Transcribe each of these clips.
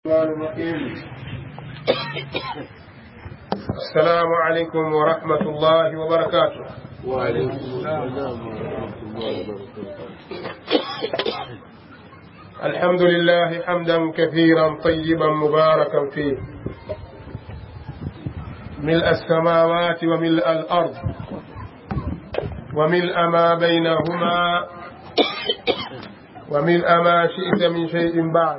الرحمن الرحيم السلام عليكم ورحمة الله وبركاته وعليكم السلام ورحمة الله وبركاته الحمد لله حمدا كثيرا طيبا مباركا فيه ملء السماوات وملء الأرض وملء ما بينهما وملء ما شئت من شيء بعد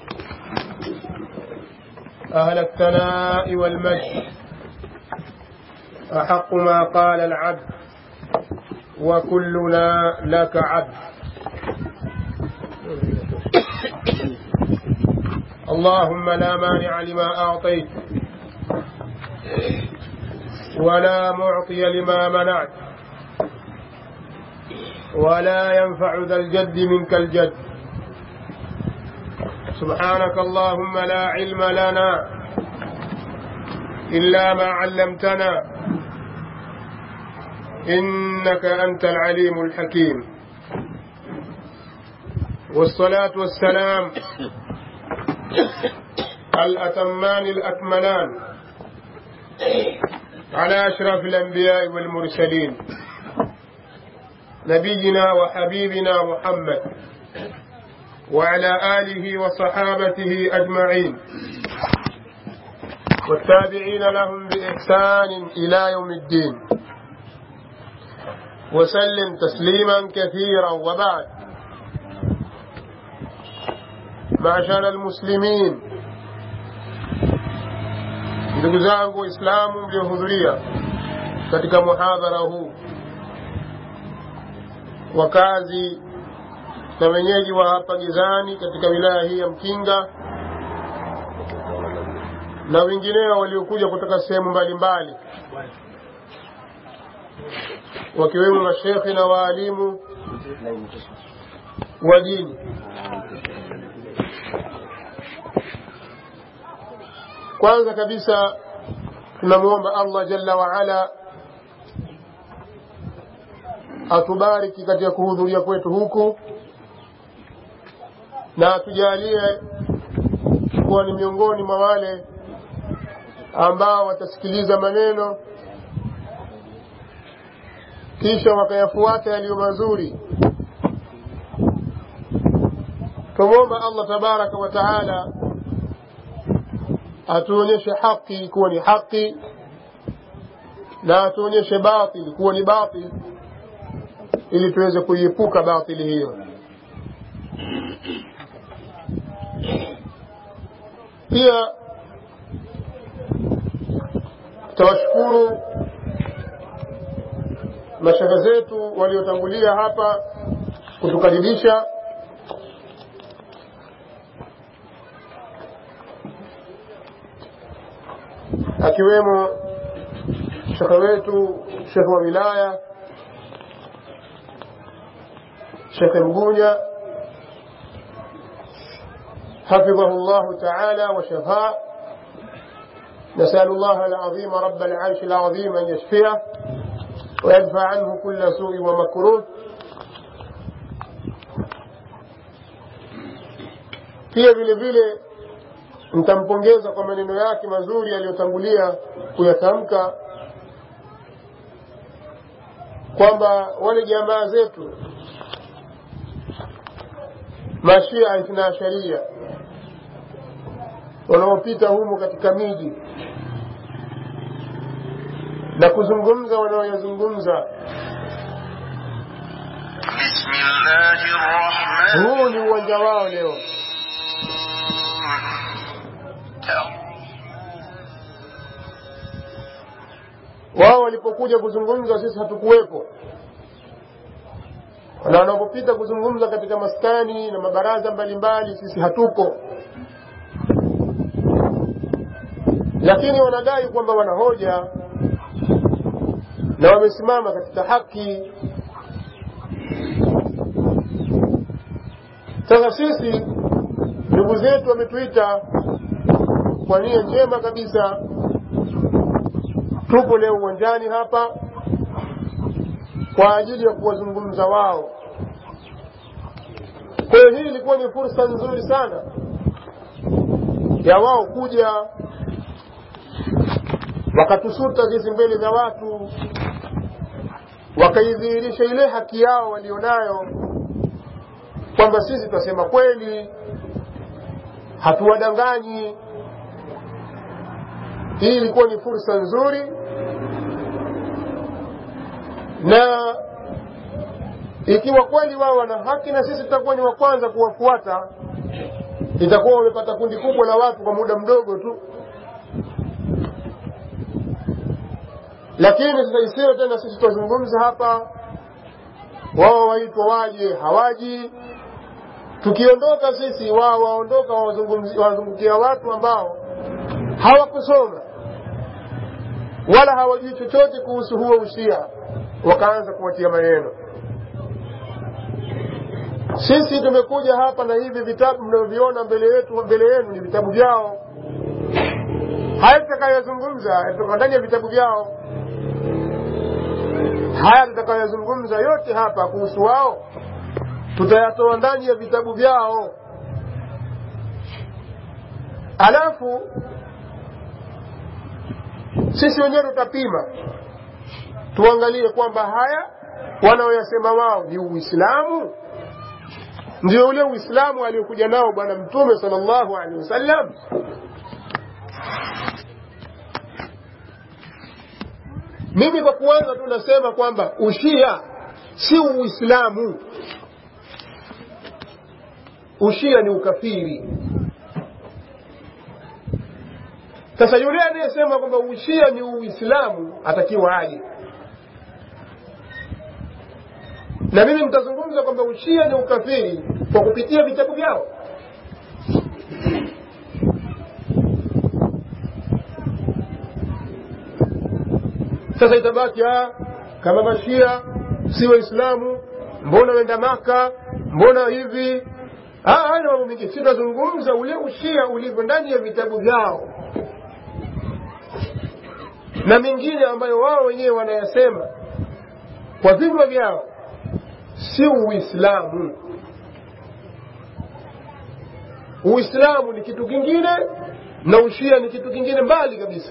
أهل الثناء والمجد أحق ما قال العبد وكلنا لك عبد اللهم لا مانع لما أعطيت ولا معطي لما منعت ولا ينفع ذا الجد منك الجد سبحانك اللهم لا علم لنا إلا ما علمتنا إنك أنت العليم الحكيم والصلاة والسلام الأتمان الأكملان على أشرف الأنبياء والمرسلين نبينا وحبيبنا محمد وعلى آله وصحابته أجمعين والتابعين لهم بإحسان إلى يوم الدين وسلم تسليما كثيرا وبعد معشر المسلمين ndugu zangu waislamu mliohudhuria katika muhadhara huu wakazi na wenyeji wa hapa gizani katika wilaya hii ya mkinga na wengineo waliokuja kutoka sehemu mbalimbali wakiwemo mashekhe na waalimu wa dini kwanza kabisa tunamwomba allah jalla waala atubariki katika kuhudhuria kwetu huku na atujalie kuwa ni miongoni mwa wale ambao watasikiliza maneno kisha wakayafuata yaliyo mazuri tumwomba allah tabaraka wa taala atuonyeshe haki kuwa ni haki na atuonyeshe batil kuwa ni batil ili tuweze kuiepuka batili hiyo pia tawashukuru mashehe zetu waliotangulia hapa kutukaribisha akiwemo shekhe wetu shekhe wa wilaya shekhe mgunya حفظه الله تعالى وشفاه نسأل الله العظيم رب العرش العظيم أن يشفيه ويدفع عنه كل سوء ومكروه pia vile vile nitampongeza kwa maneno yake mazuri aliyotangulia kuyatamka kwamba wale jamaa zetu mashia ithna sharia wanaopita humu katika miji na kuzungumza wanaoyazungumza huu ni uwanja wao leo wao walipokuja kuzungumza sisi hatukuwepo na wanapopita kuzungumza katika maskani na mabaraza mbalimbali sisi hatuko lakini wanadai kwamba wana hoja na wamesimama katika haki sasa sisi ndugu zetu wametuita kwa nia njema kabisa tupo leo uwanjani hapa kwa ajili ya kuwazungumza wao kwa hiyo hii ilikuwa ni fursa nzuri sana ya wao kuja wakatusuta sisi mbele za watu wakaidhihirisha ile haki yao walionayo kwamba sisi twasema kweli hatuwadanganyi hii ilikuwa ni fursa nzuri na ikiwa kweli wao wana haki na sisi tutakuwa ni wa kwanza kuwafuata itakuwa wamepata kundi kubwa la watu kwa muda mdogo tu lakini sasa isiyo tena sisi twazungumza hapa wao waitwa waje hawaji tukiondoka sisi wao waondoka wazungukia watu ambao hawakusoma wala hawajui chochote kuhusu huo ushia wakaanza kuwatia maneno sisi tumekuja hapa na hivi vitabu mnavyoviona mbele yetu mbele yenu ni vitabu vyao haya tutakayozungumza yatoka ndani ya vitabu vyao haya tutakayozungumza yote hapa kuhusu wao tutayatoa ndani ya vitabu vyao alafu sisi wenyewe tutapima tuangalie kwamba haya wanaoyasema wao ni uislamu ndio ule uislamu aliokuja nao bwana mtume sallallahu alaihi wasallam mimi kwa kuanza tu nasema kwamba ushia si uislamu ushia ni ukafiri sasa yule anayesema kwamba ushia ni uislamu atakiwa aje na mimi mtazungumza kwamba ushia ni ukafiri kwa kupitia vitabu vyao sasa itabaki kama mashia si waislamu mbona wenda maka mbona hivi haya mambo mengine si tunazungumza ule ushia ulivyo ndani ya vitabu vyao na mengine ambayo wao wenyewe wanayasema kwa vinywa vyao si uislamu uislamu ni kitu kingine na ushia ni kitu kingine mbali kabisa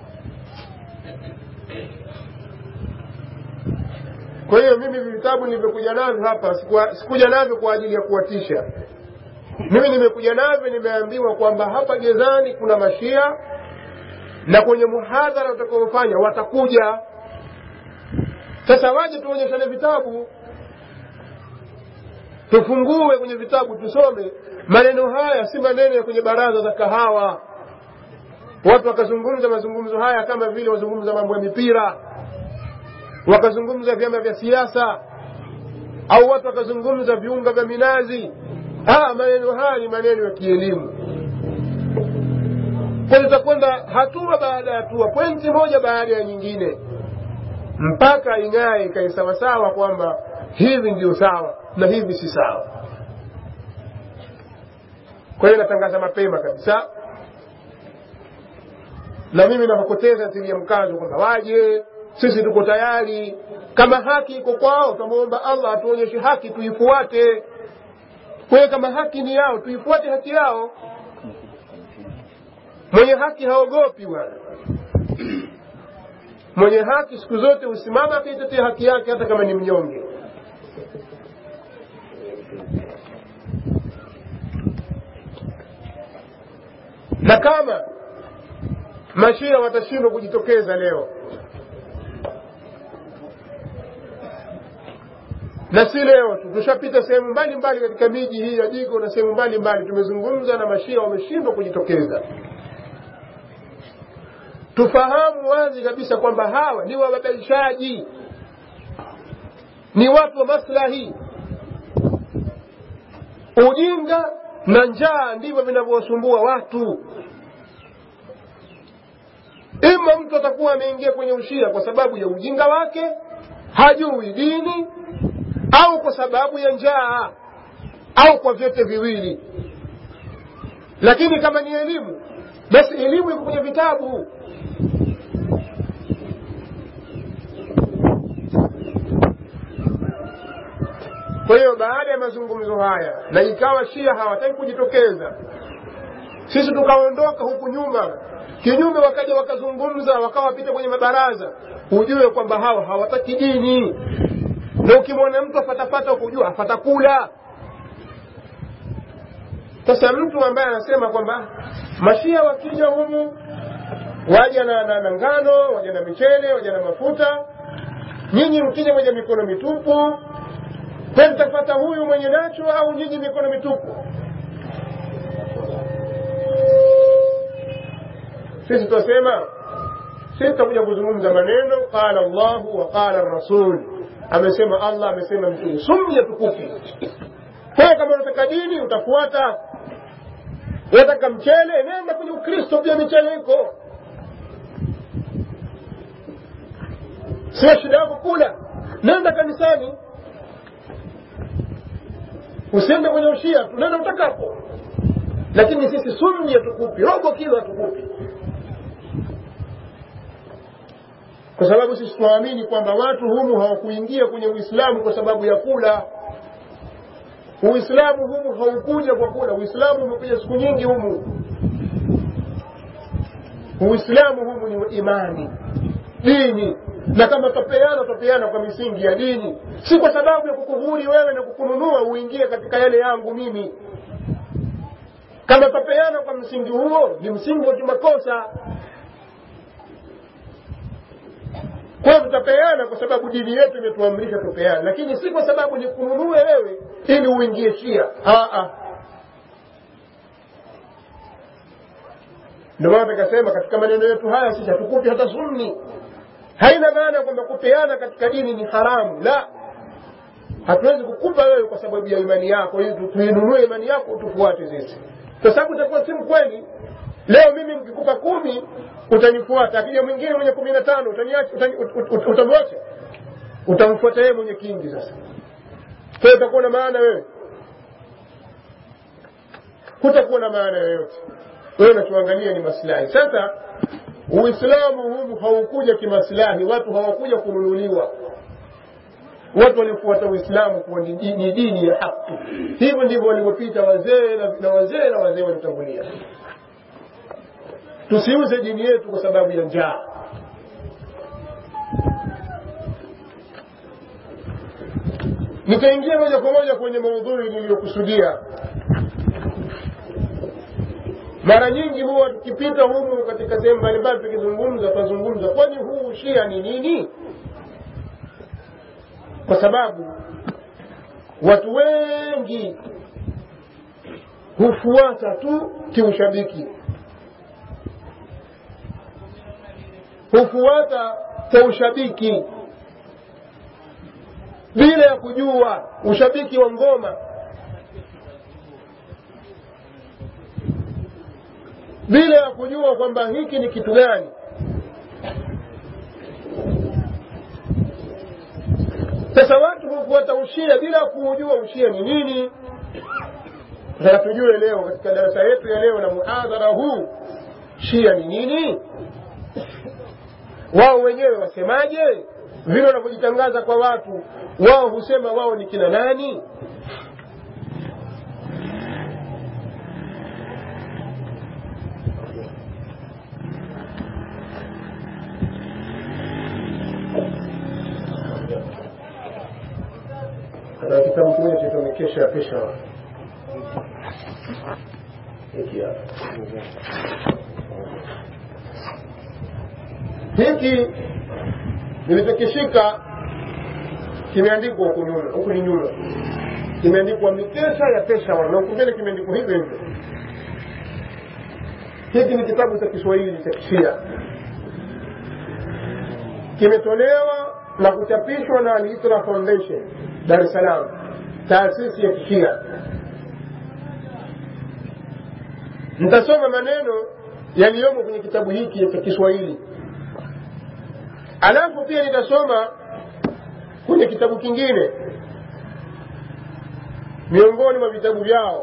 kwa hiyo mimi vitabu nilivyokuja navyo hapa sikuja navyo kwa ajili ya kuwatisha mimi nimekuja navyo nimeambiwa kwamba hapa gezani kuna mashia na kwenye muhadhara utakaofanya watakuja sasa waje tuonyeshane vitabu tufungue kwenye vitabu tusome maneno haya si maneno ya kwenye baraza za kahawa watu wakazungumza mazungumzo haya kama vile wazungumza mambo ya mipira wakazungumza vyama vya siasa au watu wakazungumza viunga vya minazi ah, maneno haya ni maneno ya kielimu kwa tutakwenda hatua baada ya hatua pointi moja baada ya nyingine mpaka ing'ae ikae sawasawa kwamba hivi ndio sawa na hivi si sawa kwa hiyo natangaza mapema kabisa na mimi napopoteza tilia mkazo kwamba waje sisi tuko tayari kama haki iko kwao tunamwomba allah atuonyeshe haki tuifuate kwa hiyo kama haki ni yao tuifuate haki yao mwenye haki haogopi bwana mwenye haki siku zote husimama akaitetea haki yake hata kama ni mnyonge na kama mashia watashindwa kujitokeza leo na si leo tu tushapita sehemu mbalimbali katika miji hii ya jigo na sehemu mbalimbali tumezungumza na mashia wameshindwa kujitokeza tufahamu wazi kabisa kwamba hawa ni wababaishaji ni watu wa maslahi ujinga na njaa ndivyo vinavyowasumbua watu ima mtu atakuwa ameingia kwenye ushia kwa sababu ya ujinga wake hajui dini au kwa sababu ya njaa au kwa vyote viwili lakini kama ni elimu basi elimu iko kwenye vitabu kwa hiyo baada ya mazungumzo haya na ikawa shia hawataki kujitokeza sisi tukaondoka huku nyuma kinyume wakaja wakazungumza wakawapita kwenye mabaraza hujue kwamba hawa hawataki dini na ukimwona mtu afatafata kujua afata kula sasa mtu ambaye anasema kwamba mashia wakija humu waja na, na, na ngano waja na michele waja na mafuta nyinyi mkija mwenye mikono mitupu kwani tafata huyu mwenye nacho au nyinyi mikono mitupu sisi tunasema sisi tutakuja kuzungumza maneno qala llahu wa qala rasul amesema allah amesema mtume sumya tukufu kwa kama unataka dini utafuata unataka mchele nenda kwenye ukristo pia michele iko sio shida yako kula nenda kanisani usiende kwenye ushia tu nenda utakapo lakini sisi sumni hatukupi robo kilo hatukupi kwa sababu sisi tunaamini kwamba watu humu hawakuingia kwenye uislamu kwa sababu ya kula uislamu humu haukuja kwa kula uislamu umekuja siku nyingi humu uislamu humu ni imani dini na kama twapeana twapeana kwa misingi ya dini si kwa sababu ya kukuhuri wewe na kukununua uingie katika yale yangu mimi kama twapeana kwa msingi huo ni msingi wa kimakosa kwa hiyo tutapeana kwa sababu dini yetu imetuamrisha tupeane lakini si kwa sababu ni kununue wewe ili uingie shia ndio maana tukasema katika maneno yetu haya sisi hatukupi hata sunni haina maana kwamba kupeana katika dini ni haramu la hatuwezi kukupa wewe kwa sababu ya imani yako ili tuinunue imani yako tufuate sisi kwa sababu itakuwa si mkweli leo mimi nikikupa kumi utanifuata akija mwingine mwenye kumi na tano utamwacha utamfuata yeye mwenye kingi sasa kwa utakuwa na maana wewe hutakuwa na maana yoyote wewe unachoangalia ni maslahi sasa uislamu humu haukuja kimaslahi watu hawakuja kununuliwa watu walifuata uislamu kuwa ni dini ya haki hivyo ndivyo walivyopita wazee na wazee na wazee walitangulia tusiuze dini yetu kwa sababu ya njaa nitaingia moja kwa moja kwenye maudhui niliyokusudia mara nyingi huwa tukipita humu katika sehemu mbalimbali tukizungumza twazungumza kwani huu shia ni nini kwa sababu watu wengi hufuata tu kiushabiki hufuata kwa ushabiki bila ya kujua ushabiki wa ngoma bila ya kujua kwamba hiki ni kitu gani sasa watu hufuata ushia bila kuujua ushia ni nini sasa tujue leo katika darasa yetu ya leo na muhadhara huu shia ni nini wao wenyewe wasemaje vile wanavyojitangaza kwa watu wao husema wao ni kina nani na kitabu kimoja chaitwa mikesha ya pesha hiki hapa hiki nilichokishika kimeandikwa huku nyuma huku ni nyuma kimeandikwa mikesha ya peshawar na huku mbele kimeandikwa hivyo hivyo hiki ni kitabu cha kiswahili cha kishia kimetolewa na kuchapishwa na Al-Itra Foundation Dar es Salaam, taasisi ya kishia. Nitasoma maneno yaliyomo kwenye kitabu hiki cha Kiswahili, alafu pia nitasoma kwenye kitabu kingine miongoni mwa vitabu vyao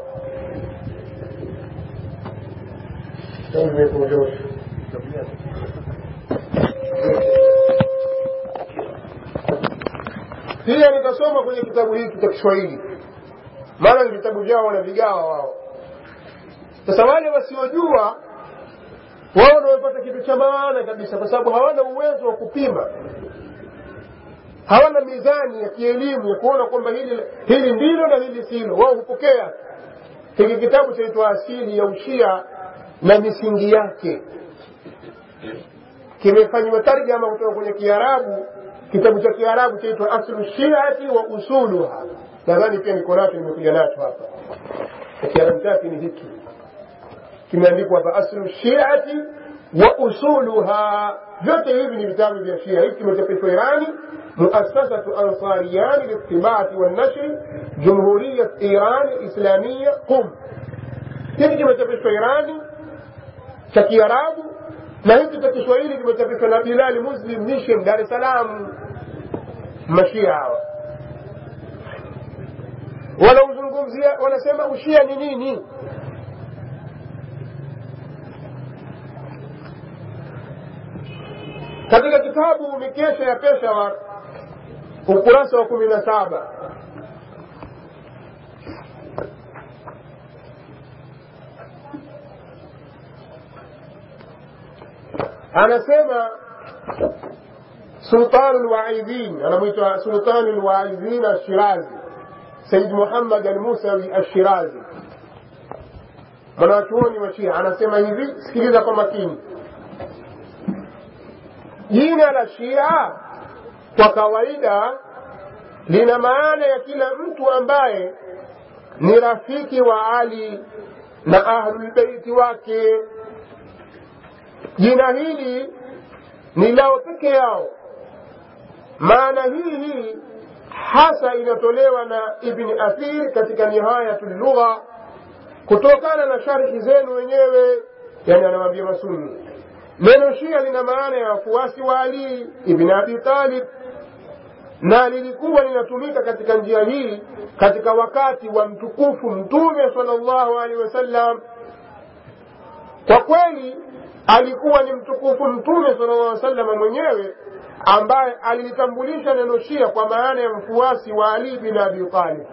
pia nitasoma kwenye kitabu hiki cha Kiswahili, maana ni vitabu vyao wanavigawa wao. sasa wale wasiojua wao ndio wamepata kitu cha maana kabisa kwa sababu hawana uwezo wa kupima hawana mizani ya kielimu ya kuona kwamba hili hili ndilo na hili silo wao hupokea hiki kitabu chaitwa asili ya ushia na misingi yake kimefanywa tarjama kutoka kwenye kiarabu kitabu cha kiarabu chaitwa aslu shiati wa usuluha nadhani pia niko nacho nimekuja nacho hapa kiarabu chake ni hiki kimeandikwa hapa aslu shiati wa usuluha vyote hivi ni vitabu vya shia hiki kimechapishwa irani muasasatu ansariyani liltibaati wannashri jumhuriyat iran islamia qum hiki kimechapishwa irani cha kiarabu na hiki cha kiswahili kimechapishwa na bilali muslim mission dar es salaam mashia hawa wanauzungumzia wanasema ushia ni nini katika kitabu mikesha ya peshawar ukurasa wa kumi na saba anasema sultanu lwaidhin anamwitwa sultanu lwaidhin ashirazi said muhammad almusawi ashirazi mwanachuoni wa shia anasema hivi sikiliza kwa makini jina la shia kwa kawaida lina maana ya kila mtu ambaye ni rafiki wa ali na ahlulbeiti wake jina hili ni lao peke yao maana hii hii hasa inatolewa na ibni athir katika nihayatu lugha kutokana na sharhi zenu wenyewe yani anawambia masuni neno shia lina maana ya wafuasi wa ali ibn abi talib na lilikuwa linatumika katika njia hii katika wakati wa mtukufu mtume salllahu alehi wasallam kwa kweli alikuwa ni mtukufu mtume sallallahu alaihi wasallam mwenyewe ambaye alilitambulisha neno shia kwa maana ya mfuasi wa ali bin abi talib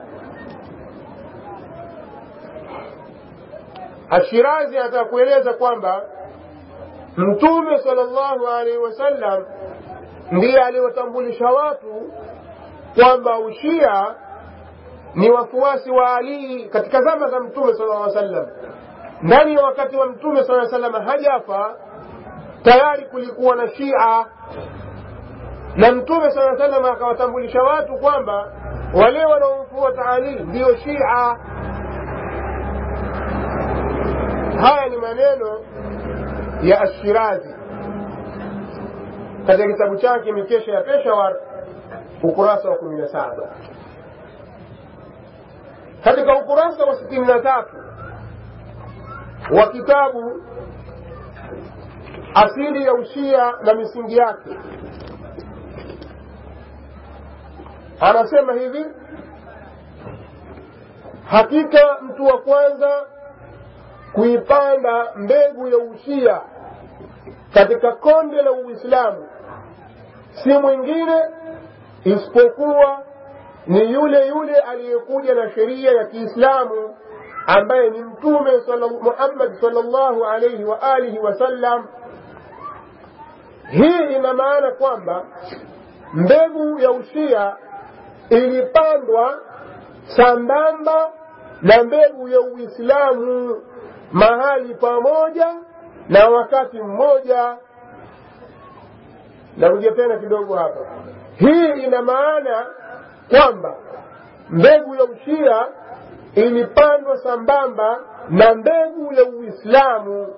ashirazi anataka kueleza kwamba mtume sallallahu alaihi wasallam ndiye aliwatambulisha watu kwamba ushia ni wafuasi wa alii katika zama za mtume sallallahu alaihi wasallam ndani ya wakati wa mtume saa salama hajafa tayari kulikuwa na shia na mtume saa salama akawatambulisha watu kwamba wale wanaomfuata ali ndiyo shia haya ni maneno ya ashirazi katika kitabu chake mikesha ya peshawar ukurasa wa kumi na saba katika ukurasa wa sitini na tatu wa kitabu asili ya ushia na misingi yake anasema hivi hakika mtu wa kwanza kuipanda mbegu ya ushia katika konde la uislamu si mwingine isipokuwa ni yule yule aliyekuja na sheria ya kiislamu ambaye ni mtume muhammad salllahu alaihi wa alihi wasallam hii ina maana kwamba mbegu ya ushia ilipandwa sambamba na mbegu ya uislamu mahali pamoja na wakati mmoja narudia tena kidogo hapa hii ina maana kwamba mbegu ya ushia ilipandwa sambamba na mbegu ya uislamu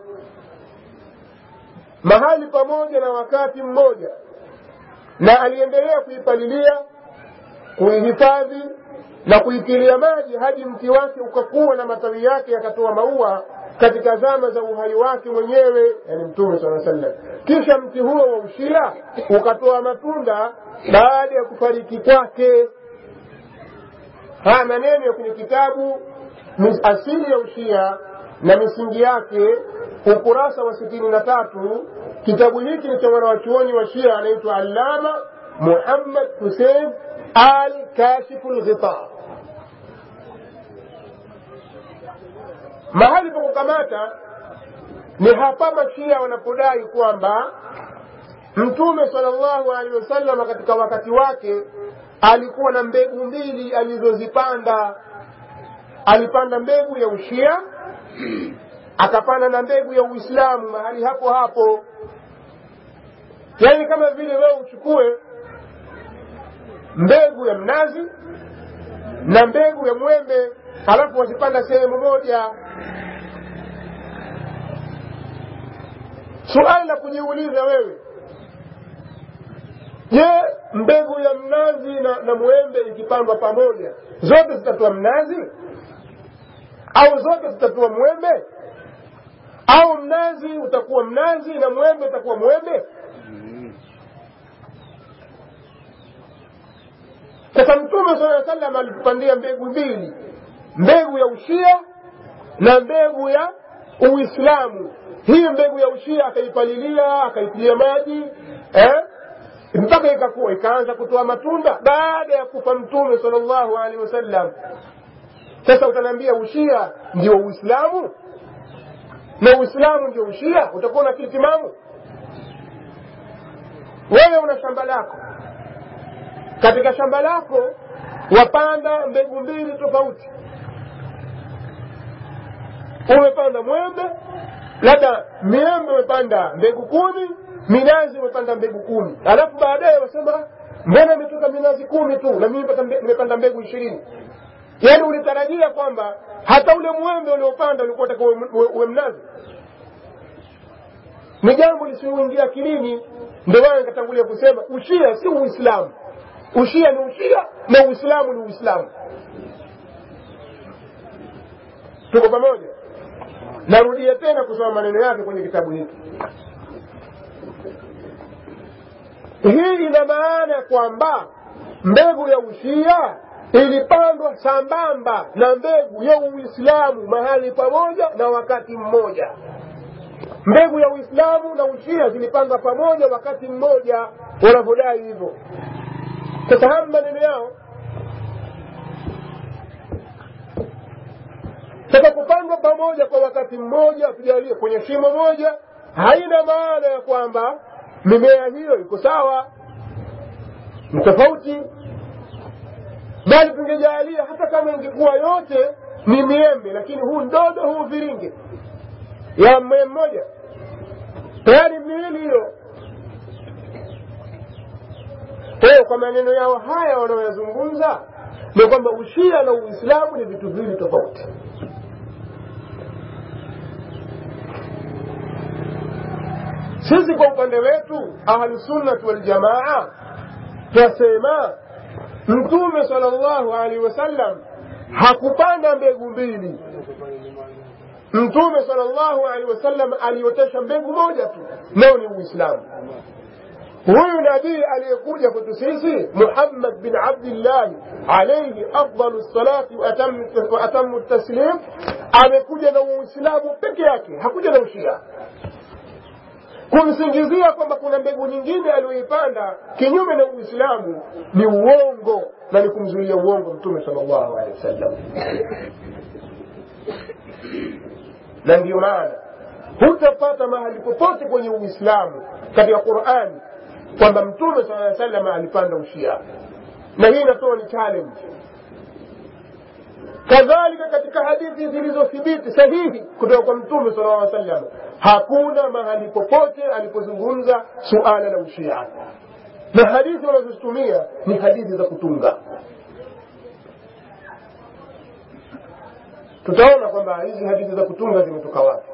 mahali pamoja na wakati mmoja na aliendelea kuipalilia kuihifadhi na kuitilia maji hadi mti wake ukakuwa na matawi yake yakatoa maua katika zama za uhai wake mwenyewe yani mtume saa sallam kisha mti huo wa ushia ukatoa matunda baada ya kufariki kwake haya maneno ya kwenye kitabu asili ya ushia na misingi yake ukurasa wa sitini na tatu kitabu hiki ni cha mwanawachuoni wa shia anaitwa allama muhammad husein al kashifu lghita mahali pa kukamata ni hapa mashia wanapodai kwamba mtume salllahu alehi wasallam katika wakati wake alikuwa na mbegu mbili alizozipanda alipanda mbegu ya ushia akapanda na mbegu ya uislamu mahali hapo hapo yaani kama vile wewe uchukue mbegu ya mnazi na mbegu ya mwembe halafu wazipanda sehemu moja suali la kujiuliza wewe je mbegu ya mnazi na, na mwembe ikipandwa pamoja zote zitatoa mnazi au zote zitatoa mwembe au mnazi utakuwa mnazi na mwembe utakuwa mwembe sasa mtume saa salam alitupandia mbegu mbili mbegu ya ushia na mbegu ya uislamu hii mbegu ya ushia akaipalilia akaitilia maji eh? mpaka ikakuwa ikaanza kutoa matunda baada ya kufa mtume salllahu alehi wasallam sasa utaniambia ushia ndio uislamu na uislamu ndio ushia utakuwa na kitimamu wewe una shamba lako katika shamba lako wapanda mbegu mbili tofauti umepanda mwembe labda miembe umepanda mbegu kumi minazi umepanda mbegu kumi alafu baadaye wasema mbona imetoka minazi kumi tu na mimi nimepanda mbegu ishirini yaani ulitarajia kwamba hata ule mwembe uliopanda ulikuwa taka uwe mnazi ni jambo lisioingia akilini ndio maana nikatangulia kusema ushia si uislamu ushia ni ushia na uislamu ni uislamu tuko pamoja narudia tena kusoma maneno yake kwenye kitabu hiki hii ina maana kwamba mbegu ya ushia ilipandwa sambamba na mbegu ya uislamu mahali pamoja na wakati mmoja mbegu ya uislamu na ushia zilipandwa pamoja wakati mmoja wanavyodai hivyo sasa haya maneno yao sasa kupandwa pamoja kwa wakati mmoja tujalie kwenye shimo moja haina maana ya kwamba mimea hiyo iko sawa ni tofauti bali tungejalia hata kama ingekuwa yote ni miembe lakini huu ndodo huu viringe ya mmea mmoja tayari miwili hiyo kwa hiyo kwa maneno yao haya wanaoyazungumza ni kwamba ushia na uislamu ni vitu viwili tofauti sisi kwa upande wetu ahlusunnati waljamaa twasema mtume sala llahu alaihi wasallam hakupanda mbegu mbili mtume sala llahu alaihi wasallam aliotesha mbegu moja tu nao ni uislamu huyu nabii aliyekuja kwetu sisi muhammad bin abdillahi alaihi afdalu lsalati wa atamu taslim amekuja na uislamu peke yake hakuja na ushia kumsingizia kwamba kuna mbegu nyingine aliyoipanda kinyume na uislamu ni uongo na ni kumzuia uongo mtume sal llahu alehi wasallam na ndiyo maana hutapata mahali popote kwenye uislamu katika qurani kwamba mtume sala aa salama alipanda ushia na hii inatoa ni challenge kadhalika katika hadithi zilizothibiti sahihi kutoka kwa mtume sala aa sallam hakuna mahali popote alipozungumza suala la ushia na hadithi wanazozitumia ni hadithi za kutunga tutaona kwamba hizi hadithi za kutunga zimetoka wapi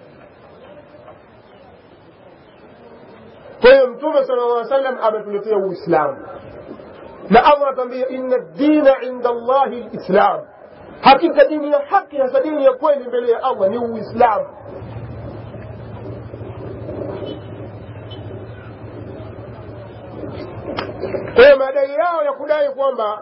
kwa hiyo mtume sala llaw sallam ametuletea uislamu na allah atambia inna dina inda llahi lislam hakika dini ya haki hasa dini ya kweli mbele ya allah ni uislamu kwa hiyo madai yao ya kudai kwamba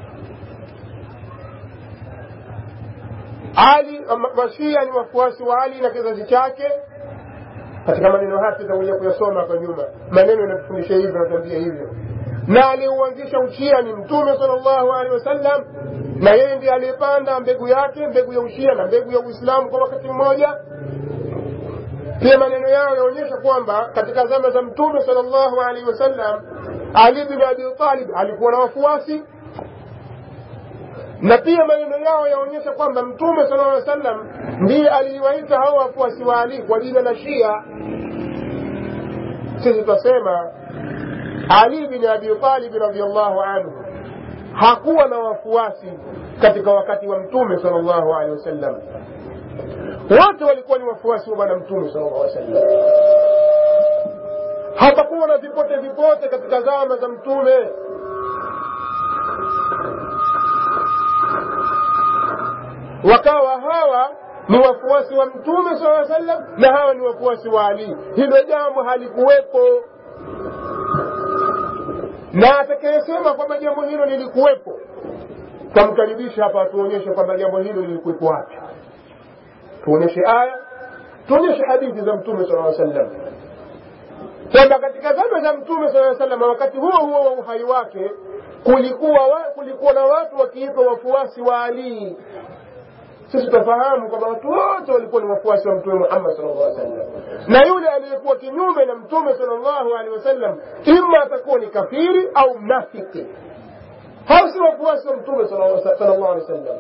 ali mashia ni wafuasi wa ali na kizazi chake katika maneno haya tutakuja kuyasoma hapa nyuma maneno yanatufundisha hivyo natuambia hivyo na aliyeuanzisha ushia ni mtume salllahu alehi wasallam na yeye ndiye aliyepanda mbegu yake mbegu ya ushia na mbegu ya uislamu kwa wakati mmoja pia maneno yao yaonyesha kwamba katika zama za mtume salllahu alaihi wasallam ali bin abi talib alikuwa na wafuasi na pia maneno yao yaonyesha kwamba mtume sala llaw sallam ndiye aliwaita hao wafuasi wa ali kwa jina la shia sisi tutasema ali bin abi talib radiallahu anhu hakuwa na wafuasi katika wakati wa mtume sala llahu alehi wasallam wote walikuwa ni wafuasi wa bwana mtume sala llahu sallam hapakuwa na vipote vipote katika zama za mtume wakawa hawa ni wafuasi wa mtume saa sallam na hawa ni wafuasi wa ali hilo jambo halikuwepo na atakayesema kwamba jambo hilo lilikuwepo tamkaribisha hapa atuonyeshe kwamba jambo hilo lilikuwepo wapi tuonyeshe aya tuonyeshe hadithi za mtume saa sallam kwamba katika zama za mtume saa sallam wakati huo huo wa uhai wake kulikuwa, wa, kulikuwa na watu wakiitwa wafuasi wa alii sisi tutafahamu kwamba watu wote walikuwa ni wafuasi wa mtume muhammad sallallahu alaihi wasallam na yule aliyekuwa kinyume na mtume sallallahu alaihi wasallam ima atakuwa ni kafiri au mnafiki hao si wafuasi wa mtume sallallahu alaihi wasallam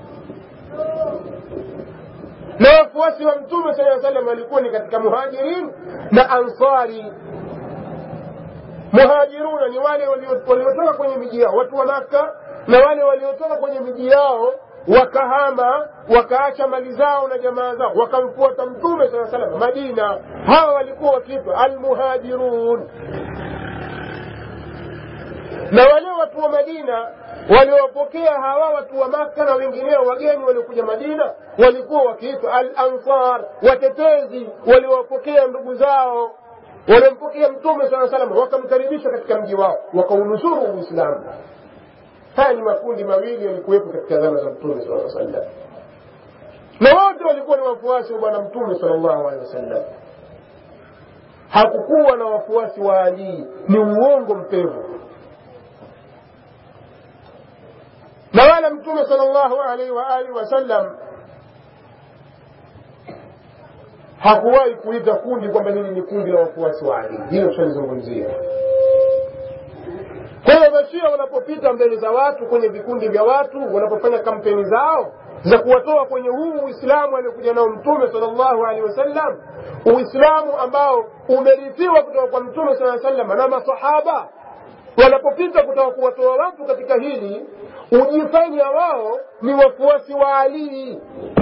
na wafuasi wa mtume sallallahu alaihi wasallam walikuwa ni katika muhajirin na ansari muhajiruna ni wale waliotoka kwenye miji yao watu wa maka na wale waliotoka kwenye miji yao wakahama wakaacha mali zao na jamaa zao wakamfuata mtume saa salam madina hawa walikuwa wakiitwa almuhajirun na wale watu wa madina waliowapokea hawa watu wa maka na wengineo wageni waliokuja madina walikuwa wakiitwa al ansar watetezi waliowapokea ndugu zao waliompokea mtume saa salam wakamkaribisha katika mji wao wakaunusuru uislamu haya ni makundi mawili yalikuwepo katika zama za mtume sala sallam na wote walikuwa ni wafuasi wa bwana mtume sal llahu alehi wasallam hakukuwa na wafuasi wa alii ni uongo mpevu na wala mtume sal llahu alaihi waalihi wasallam hakuwahi kuita kundi kwamba hili ni kundi la wafuasi wa ali hilo tushalizungumzia kwa hiyo mashia wanapopita mbele za watu kwenye vikundi vya watu wanapofanya kampeni zao za kuwatoa kwenye huu uislamu aliokuja nao mtume salllahu alehi wasallam uislamu ambao umerithiwa kutoka kwa mtume saa sallam na masahaba wanapopita kutaka kuwatoa watu katika hili hujifanya wao ni wafuasi wa alii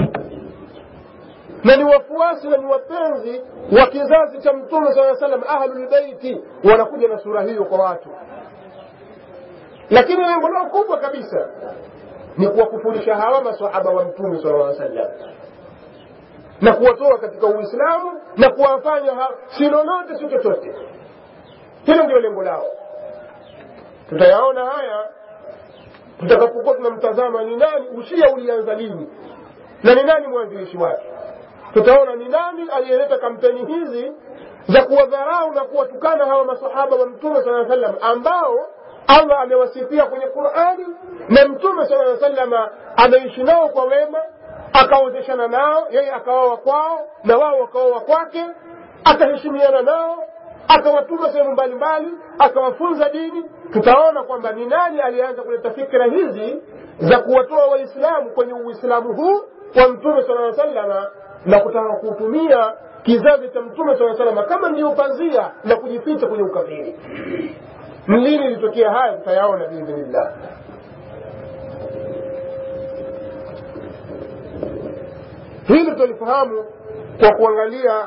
na ni wafuasi na ni wapenzi wa kizazi cha mtume saa salam ahlulbeiti wanakuja na sura hiyo kwa watu lakini lengo lao kubwa kabisa ni kuwakufurisha hawa masahaba wa mtume sala aa sallam na kuwatoa katika uislamu na kuwafanya si lolote si chochote hilo ndio lengo lao tutayaona haya tutakapokuwa tunamtazama ni nani ushia ulianza lini na ni nani mwanzilishi wake tutaona ni nani aliyeleta kampeni hizi za kuwadharau na kuwatukana hawa masahaba wa mtume saa sallam ambao allah amewasifia kwenye qurani na mtume saa salama ameishi nao kwa wema akaozeshana nao yeye akawawa kwao na wao wakaoa kwake akaheshimiana nao akawatuma sehemu mbalimbali akawafunza dini tutaona kwamba ni nani aliyeanza kuleta fikra hizi za kuwatoa waislamu kwenye uislamu huu wa mtume sala salama na kutaka kutumia kizazi cha mtume saa salama kama ndio pazia la kujificha kwenye ukafiri ni lini ilitokea haya tutayaona biidhnillah hili tutalifahamu kwa kuangalia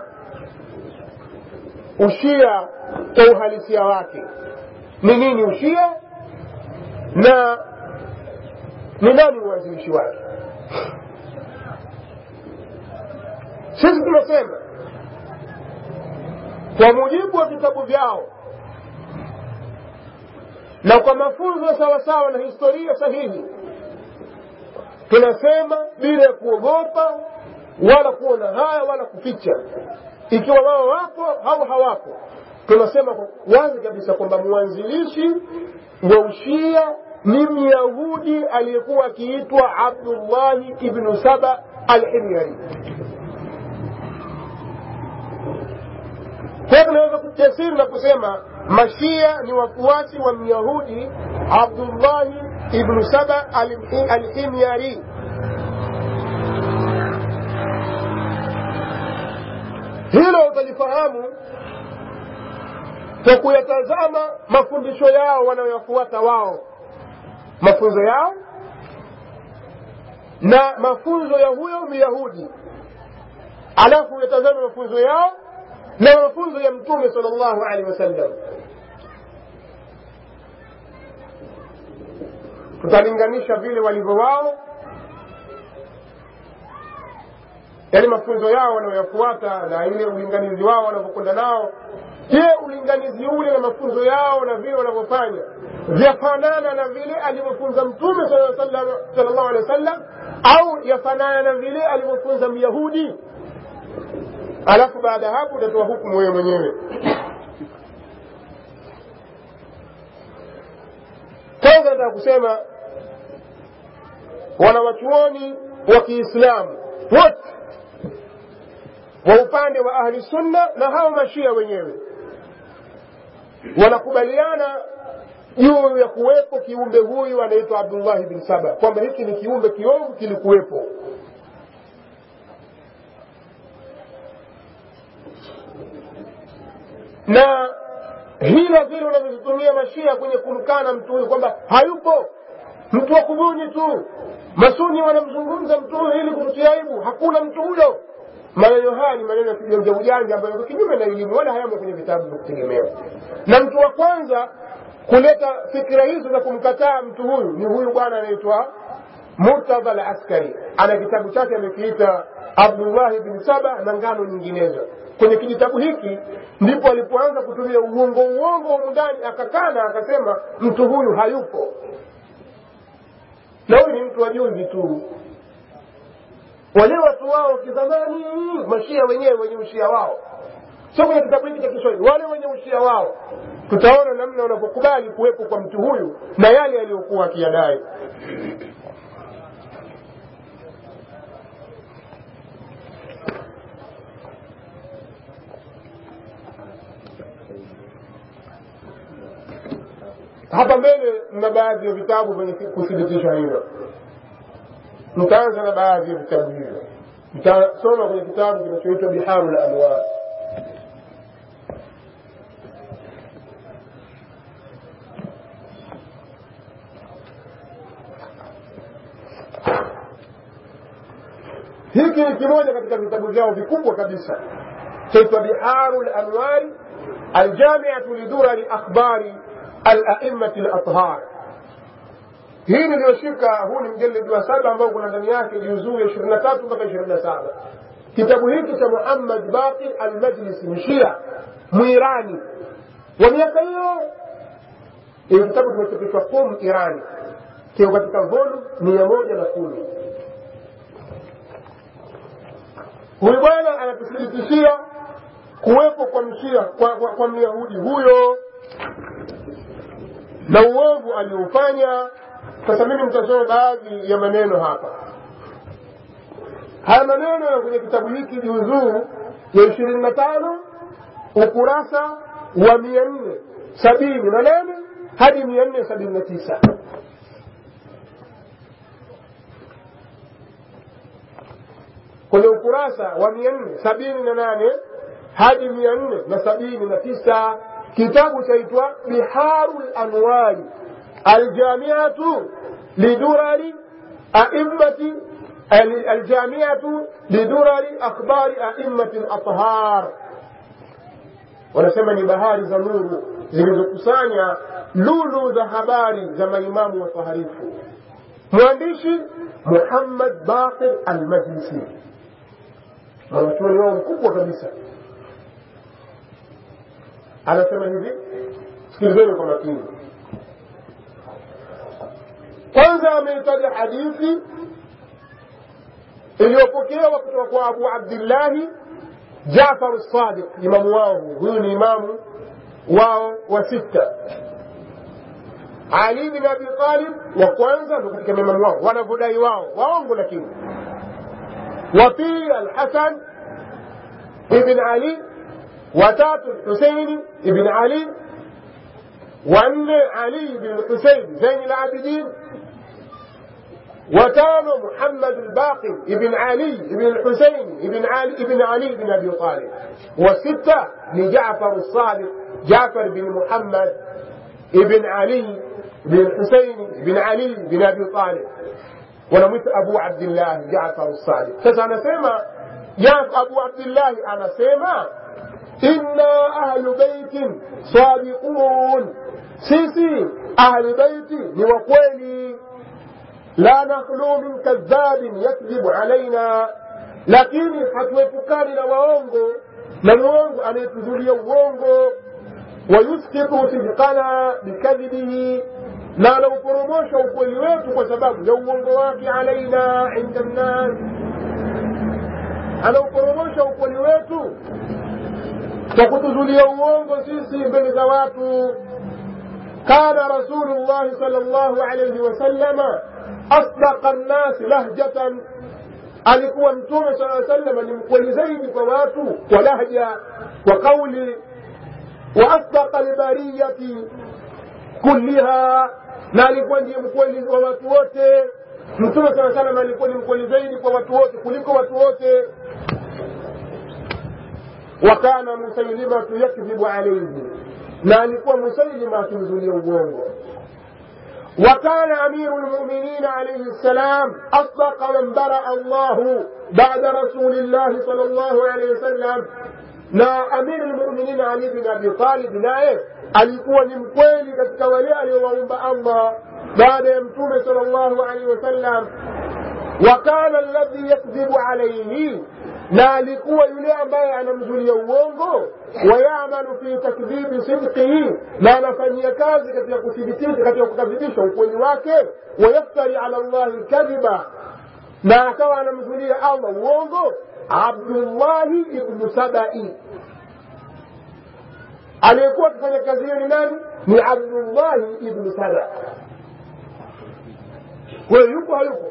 ushia kwa uhalisia wake ni nini ushia na ni nani mwanzilishi wake sisi tunasema kwa mujibu wa vitabu vyao na kwa mafunzo sawasawa na historia sahihi tunasema bila ya kuogopa wala kuona haya wala kuficha ikiwa wao wapo au hawapo tunasema wazi kabisa kwamba mwanzilishi wa ushia ni myahudi aliyekuwa akiitwa abdullahi ibnu saba alhimyari kwa hiyo tunaweza kujasiri na kusema mashia ni wafuasi wa myahudi abdullahi ibnu saba alhimyari hilo utalifahamu kwa kuyatazama mafundisho yao wanayoyafuata wao mafunzo yao na mafunzo ya huyo myahudi alafu uyatazame mafunzo yao na mafunzo ya mtume sal llahu alehi wasallam tutalinganisha vile walivyo wao yaani mafunzo yao wanayoyafuata na ile ulinganizi wao wanavyokwenda nao je ulinganizi ule na mafunzo yao na vile wanavyofanya vyafanana na vile alivyofunza mtume sal llahu alehi wa sallam au yafanana na vile alivyofunza myahudi alafu baada ya hapo utatoa hukumu wewe mwenyewe kwanza nataka kusema wanawachuoni wa kiislamu wote wa upande wa ahli sunna na hao mashia wenyewe wanakubaliana juu ya kuwepo kiumbe huyu anaitwa abdullahi bin saba kwamba hiki ni kiumbe kiovu kilikuwepo na hilo vile unavyozitumia mashia kwenye kumkana mtu huyu kwamba hayupo mtu wa kubuni tu masuni wanamzungumza mtu huyu ili kututia aibu hakuna mtu huyo maneno haya ni maneno ya kijanja ujanja ambayo yako kinyume na elimu wala hayamo kwenye vitabu vya kutegemewa na mtu wa kwanza kuleta fikira hizo za kumkataa mtu huyu ni huyu bwana anaitwa murtadha al askari ana kitabu chake amekiita abdullahi bin saba na ngano nyinginezo kwenye kijitabu hiki ndipo alipoanza kutumia uongo uongo humu ndani akakana akasema mtu huyu hayupo na huyu ni mtu wa juzi tu wale watu wao kizamani mashia wenyewe wenye ushia wao sio kwenye kitabu hiki cha kiswahili wale wenye ushia wao tutaona namna wanavyokubali kuwepo kwa mtu huyu na yale aliyokuwa akiyadai hapa mbele mna baadhi ya vitabu vyenye kuthibitisha hilo nitaanza na baadhi ya vitabu hivyo nitasoma kwenye kitabu kinachoitwa biharu la anwar hiki ni kimoja katika vitabu vyao vikubwa kabisa chaitwa biharu lanwari aljamiatu lidurari akhbari alaimati lathhar hii niliyoshika huu ni mjeledi wa saba ambao kuna ndani yake juzuu ya ishirini na tatu mpaka ishirini na saba kitabu hiki cha muhammad baqir almajlisi mshia mwirani wa miaka hiyo hiyo kitabu kimechapishwa qum irani kiko katika volu mia moja na kumi huyu bwana anatuthibitishia kuwepo kwa mshia kwa, kwa, kwa myahudi huyo na uovu aliofanya sasa mimi nitasoma baadhi ya maneno hapa haya maneno ya kwenye kitabu hiki juzuu ya ishirini na tano ukurasa wa mia nne sabini na nane hadi mia nne sabini na tisa kwenye ukurasa wa mia nne sabini na nane hadi mia nne na sabini na tisa kitabu chaitwa biharu lanwari aljamiatu lidurari aimmati aljamiatu lidurari akhbari aimmati lathhar wanasema ni bahari za nuru zilizokusanya lulu za habari za maimamu wataharifu mwandishi muhammad baqir almajlisi mwanachuoni wao mkubwa kabisa anasema hivi sikilizeni kwa makini kwanza ameitaja hadithi iliyopokewa kutoka kwa abu abdillahi Jafaru Sadiq, imamu wao huyu ni imamu wao wa sita. Ali bin Abi Talib wa kwanza ndo katika maimamu wao wanavyodai wao, waongo lakini. Wa pili Alhasan ibn Ali, watatu Huseini ibn Ali, wanne Ali bin Husein Zain al-Abidin وكان محمد الباقر ابن علي ابن الحسين ابن علي ابن علي بن ابي طالب وستة لجعفر الصادق جعفر بن محمد ابن علي بن الحسين بن علي بن ابي طالب ونمت ابو عبد الله جعفر الصادق sasa anasema abu abdillahi anasema inna ahlu baitin sadiqun sisi ahlu baiti ni wakweli la nakhlu min kadhabin yakdhibu alaina, lakini hatuepukani na waongo na mwongo anayetuzulia uongo. Wayusqitu sidqana bikadhibihi, na anauporomosha ukweli wetu kwa sababu ya uongo wake alaina inda nnas, anauporomosha ukweli wetu kwa kutuzulia uongo sisi mbele za watu. Kana Rasulullahi sallallahu alayhi wasallama asdaqa nnasi lahjatan, alikuwa Mtume sala sallama ni mkweli zaidi kwa watu kwa lahja, kwa kauli. Wa asdaqa lbariyati kulliha, na alikuwa ndiye mkweli wa watu wote. Mtume sala sallama alikuwa ni mkweli zaidi kwa watu wote kuliko watu wote. Wa kana Musailimatu yakdhibu alayhi, na alikuwa Musailima akimzulia uongo. وكان أمير المؤمنين عليه السلام أصدق من برأ الله بعد رسول الله صلى الله عليه وسلم na amiri lmuminin Ali bin Abi Talib naye alikuwa ni mkweli katika wale aliowaumba Allah baada ya Mtume sallallahu alaihi wasallam. Wa kana alladhi yakdhibu alaihi, na alikuwa yule ambaye anamzulia uongo. Wayamalu fi takdhibi sidqihi, na anafanyia kazi katika kuthibitisha, katika kukadhibisha ukweli wake. Wayaftari ala Allahi lkadhiba, na akawa anamzulia Allah uongo. Abdullahi ibnu Sabai aliyekuwa akifanya kazi hiyo ni nani? Ni Abdullahi ibnu Saba. Kwa hiyo yuko hayuko?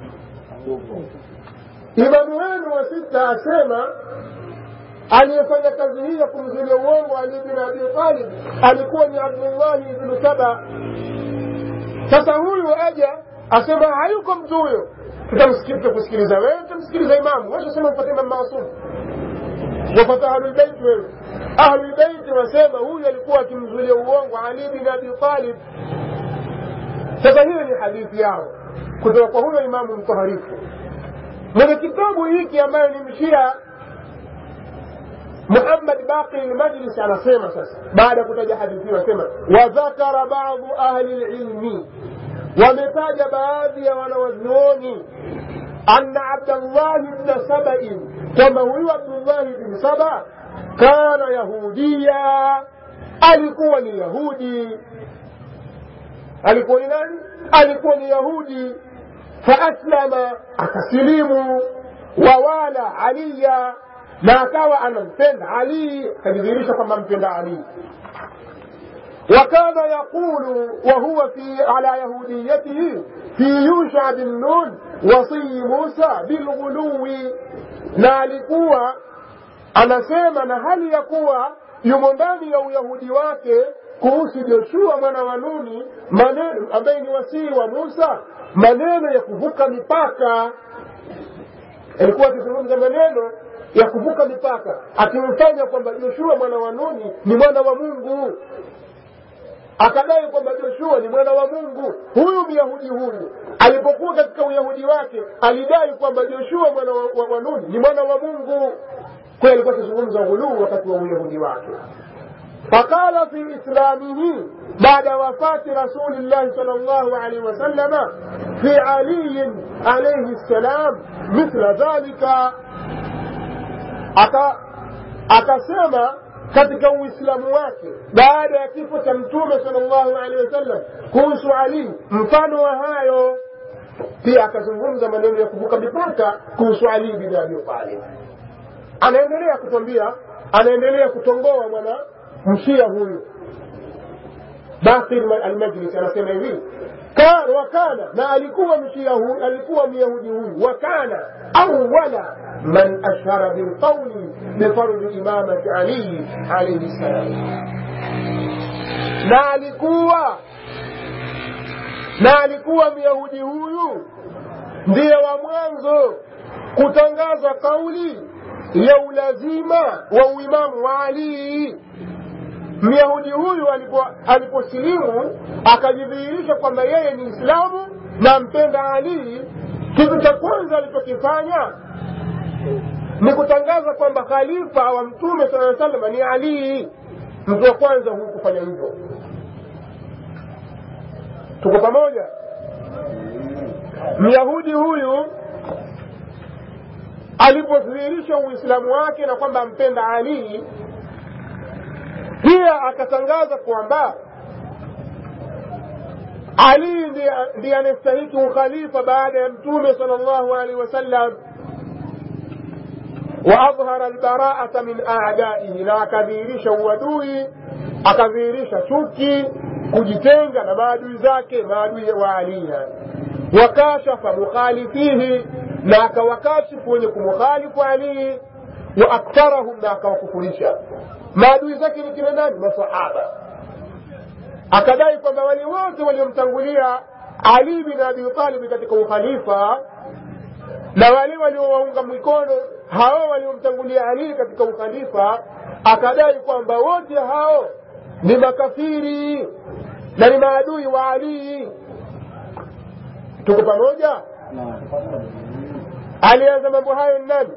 Imamu wenu wa sita asema aliyefanya kazi hii ya kumzulia uongo Ali bin Abi Talib alikuwa ni Abdullahi ibnu Saba. Sasa huyu aja asema hayuko mtu huyo, tutakusikiliza wewe, tutamsikiliza imamu. Wewe sema mpate Imam Maasum, wapata Ahlulbeiti wewe. Ahlulbeiti wasema huyu alikuwa akimzulia uongo Ali bin Abi Talib. Sasa hiyo ni hadithi yao kutoka kwa huyo imamu mtoharifu mwenye kitabu hiki ambayo ni mshia Muhammad Baqi al-Majlis anasema sasa, baada ya kutaja hadithi hiyo, anasema wadhakara baadhu ahli lilmi, wametaja baadhi ya wanawazuoni anna Abdallahi bna Sabain, kwamba huyu Abdullahi bin Saba kana yahudiya, alikuwa ni Yahudi. Alikuwa ni nani? Alikuwa ni Yahudi. Faaslama, akasilimu. Wawala aliya, na akawa anampenda Ali, akajidhihirisha kwamba ampenda Ali. وكان يقول وهو في على يهوديته في يوشع بن نون وصي موسى بالغلو na alikuwa anasema na hali ya kuwa yumo ndani ya uyahudi wake kuhusu Joshua mwana wa Nuni, maneno ambaye ni wasii wa Musa, maneno ya kuvuka mipaka. Alikuwa akizungumza maneno ya kuvuka mipaka, akimfanya kwamba Joshua mwana wa Nuni ni mwana wa Mungu, akadai kwamba Joshua ni mwana wa Mungu. Huyu myahudi huyu alipokuwa katika uyahudi wake alidai kwamba Joshua mwana wa, wa, wa Nuni ni mwana wa Mungu. Kwa alikuwa akizungumza ghuluu wakati wa uyahudi wake. فقال في إسلامه بعد وفاة رسول الله صلى الله عليه وسلم في علي عليه السلام مثل ذلك akasema katika uislamu wake baada ya kifo cha mtume sallallahu alaihi wasallam kuhusu Ali mfano wa hayo. Pia akazungumza maneno ya kuvuka mipaka kuhusu Ali bin Abi Talib. anaendelea kutwambia anaendelea kutongoa mwana mshia huyu bakir almajlis anasema hivi Ka- wakana na alikuwa mshia huyu alikuwa myahudi huyu wakana awala man ashara bilqauli bifardhi imamati ali alaihi ssalam na alikuwa na alikuwa myahudi huyu ndiye wa mwanzo kutangaza kauli ya ulazima wa uimamu wa alii myahudi huyu alipo- aliposilimu akajidhihirisha kwamba yeye ni islamu na mpenda alii kitu cha kwanza alichokifanya ni kutangaza kwamba khalifa wa mtume saa salama ni alii mtu wa kwanza huyu kufanya hivyo tuko pamoja myahudi huyu alipodhihirisha uislamu wake na kwamba ampenda alii pia akatangaza kwamba ali ndiye ndiye anastahiki ukhalifa baada ya mtume sal llahu alaihi wasallam waadhhara albaraata min adaihi na akadhihirisha uadui akadhihirisha chuki kujitenga na maadui zake maadui wa ali yani wakashafa mukhalifihi na akawakashifu wenye kumkhalifu alii wa aktharahum na akawakufurisha maadui zake ni kina nani masahaba akadai kwamba wale wote waliomtangulia ali bin abi talib katika ukhalifa na wale waliowaunga mikono hao waliomtangulia ali katika ukhalifa akadai kwamba wote hao ni makafiri na ni maadui wa alii tuko pamoja alianza mambo hayo ni nani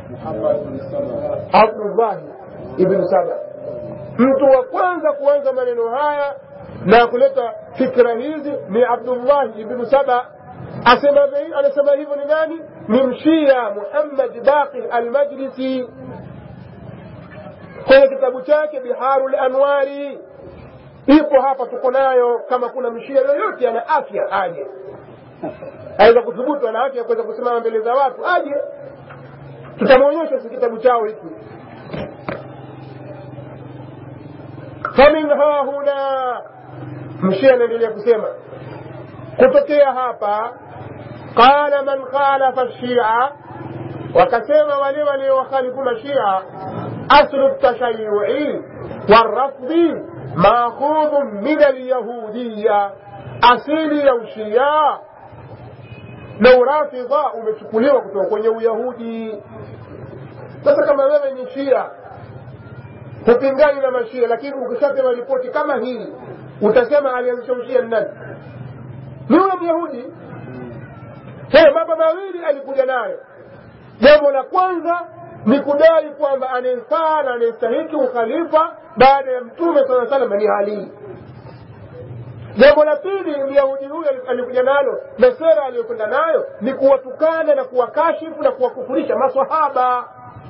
abdullahi ibnu saba mtu wa kwanza kuanza maneno haya na kuleta fikra hizi ni abdullahi ibnu saba asema anasema hivyo ni nani ni mshia muhammad baqir almajlisi kwenye kitabu chake biharu lanwari ipo hapa tuko nayo kama kuna mshia yoyote ana afya aje aweza kuthubutu ana afya kuweza kusimama mbele za watu aje tutamwonyesha si kitabu chao hiki famin hahuna mshia anaendelea kusema kutokea hapa qala man khalafa shia wakasema wale waliowakhalifu mashia aslu tashayui warafdhi maakhudhu min alyahudiya asili ya ushia na urafidha umechukuliwa kutoka kwenye uyahudi sasa kama wewe ni shia hupingani na mashia lakini ukishapewa ripoti kama hii utasema alianzisha ushia ni nani ni huyo myahudi hey, mambo mawili alikuja nayo jambo la kwanza ni kudai kwamba anayefaa na anayestahiki ukhalifa baada ya mtume saa salam ni ali jambo la pili myahudi huyo alikuja nalo na sera aliyokwenda nayo ni kuwatukana na kuwakashifu na kuwakufurisha maswahaba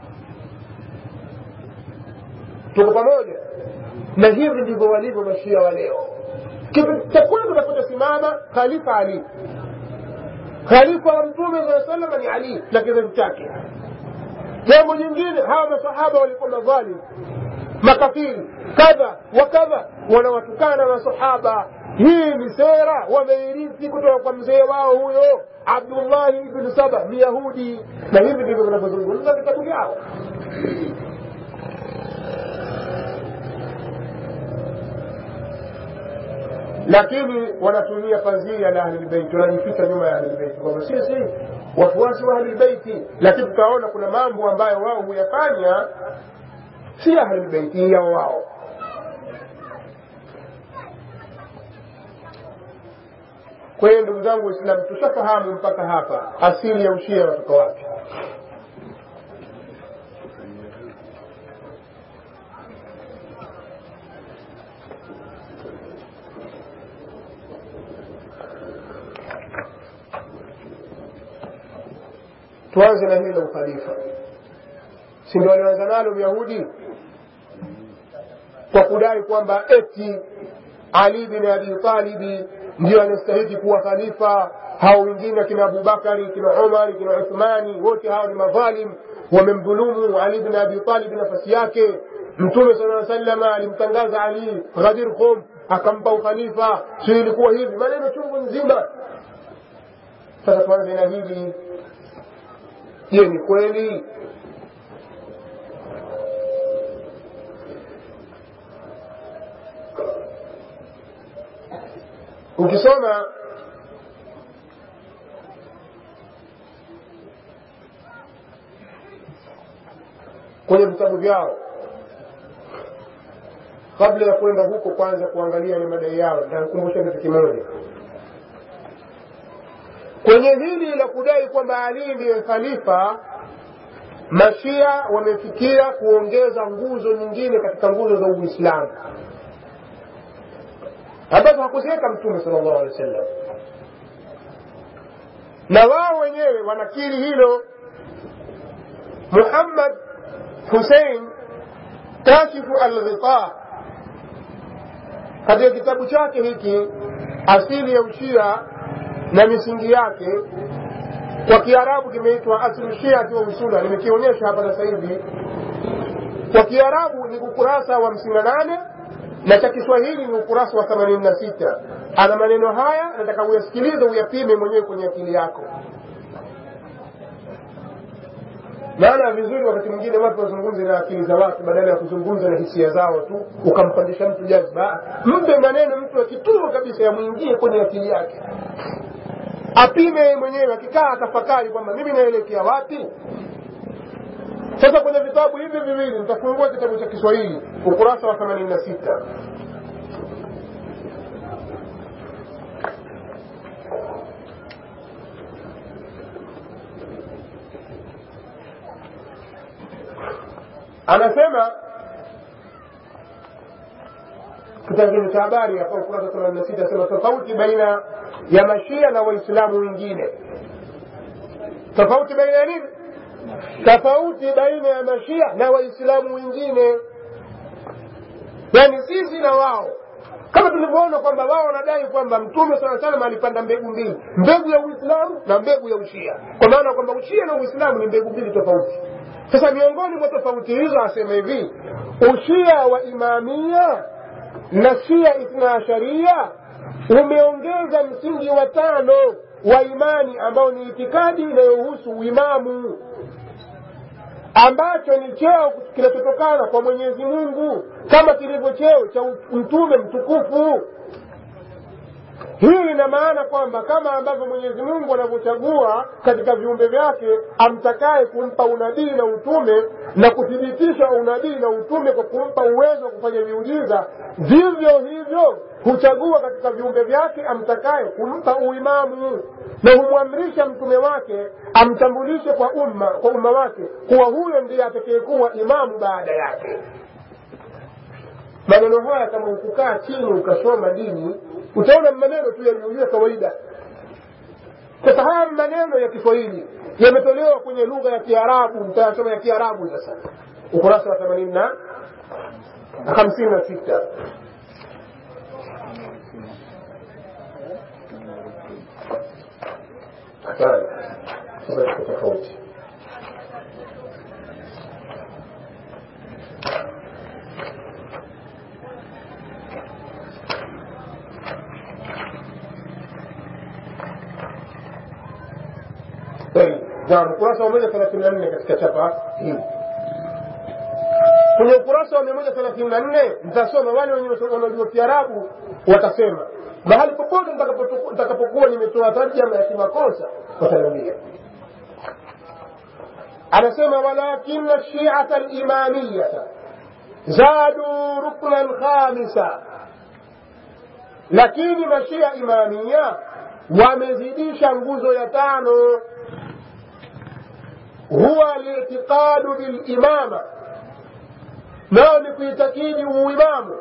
tuko pamoja na hivi ndivyo walivyo mashia wa leo kitu cha kwanza utakachosimama khalifa ali khalifa wa mtume saa salama ni ali na kizazi chake jambo jingine hawa masahaba walikuwa madhalim makafiri kadha wa kadha wanawatukana masahaba hii ni sera wameirithi kutoka kwa mzee wao huyo abdullahi ibnu saba myahudi na hivi ndivyo vinavyozungumza vitabu vyao lakini wanatumia pazia la ahlilbeiti wanajificha nyuma ya ahlilbeiti kwamba sisi wafuasi wa ahlilbeiti lakini tutaona kuna mambo ambayo wao huyafanya si ahlilbeiti yao wao kwa hiyo ndugu zangu waislamu tushafahamu mpaka hapa asili ya ushia unatoka wapi tuanze na hili la ukhalifa si ndio walianza nalo myahudi kwa kudai kwamba eti ali bin abi talibi ndio anastahiki kuwa khalifa hao wengine kina abubakari kina umari kina uthmani wote hao ni madhalim wamemdhulumu ali bn abi talib nafasi yake mtume sala salama alimtangaza ali ghadir khum akampa ukhalifa sio ilikuwa hivi maneno chungu nzima sasa tuanze na hili je ni kweli ukisoma kwenye vitabu vyao kabla ya kwenda huko kwanza kuangalia ni madai yao nitakumbusha kitu kimoja kwenye hili la kudai kwamba ali ndiye khalifa mashia wamefikia kuongeza nguzo nyingine katika nguzo za uislamu ambazo hakuziweka mtume sala llahu alehi wa sallam na wao wenyewe wanakiri hilo muhammad husein kashifu alghita katika kitabu chake hiki asili ya ushia na misingi yake kwa kiarabu kimeitwa aslu shiati wa usula nimekionyesha hapa sasa hivi kwa kiarabu ni ukurasa wa hamsini na nane na cha kiswahili ni ukurasa wa themanini na sita ana maneno haya nataka uyasikilize uyapime mwenyewe kwenye akili yako maana vizuri wakati mwingine watu wazungumze na akili za watu badala ya kuzungumza na hisia zao tu ukampandisha mtu jazba mpe maneno mtu akituo kabisa yamwingie kwenye akili yake apime mwenyewe akikaa atafakari kwamba mimi naelekea wapi sasa kwenye vitabu hivi viwili nitafungua kitabu cha kiswahili ukurasa wa themanini na sita anasema kitabu cha habari hapa ukurasa themanini na sita asema tofauti baina ya mashia na waislamu wengine tofauti baina ya nini tofauti baina ya mashia na waislamu wengine yaani sisi na wao kama tulivyoona kwamba wao wanadai kwamba mtume saa salam alipanda mbegu mbili mbegu ya uislamu na mbegu ya ushia kwa maana kwamba ushia na uislamu ni mbegu mbili tofauti sasa miongoni mwa tofauti hizo asema hivi ushia wa imamia na shia ithna asharia umeongeza msingi wa tano wa imani ambao ni itikadi inayohusu uimamu ambacho ni cheo kinachotokana kwa mwenyezi mungu kama kilivyo cheo cha mtume mtukufu hii ina maana kwamba kama ambavyo mwenyezi mungu anavyochagua katika viumbe vyake amtakaye kumpa unabii na utume na kuthibitisha unabii na utume kwa kumpa uwezo wa kufanya miujiza vivyo hivyo huchagua katika viumbe vyake amtakaye kumpa uimamu na humwamrisha mtume wake amtambulishe kwa umma kwa umma wake kuwa huyo ndiye atakayekuwa imamu baada yake maneno haya kama ukukaa chini ukasoma dini utaona maneno tu yaliyolia kawaida sasa haya maneno ya kiswahili yametolewa kwenye lugha ya kiarabu mtayasoma ya kiarabu sasa ukurasa wa themanini na hamsini na sita hapana sasa iko tofauti naam ukurasa wa moja thelathini na nne katika chapa hii kwenye ukurasa wa mia moja thelathini na nne mtasoma wale wenye wanaojua kiarabu watasema mahali popote nitakapokuwa nimetoa tarjama ya kimakosa wataniambia anasema walakina shiata limamiyata zadu ruknan khamisa lakini mashia imamia wamezidisha nguzo ya tano huwa litiqadu bilimama nao ni kuitakidi uimamu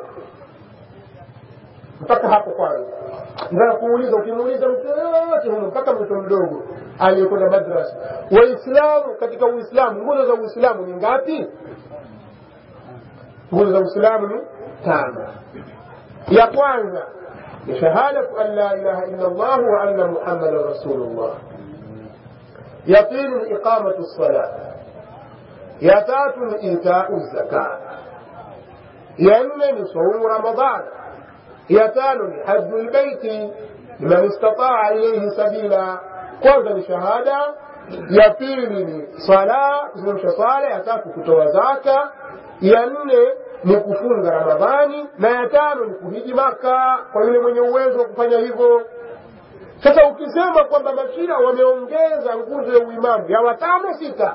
mpaka hapo kwanza nataka kuuliza ukimuuliza mtu yoyote humu mpaka mtoto mdogo aliyekwenda madrasa waislamu katika uislamu nguzo za uislamu ni ngapi nguzo za uislamu ni tano ya kwanza ni shahadatu an la ilaha illa llah wa anna muhammadan rasulullah ya pili ni iqamatu lsalah ya tatu ni itau zaka ya nne ni saumu ramadhan ya tano ni haju lbeiti liman istataa ilaihi sabila kwanza ni shahada ya pili ni sala kusimamisha swala ya tatu kutoa zaka ya nne ni kufunga ramadhani na ya tano ni kuhiji maka kwa yule mwenye uwezo wa kufanya hivyo sasa ukisema kwamba mashia wameongeza nguzo ya uimamu ya watano sita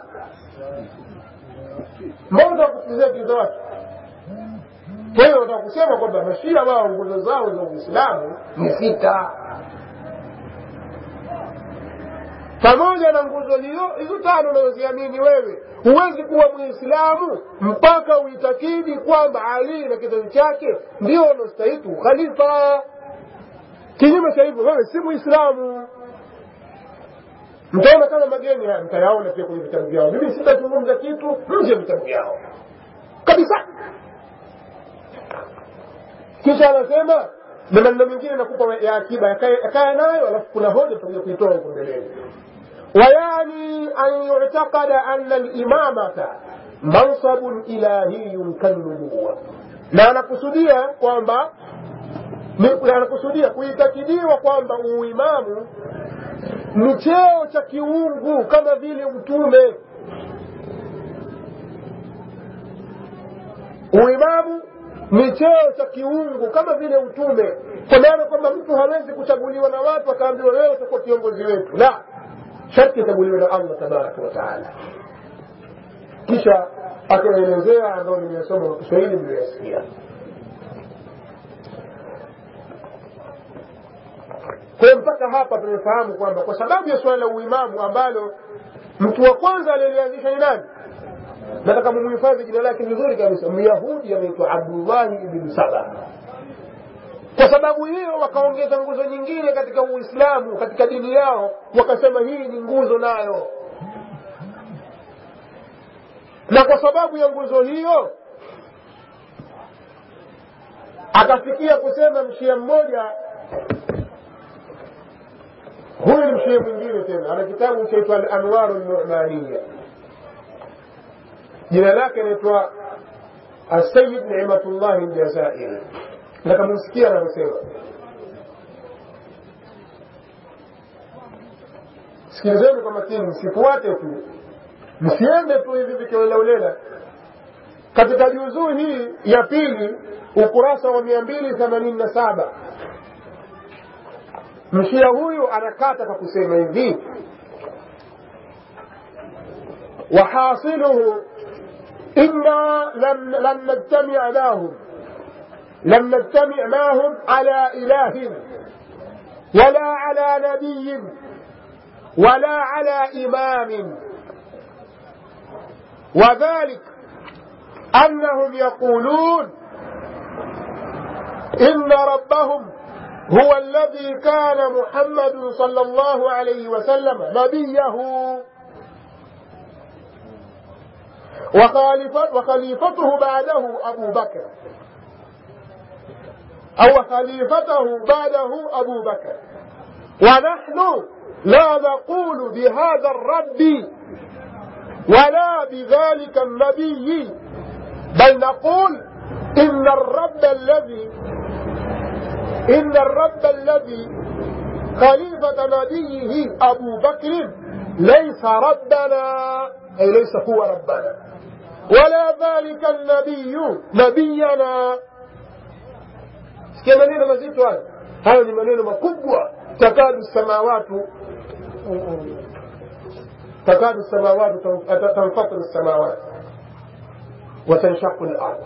mbona wakusikizia kiza watu kwa hiyo wataka kusema kwamba mashia wao nguzo zao za uislamu ni sita pamoja na nguzo hiyo hizo tano unazoziamini wewe huwezi kuwa mwislamu mpaka uitakidi kwamba ali na kizazi chake ndio wanaostahiki ukhalifa kinyume cha hivyo wewe si mwislamu mtaona kama mageni haya mtayaona pia kwenye vitabu vyao mimi sitazungumza kitu nje ya vitabu vyao kabisa kisha anasema na maneno mengine nakupa ya akiba yakaya nayo alafu kuna hoja tutakuja kuitoa huko mbeleni ويعني أن يعتقد أن الإمامة منصب إلهي كالنبوة na anakusudia kwamba anakusudia kuitakidiwa kwamba uimamu ni cheo cha kiungu kama vile utume uimamu ni cheo cha kiungu kama vile utume kwa maana kwamba mtu hawezi kuchaguliwa na watu akaambiwa wewe utakuwa kiongozi wetu la sharti itaguliwe na allah tabaraka wataala kisha akaelezea ambayo nimeyasoma kwa kiswahili mliyoyasikia kwa hiyo mpaka hapa tumefahamu kwamba kwa sababu ya suala la uimamu ambalo mtu wa kwanza aliyelianzisha ni nani nataka mumuhifadhi jina lake vizuri kabisa myahudi anaitwa abdullahi ibni saba kwa sababu hiyo wakaongeza nguzo nyingine katika uislamu katika dini yao wakasema hii ni nguzo nayo na kwa sababu ya nguzo hiyo akafikia kusema mshia mmoja huyu ni mshia mwingine tena ana kitabu chaitwa alanwaru lnumaniya jina lake inaitwa asayid nimatullahi ljazairi nakamusikia anavyosema sikilizeni kwa makini msifuate tu msiende tu hivi vikiolelaulela katika juzuu hii ya pili ukurasa wa mia mbili themanini na saba mshia huyu anakata kwa kusema hivi وحاصله إنا لم, لم نجتمع معهم لم نجتمع معهم على إله ولا على نبي ولا على إمام وذلك أنهم يقولون إن ربهم هو الذي كان محمد صلى الله عليه وسلم نبيه وخليفته بعده أبو بكر أو خليفته بعده أبو بكر ونحن لا نقول بهذا الرب ولا بذلك النبي بل نقول إن الرب الذي إن الرب الذي خليفة نبيه أبو بكر ليس ربنا أي ليس هو ربنا ولا ذلك النبي نبينا sikia maneno mazito hayo hayo ni maneno makubwa takadu samawatu takadu samawatu tanfatiru samawati watanshaku lard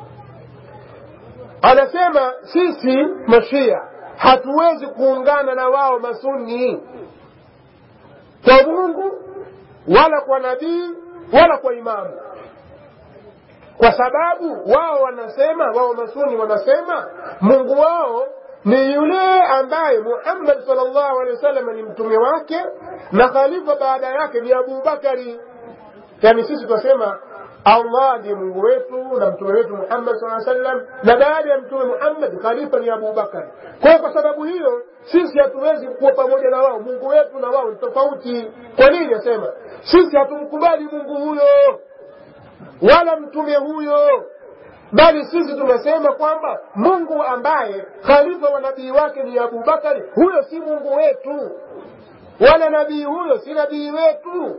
anasema sisi mashia hatuwezi kuungana na wao masuni kwa mungu wala kwa nabii wala kwa imamu kwa sababu wao wanasema wao masuni wanasema mungu wao ni yule ambaye muhammad salllahu alehi wasallam ni mtume wake na khalifa baada yake ni abubakari yani sisi tunasema allah ndiye mungu wetu na mtume wetu muhammad saa sallam na baada ya mtume muhammad khalifa ni abubakari kwao kwa sababu hiyo sisi hatuwezi kuwa pamoja na wao mungu wetu na wao ni tofauti kwa nini asema sisi hatumkubali mungu huyo wala mtume huyo bali sisi tunasema kwamba mungu ambaye khalifa wa nabii wake ni abubakari huyo si mungu wetu wala nabii huyo si nabii wetu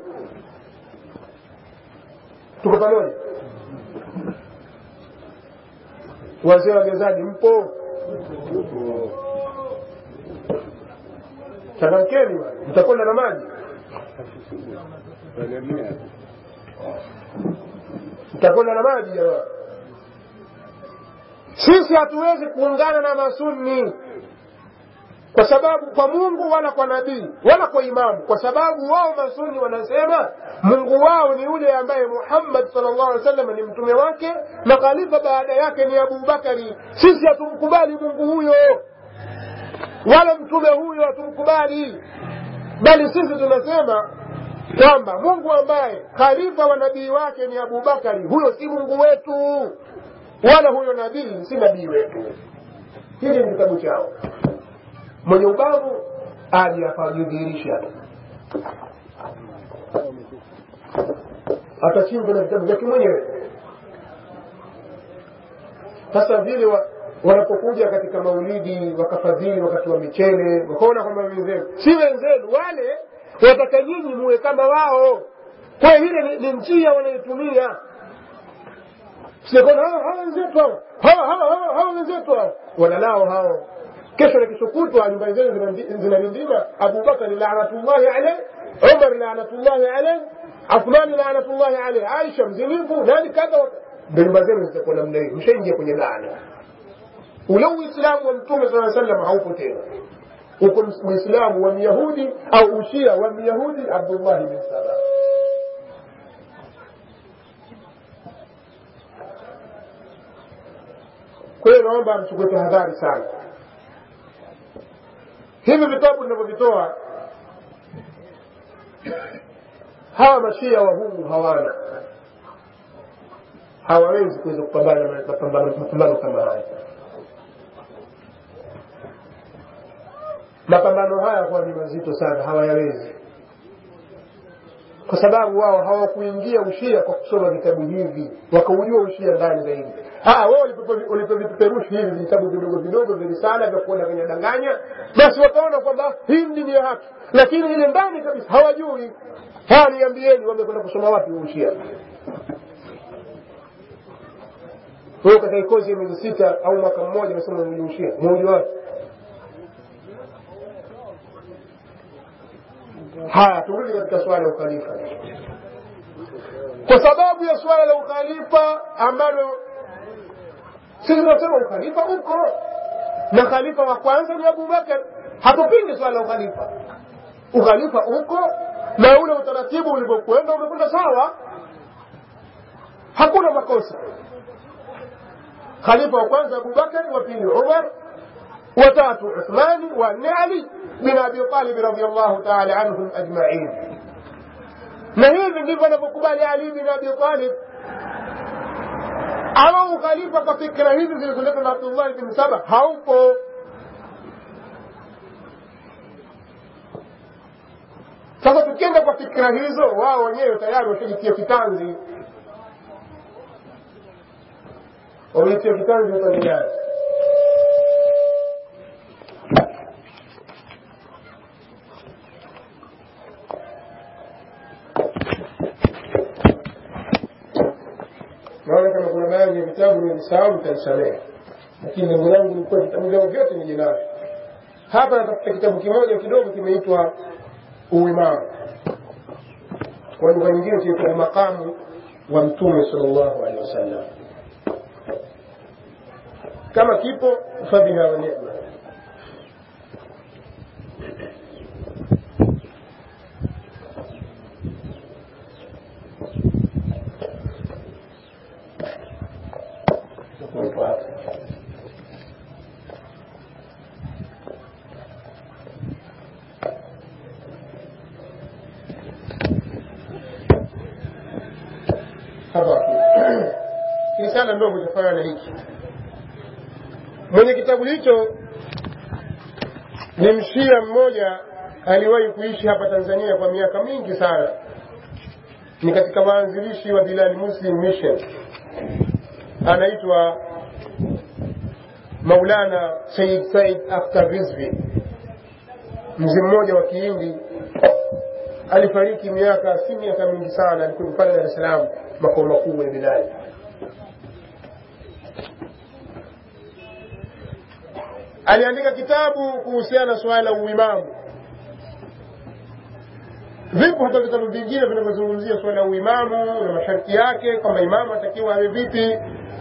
tuko pamoja wazee wagezaji mpo changamkeni bwana, mtakwenda na maji mtakwenda na maji jamaa sisi hatuwezi kuungana na masunni kwa sababu kwa mungu wala kwa nabii wala kwa imamu kwa sababu wao masuni wanasema mungu wao ni yule ambaye muhammad salllah alih wasallam ni mtume wake na khalifa baada yake ni abubakari sisi hatumkubali mungu huyo wala mtume huyo hatumkubali bali sisi tunasema kwamba mungu ambaye khalifa wa nabii wake ni abubakari huyo si mungu wetu wala huyo nabii si nabii wetu hili ni kitabu chao mwenye ubavu aje apajidhihirisha atachimba na vitabu vyake mwenyewe sasa vile wa, wanapokuja katika maulidi wakafadhili wakati wa michele wakaona kwamba wenzenu si wenzenu wale wataka nyinyi muwe kama wao kwa hiyo ile ni, ni njia wanaitumia sikona hawa wenzetu hao hawa hawa hawa hawa wenzetu hao wanalao hao kesho na kesho kutwa nyumbani zenu zinarindima abubakari lanatullahi alaih umar lanatullahi alaih athmani lanatullahi alaih aisha mzinifu nani kadha ndo nyumba zenu zitakuwa namna hiyo mshaingia kwenye laana ule uislamu wa mtume saa salam haupo tena uko uislamu wa myahudi au ushia wa myahudi abdullahi bin salam kwa hiyo naomba mchukue tahadhari sana hivi vitabu vinavyovitoa hawa mashia wa humu hawana hawawezi kuweza kupambana mapambano kama haya mapambano haya kuwa ni mazito sana hawayawezi kwa sababu wao hawakuingia ushia kwa kusoma vitabu hivi wakaujua ushia ndani zaidi wao walipovipeperushi hivi vitabu vidogo vidogo vya risala vya kuona venye danganya basi wakaona kwamba hii dini ya haki lakini ile ndani kabisa hawajui haya niambieni wamekwenda kusoma wapi ushia wewe katika kozi ya miezi sita au mwaka mmoja unasema ushia mmoja wapi haya turudi katika swala la ukhalifa kwa sababu ya swala la ukhalifa ambalo sisi tunasema ukhalifa uko na khalifa wa kwanza ni abubakar hatupingi swala la ukhalifa ukhalifa uko na ule utaratibu ulivyokwenda umekwenda sawa hakuna makosa khalifa wa kwanza abubakar wa pili umar watatu uthmani wanne ali bin abi talib radiallahu taala anhum ajmain na hivi ndivyo anavyokubali ali bin abi talib ama ukhalifa kwa fikra hizi zilizoletwa na abdullahi bin saba haupo sasa tukienda kwa fikra hizo wao wenyewe tayari washajitia kitanzi wamejitia kitanzi upande gani naona kama kuna baadhi ya vitabu nilisahau mtanisamehe lakini lengo langu lilikuwa vitabu vyao vyote nije navyo hapa natafuta kitabu kimoja kidogo kimeitwa uimamu kwa lugha nyingine kinaitwa makamu wa mtume sal llahu alehi wasallam kama kipo fabiha wa nema risala ndogo itafanya na hiki mwenye kitabu hicho ni mshia mmoja aliwahi kuishi hapa tanzania kwa miaka mingi sana ni katika waanzilishi wa Bilal Muslim Mission, anaitwa Maulana Said Said Akhtar Rizvi, mzee mmoja wa Kihindi alifariki miaka si miaka mingi sana, alikuwa pale Dar es Salaam, makao makuu ya Bilal. Aliandika kitabu kuhusiana na suala la uimamu. Vipo hata vitabu vingine vinavyozungumzia suala la uimamu na masharti yake, kwamba imamu atakiwa awe vipi,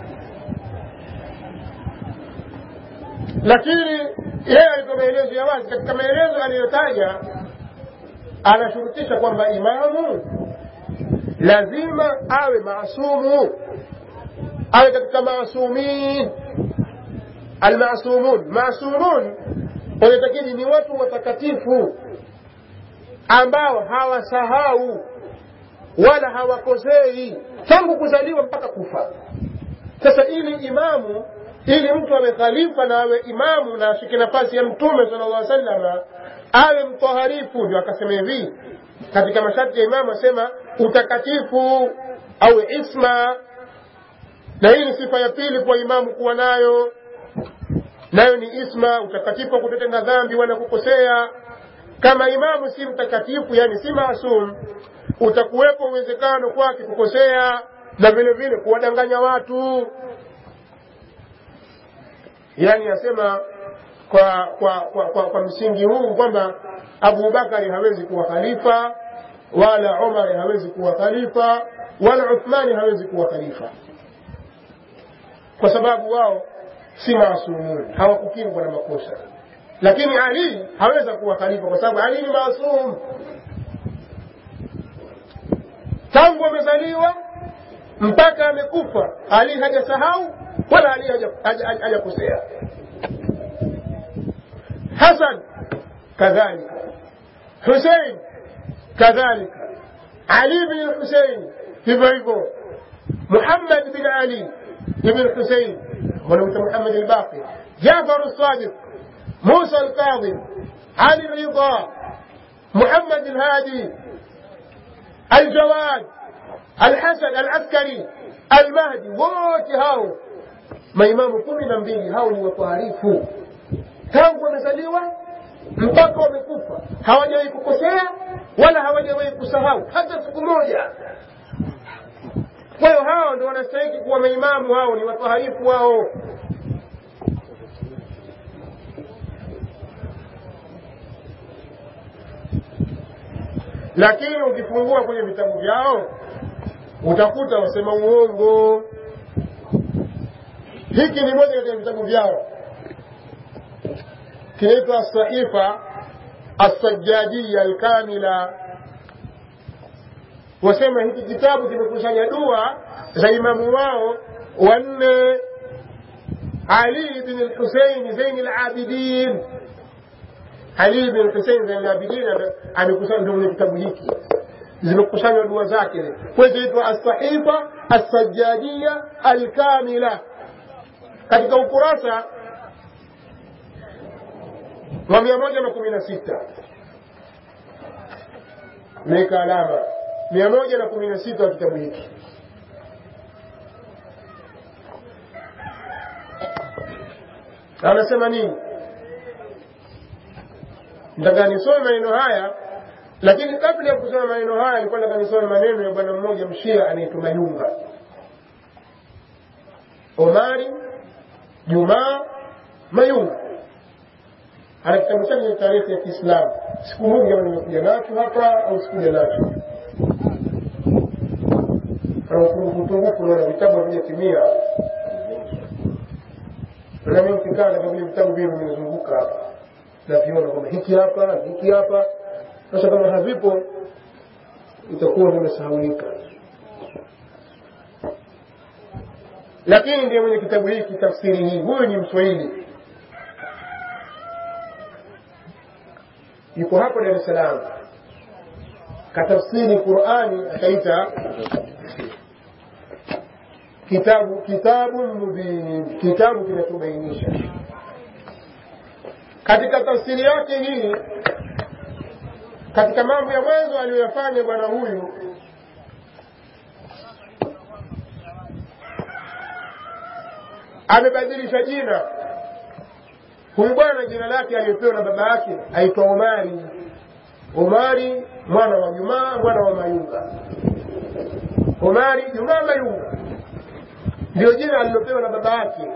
lakini yeye alitoa maelezo ya wazi. Katika maelezo aliyotaja, anashurutisha kwamba imamu lazima awe maasumu, awe katika maasumin almasumun. Maasumun wanatakini ni watu watakatifu ambao hawasahau wala hawakosei tangu kuzaliwa mpaka kufa. Sasa ili imamu ili mtu awe khalifa na awe imamu na ashike nafasi ya mtume sallallahu alaihi wasallam awe mtaharifu, ndio akasema hivi katika masharti ya imamu, asema utakatifu awe isma, na hii ni sifa ya pili kwa imamu kuwa nayo, nayo ni isma, utakatifu wa kutotenda dhambi wala kukosea. Kama imamu si mtakatifu, yani si maasum, utakuwepo uwezekano kwake kukosea na vile vile kuwadanganya watu yani asema kwa kwa, kwa, kwa, kwa msingi huu kwamba Abu Bakari hawezi kuwa khalifa wala Umar hawezi kuwa khalifa wala Uthmani hawezi kuwa khalifa kwa sababu wao si maasumun, hawakukingwa na makosa. Lakini Ali haweza kuwa khalifa kwa sababu Ali ni maasum, tangu amezaliwa mpaka amekufa, Ali hajasahau wala Ali hajakosea. Hasan kadhalika, Husein kadhalika, Ali bin Husein hivyo hivyo, Muhammad bin Ali ibn Husein ونمت محمد الباقر جعفر الصادق موسى الكاظم علي الرضا محمد الهادي الجواد الحسن العسكري المهدي wote hao maimamu kumi na mbili hao ni watoharifu tangu wamezaliwa mpaka wamekufa hawajawahi kukosea wala hawajawahi kusahau hata siku moja kwa hiyo hao ndo wanastahiki kuwa maimamu hao ni watoharifu wao lakini ukifungua kwenye vitabu vyao utakuta wasema uongo hiki ni moja katika vitabu vyao kinaitwa saifa assajadia alkamila wasema hiki kitabu kimekusanya dua za imamu wao wanne ali bin lhusein zaini labidin ali bin lhusein zaini labidin amekusanya ndio kwenye kitabu hiki zimekusanywa dua zake kwa hiyo inaitwa assahifa assajadia alkamila katika ukurasa wa mia moja na kumi na sita meweka alama mia moja na kumi na sita wa kitabu hiki anasema nini nataka nisome maneno haya lakini kabla ya kusoma maneno haya alikuwa nataka nisome maneno ya bwana mmoja mshia anaitwa mayunga omari jumaa mayunga ana kitabu chake cha tarehe ya kiislamu sikumbuki kama nimekuja nacho hapa au sikuja nacho upungufu naona vitabu havijatimia nami nikikaa katika vile vitabu vile vimezunguka hapa naviona kwamba hiki hapa hiki hapa sasa kama havipo itakuwa vimesahaulika lakini ndiye mwenye kitabu hiki tafsiri hii huyu ni mswahili yuko hapo dar es salaam katafsiri qurani akaita kitabu kitabu mubin kitabu kinachobainisha katika tafsiri yake hii katika mambo ya mwanzo aliyoyafanya bwana huyu amebadilisha jina huyu bwana jina lake aliyopewa na baba yake aitwa omari omari mwana wa jumaa mwana wa mayunga omari jumaa mayunga ndio jina alilopewa na baba yake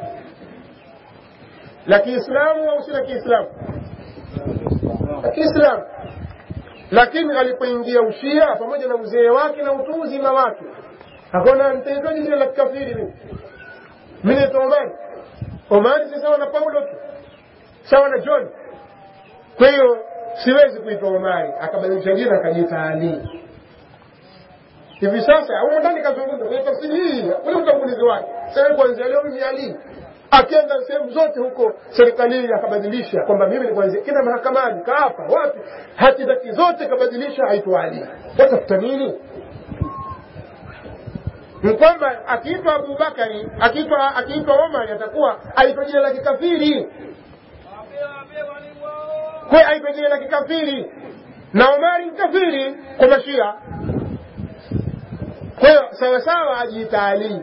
la kiislamu au si la kiislamu la kiislamu lakini alipoingia ushia pamoja na uzee wake na utu uzima wake akaona nitaitaji jina la kikafiri mimi mi naitwa omari omari si sawa na paulo tu sawa na john kwa hiyo siwezi kuitwa omari akabadilisha jina akajiita ali hivi sasa humo ndani kazungumza kwenye tafsiri hii ule utangulizi wake sasa kuanzia leo mimi ali akienda sehemu zote huko serikalini akabadilisha kwamba mimi ni kuanzia kila mahakamani kaapa wapi hati zake zote kabadilisha aitwa ali watafuta nini ni kwamba akiitwa abubakari akiitwa akiitwa omari atakuwa aitwa jina la kikafiri kwe aitwa jina la kikafiri na omari ni kafiri kwa mashia kwa hiyo sawasawa ajiita ali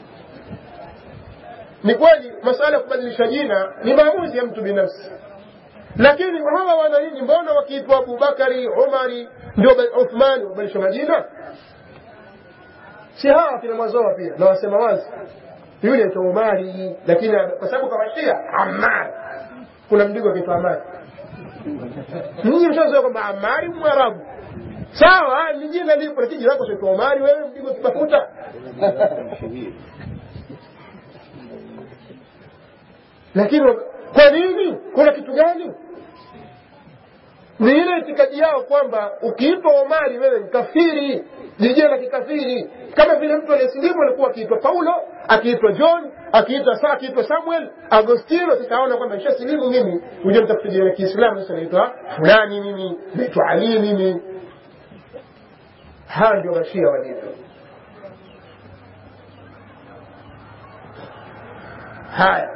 ni kweli masala ya kubadilisha jina ni maamuzi ya mtu binafsi lakini hawa wananchi mbona wakiitwa abubakari umari ndio uthmani wabadilisha majina si hawa kina mwazoa pia na wasema wazi yule aitwa umari lakini kwa sababu kawashia amar kuna mdigo akiitwa amari ninyi mshazoea kwamba amari mwarabu sawa ni jina lipo lakini jina lako sio omari wewe mdigo kitafuta lakini kwa nini kuna kitu gani ni ile itikadi yao kwamba ukiitwa omari wewe ni kafiri ni jina la kikafiri kama vile mtu aliyesilimu alikuwa akiitwa paulo akiitwa john akiitwa sa akiitwa samuel agostino sikaona kwamba ishasilimu mimi huja mtafuta jina la kiislamu sasa naitwa fulani mimi naitwa ali mimi hawa ndio mashia walivyo haya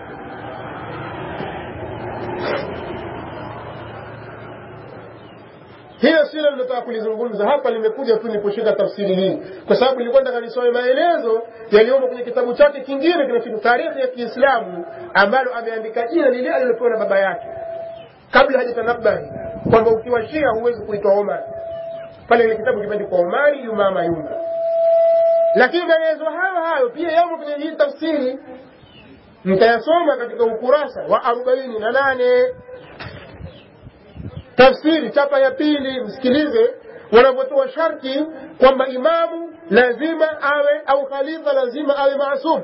hiyo silo linataka kulizungumza hapa limekuja tu nikushika tafsiri hii kwa sababu nilikuwa nataka nisome maelezo yaliyomo kwenye kitabu chake kingine kinachoitwa taarikhi ya kiislamu ambalo ameandika jina lile alilopewa na baba yake kabla hajatanabahi kwamba ukiwa shia huwezi kuitwa omar pale ile kitabu kimeandikwa omari yumama yunga lakini maelezo hayo hayo pia yamo kwenye hii tafsiri mtayasoma katika ukurasa wa arobaini na nane tafsiri chapa ya pili msikilize wanavyotoa sharti kwamba imamu lazima awe au khalifa lazima awe maasum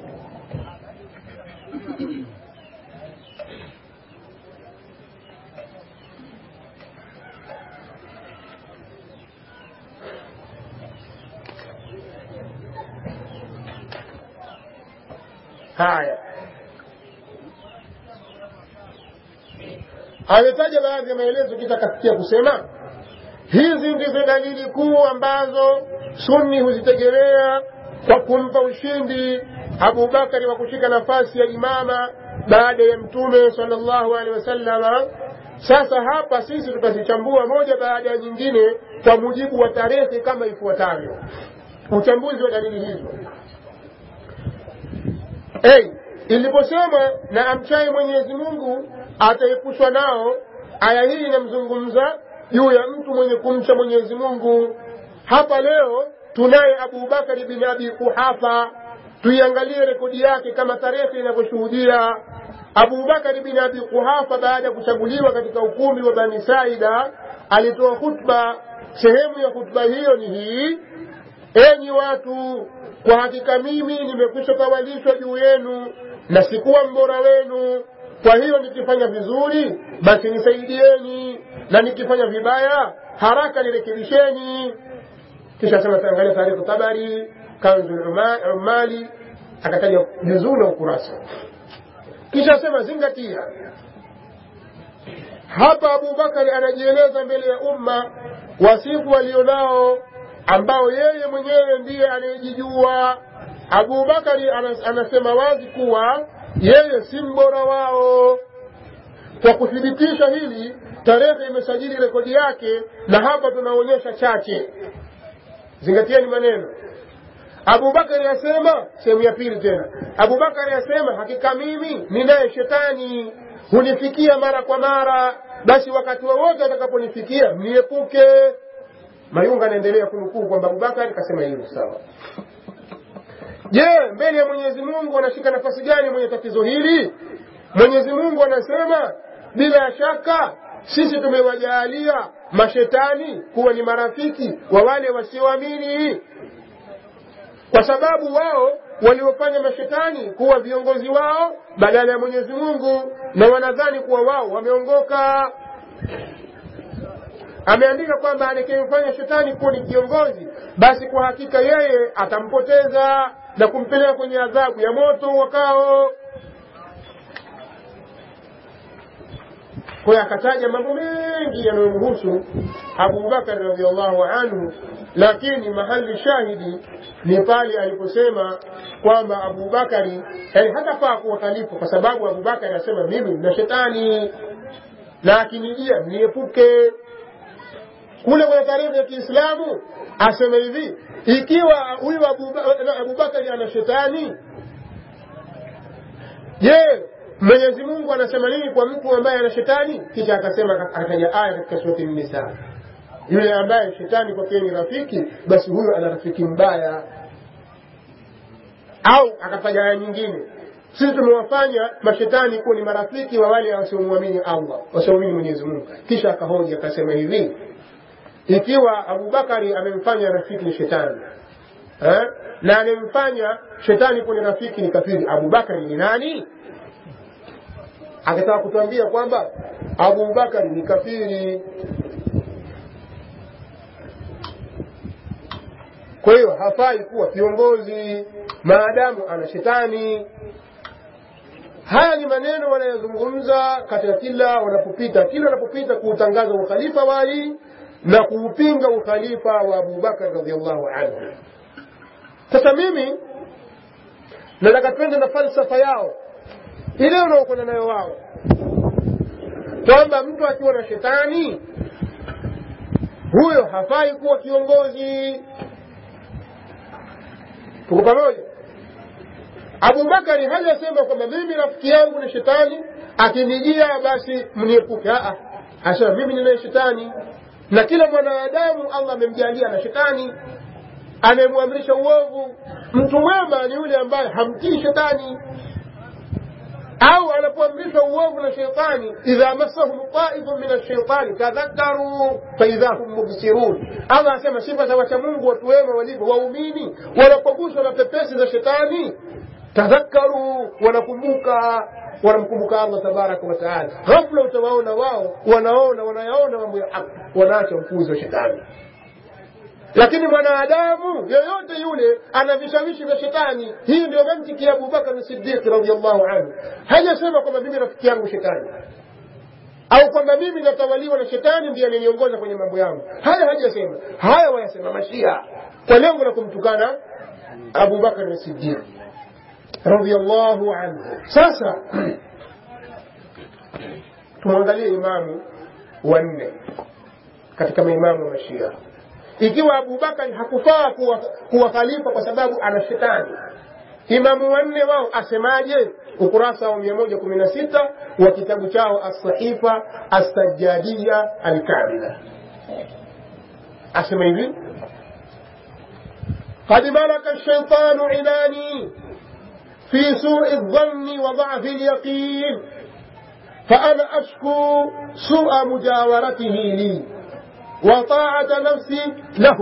haya ametaja baadhi ya maelezo kisha akasikia kusema hizi ndizo dalili kuu ambazo sunni huzitegemea kwa kumpa ushindi abubakari wa kushika nafasi ya imama baada ya mtume salllahu alehi wasallama sasa hapa sisi tutazichambua moja baada ya nyingine kwa mujibu wa tarehe kama ifuatavyo uchambuzi wa dalili hizo hey, iliposema na amchaye mwenyezi mungu ataepushwa nao aya hii inamzungumza juu ya mtu mwenye kumcha mwenyezi mungu hapa leo tunaye abubakari bin abi kuhafa tuiangalie rekodi yake kama tarehe inavyoshuhudia abubakari bin abi kuhafa baada ya kuchaguliwa katika ukumbi wa bani saida alitoa khutba sehemu ya khutba hiyo ni hii enyi watu kwa hakika mimi nimekwisha tawalishwa juu yenu na sikuwa mbora wenu kwa hiyo nikifanya vizuri basi nisaidieni na nikifanya vibaya haraka nirekebisheni kisha sema taangalia taarifu tabari kanzu umali akataja juzuu na ukurasa kisha sema zingatia hapa abubakari anajieleza mbele ya umma wasifu walionao ambao yeye mwenyewe ndiye anayejijua abubakari anasema wazi kuwa yeye si mbora wao kwa kuthibitisha hili tarehe imesajili rekodi yake na hapa tunaonyesha chache zingatieni maneno abubakari asema sehemu ya pili tena abubakari asema hakika mimi ninaye shetani hunifikia mara kwa mara basi wakati wowote atakaponifikia mniepuke mayunga anaendelea kunukuu kwamba abubakari kasema hivyo sawa je mbele ya mwenyezi mungu anashika nafasi gani mwenye tatizo hili mwenyezi mungu anasema bila shaka sisi tumewajaalia mashetani kuwa ni marafiki wa wale wasioamini kwa sababu wao waliofanya mashetani kuwa viongozi wao badala ya mwenyezi mungu na wanadhani kuwa wao wameongoka ameandika kwamba atakayemfanya shetani kuwa ni kiongozi basi kwa hakika yeye atampoteza na kumpeleka kwenye adhabu ya moto wakao kwa hiyo akataja mambo mengi yanayomhusu abubakar radiallahu anhu lakini mahali shahidi ni pale aliposema kwamba abubakari yani hatafaa kuwa khalifa kwa sababu abubakari anasema mimi na shetani na akinijia niepuke kule kwenye tarehe ya kiislamu asema hivi ikiwa huyu abubakari ana shetani je mwenyezi mungu anasema nini kwa mtu ambaye ana shetani kisha akasema akataja aya katika surati nisa yule ambaye shetani kwake ni rafiki basi huyo ana rafiki mbaya au akataja aya nyingine sisi tumewafanya mashetani kuwa ni marafiki wa wale wasiomwamini allah wasiomwamini mwenyezi mungu kisha akahoji akasema hivi ikiwa abubakari amemfanya rafiki ni shetani eh? na amemfanya shetani kuwa ni rafiki ni kafiri abubakari ni nani akataka kutuambia kwamba abubakari ni kafiri kwa hiyo hafai kuwa kiongozi maadamu ana shetani haya ni maneno wanayozungumza katika kila wanapopita kila wanapopita kuutangaza ukhalifa wa ali na kuupinga ukhalifa wa abubakar radiallahu anhu sasa mimi nataka twende na falsafa yao ile unaokwenda nayo wao kwamba mtu akiwa na shetani huyo hafai kuwa kiongozi tuko pamoja abubakari hajasema kwamba mimi rafiki yangu ni shetani akinijia basi mniepuke asema mimi ninaye shetani na kila mwanadamu allah amemjalia na shetani anayemwamrisha uovu mtu mwema ni yule ambaye hamtii shetani au anapoamrishwa uovu na sheitani idha massahum taifun min ashaitani tadhakaru faidha hum mubsirun allah asema sifa za wacha mungu watu wema walivyo waumini wanapoguswa na pepesi za shetani tadhakaru wanakumbuka wanamkumbuka allah tabaraka wataala ghafula utawaona wao wanaona wanayaona mambo ya haki wanaacha upuzi wa shetani lakini mwanadamu yoyote yule ana vishawishi vya shetani hii ndio mantiki ya abubakar sidiqi radiallahu anhu hajasema kwamba mimi rafiki yangu shetani au kwamba mimi natawaliwa na shetani ndiye ananiongoza kwenye mambo yangu haya hajasema haya wayasema mashia kwa lengo la kumtukana abubakar sidiq radiallahu anhu sasa tumwangalie imamu wanne katika maimamu wa mashia ikiwa abubakari hakufaa kuwa, kuwa khalifa kwa sababu ana shetani imamu wanne wao asemaje ukurasa wa mia moja kumi na sita wa kitabu chao assahifa assajadia alkamila asema hivi قد ملك الشيطان عناني في سوء الظن وضعف اليقين فأنا أشكو سوء مجاورته لي وطاعة نفسي له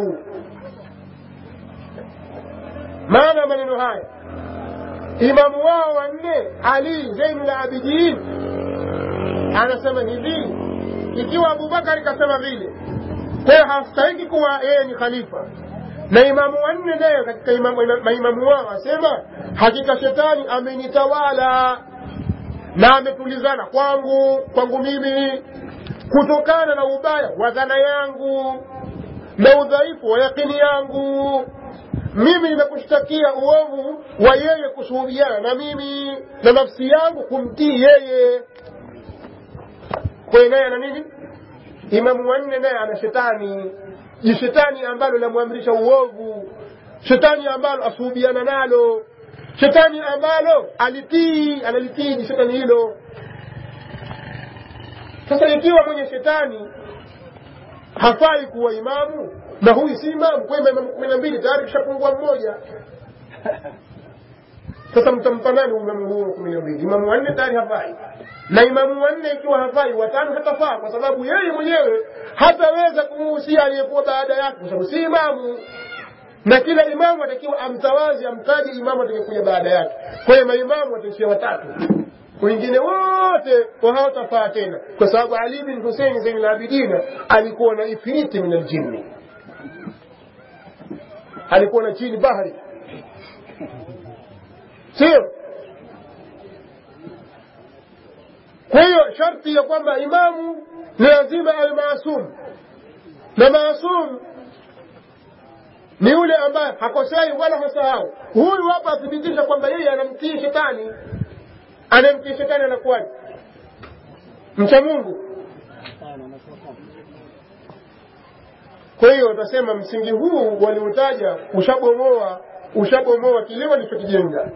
maana maneno haya imamu wao wanne ali zeinu labidin anasema hivi ikiwa abubakari kasema vile kwayo hastahiki kuwa yeye ni khalifa na imamu wanne naye katika maimamu wao asema hakika shetani amenitawala na ametulizana kwangu kwangu mimi kutokana na ubaya wa dhana yangu na udhaifu wa yakini yangu mimi nimekushtakia uovu wa yeye kushuhudiana na mimi na nafsi yangu kumtii yeye kwayo naye ana nini imamu wanne naye ana shetani jishetani ambalo lamwamrisha uovu shetani ambalo asuhubiana nalo shetani ambalo alitii analitii shetani hilo sasa ikiwa mwenye shetani hafai kuwa imamu na huyu si imamu kwa imamu kumi na mbili tayari kishapungua mmoja sasa mtampa nani imamu huo kumi na mbili imamu wanne tayari hafai na imamu wanne ikiwa hafai watano hatafaa kwa sababu yeye mwenyewe hataweza kumuhusia aliyekuwa baada yake kwa sababu si imamu na kila imamu atakiwa amtawazi amtaji imamu atakayekuja baada yake kwa hiyo maimamu wataishia watatu wengine wote hawatafaa tena kwa sababu ali bin husein zain labidina alikuwa na ifriti min aljinni alikuwa na chini bahari sio kwa hiyo sharti ya kwamba imamu ni lazima awe maasum na maasum ni yule ambaye hakosei wala hasahau huyu hapa athibitisha kwamba yeye anamtii shetani anamtii shetani anakuwaje mcha mungu kwa hiyo utasema msingi huu waliotaja ushabomoa ushabomoa kile walichokijenga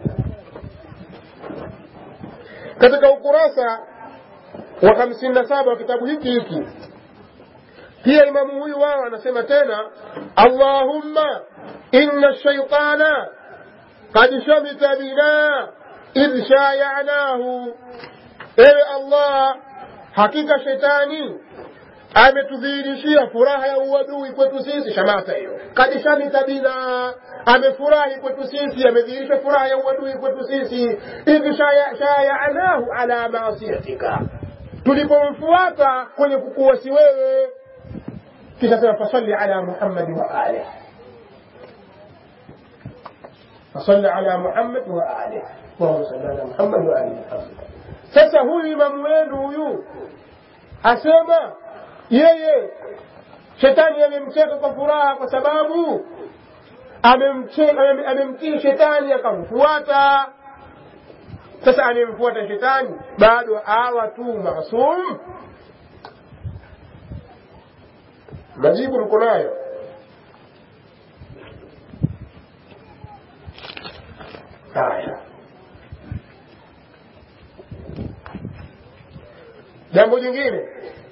katika ukurasa wa hamsini na saba wa kitabu hiki hiki pia imamu huyu wao anasema tena allahumma inna shaitana qad shamita bina idh shayanahu ewe allah hakika shetani ametudhihirishia furaha ya uadui kwetu sisi shamata hiyo kad shamita bina amefurahi kwetu sisi amedhihirisha furaha ya uadui kwetu sisi idh shayanahu ala maasiyatika tulipomfuata kwenye kukuwasi wewe kisha sema fasalli ala muhammadi wa alih fasalli ala muhammad wa alih اللهم صل على محمد وآل محمد sasa huyu imamu wenu huyu asema yeye shetani amemcheka kwa furaha kwa sababu amemtii shetani akamfuata sasa anayemfuata shetani bado awa tu masum majibu mko nayo haya jambo jingine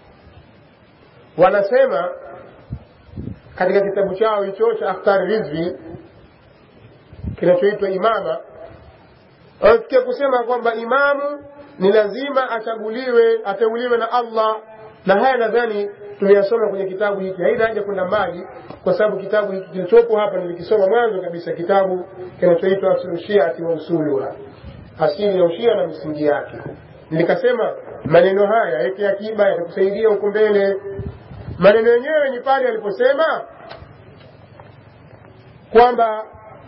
wanasema katika kitabu chao hicho cha aftari rizvi kinachoitwa imama wanafikia kusema kwamba imamu ni lazima achaguliwe ateuliwe na allah na haya nadhani tumeyasoma kwenye kitabu hiki haina haja kwenda mbali kwa sababu kitabu hiki kilichopo hapa nilikisoma mwanzo kabisa kitabu kinachoitwa aslushiati wa usuluha asili ya ushia na misingi yake nikasema maneno haya yake akiba yatakusaidia huko mbele maneno yenyewe ni pale aliposema kwamba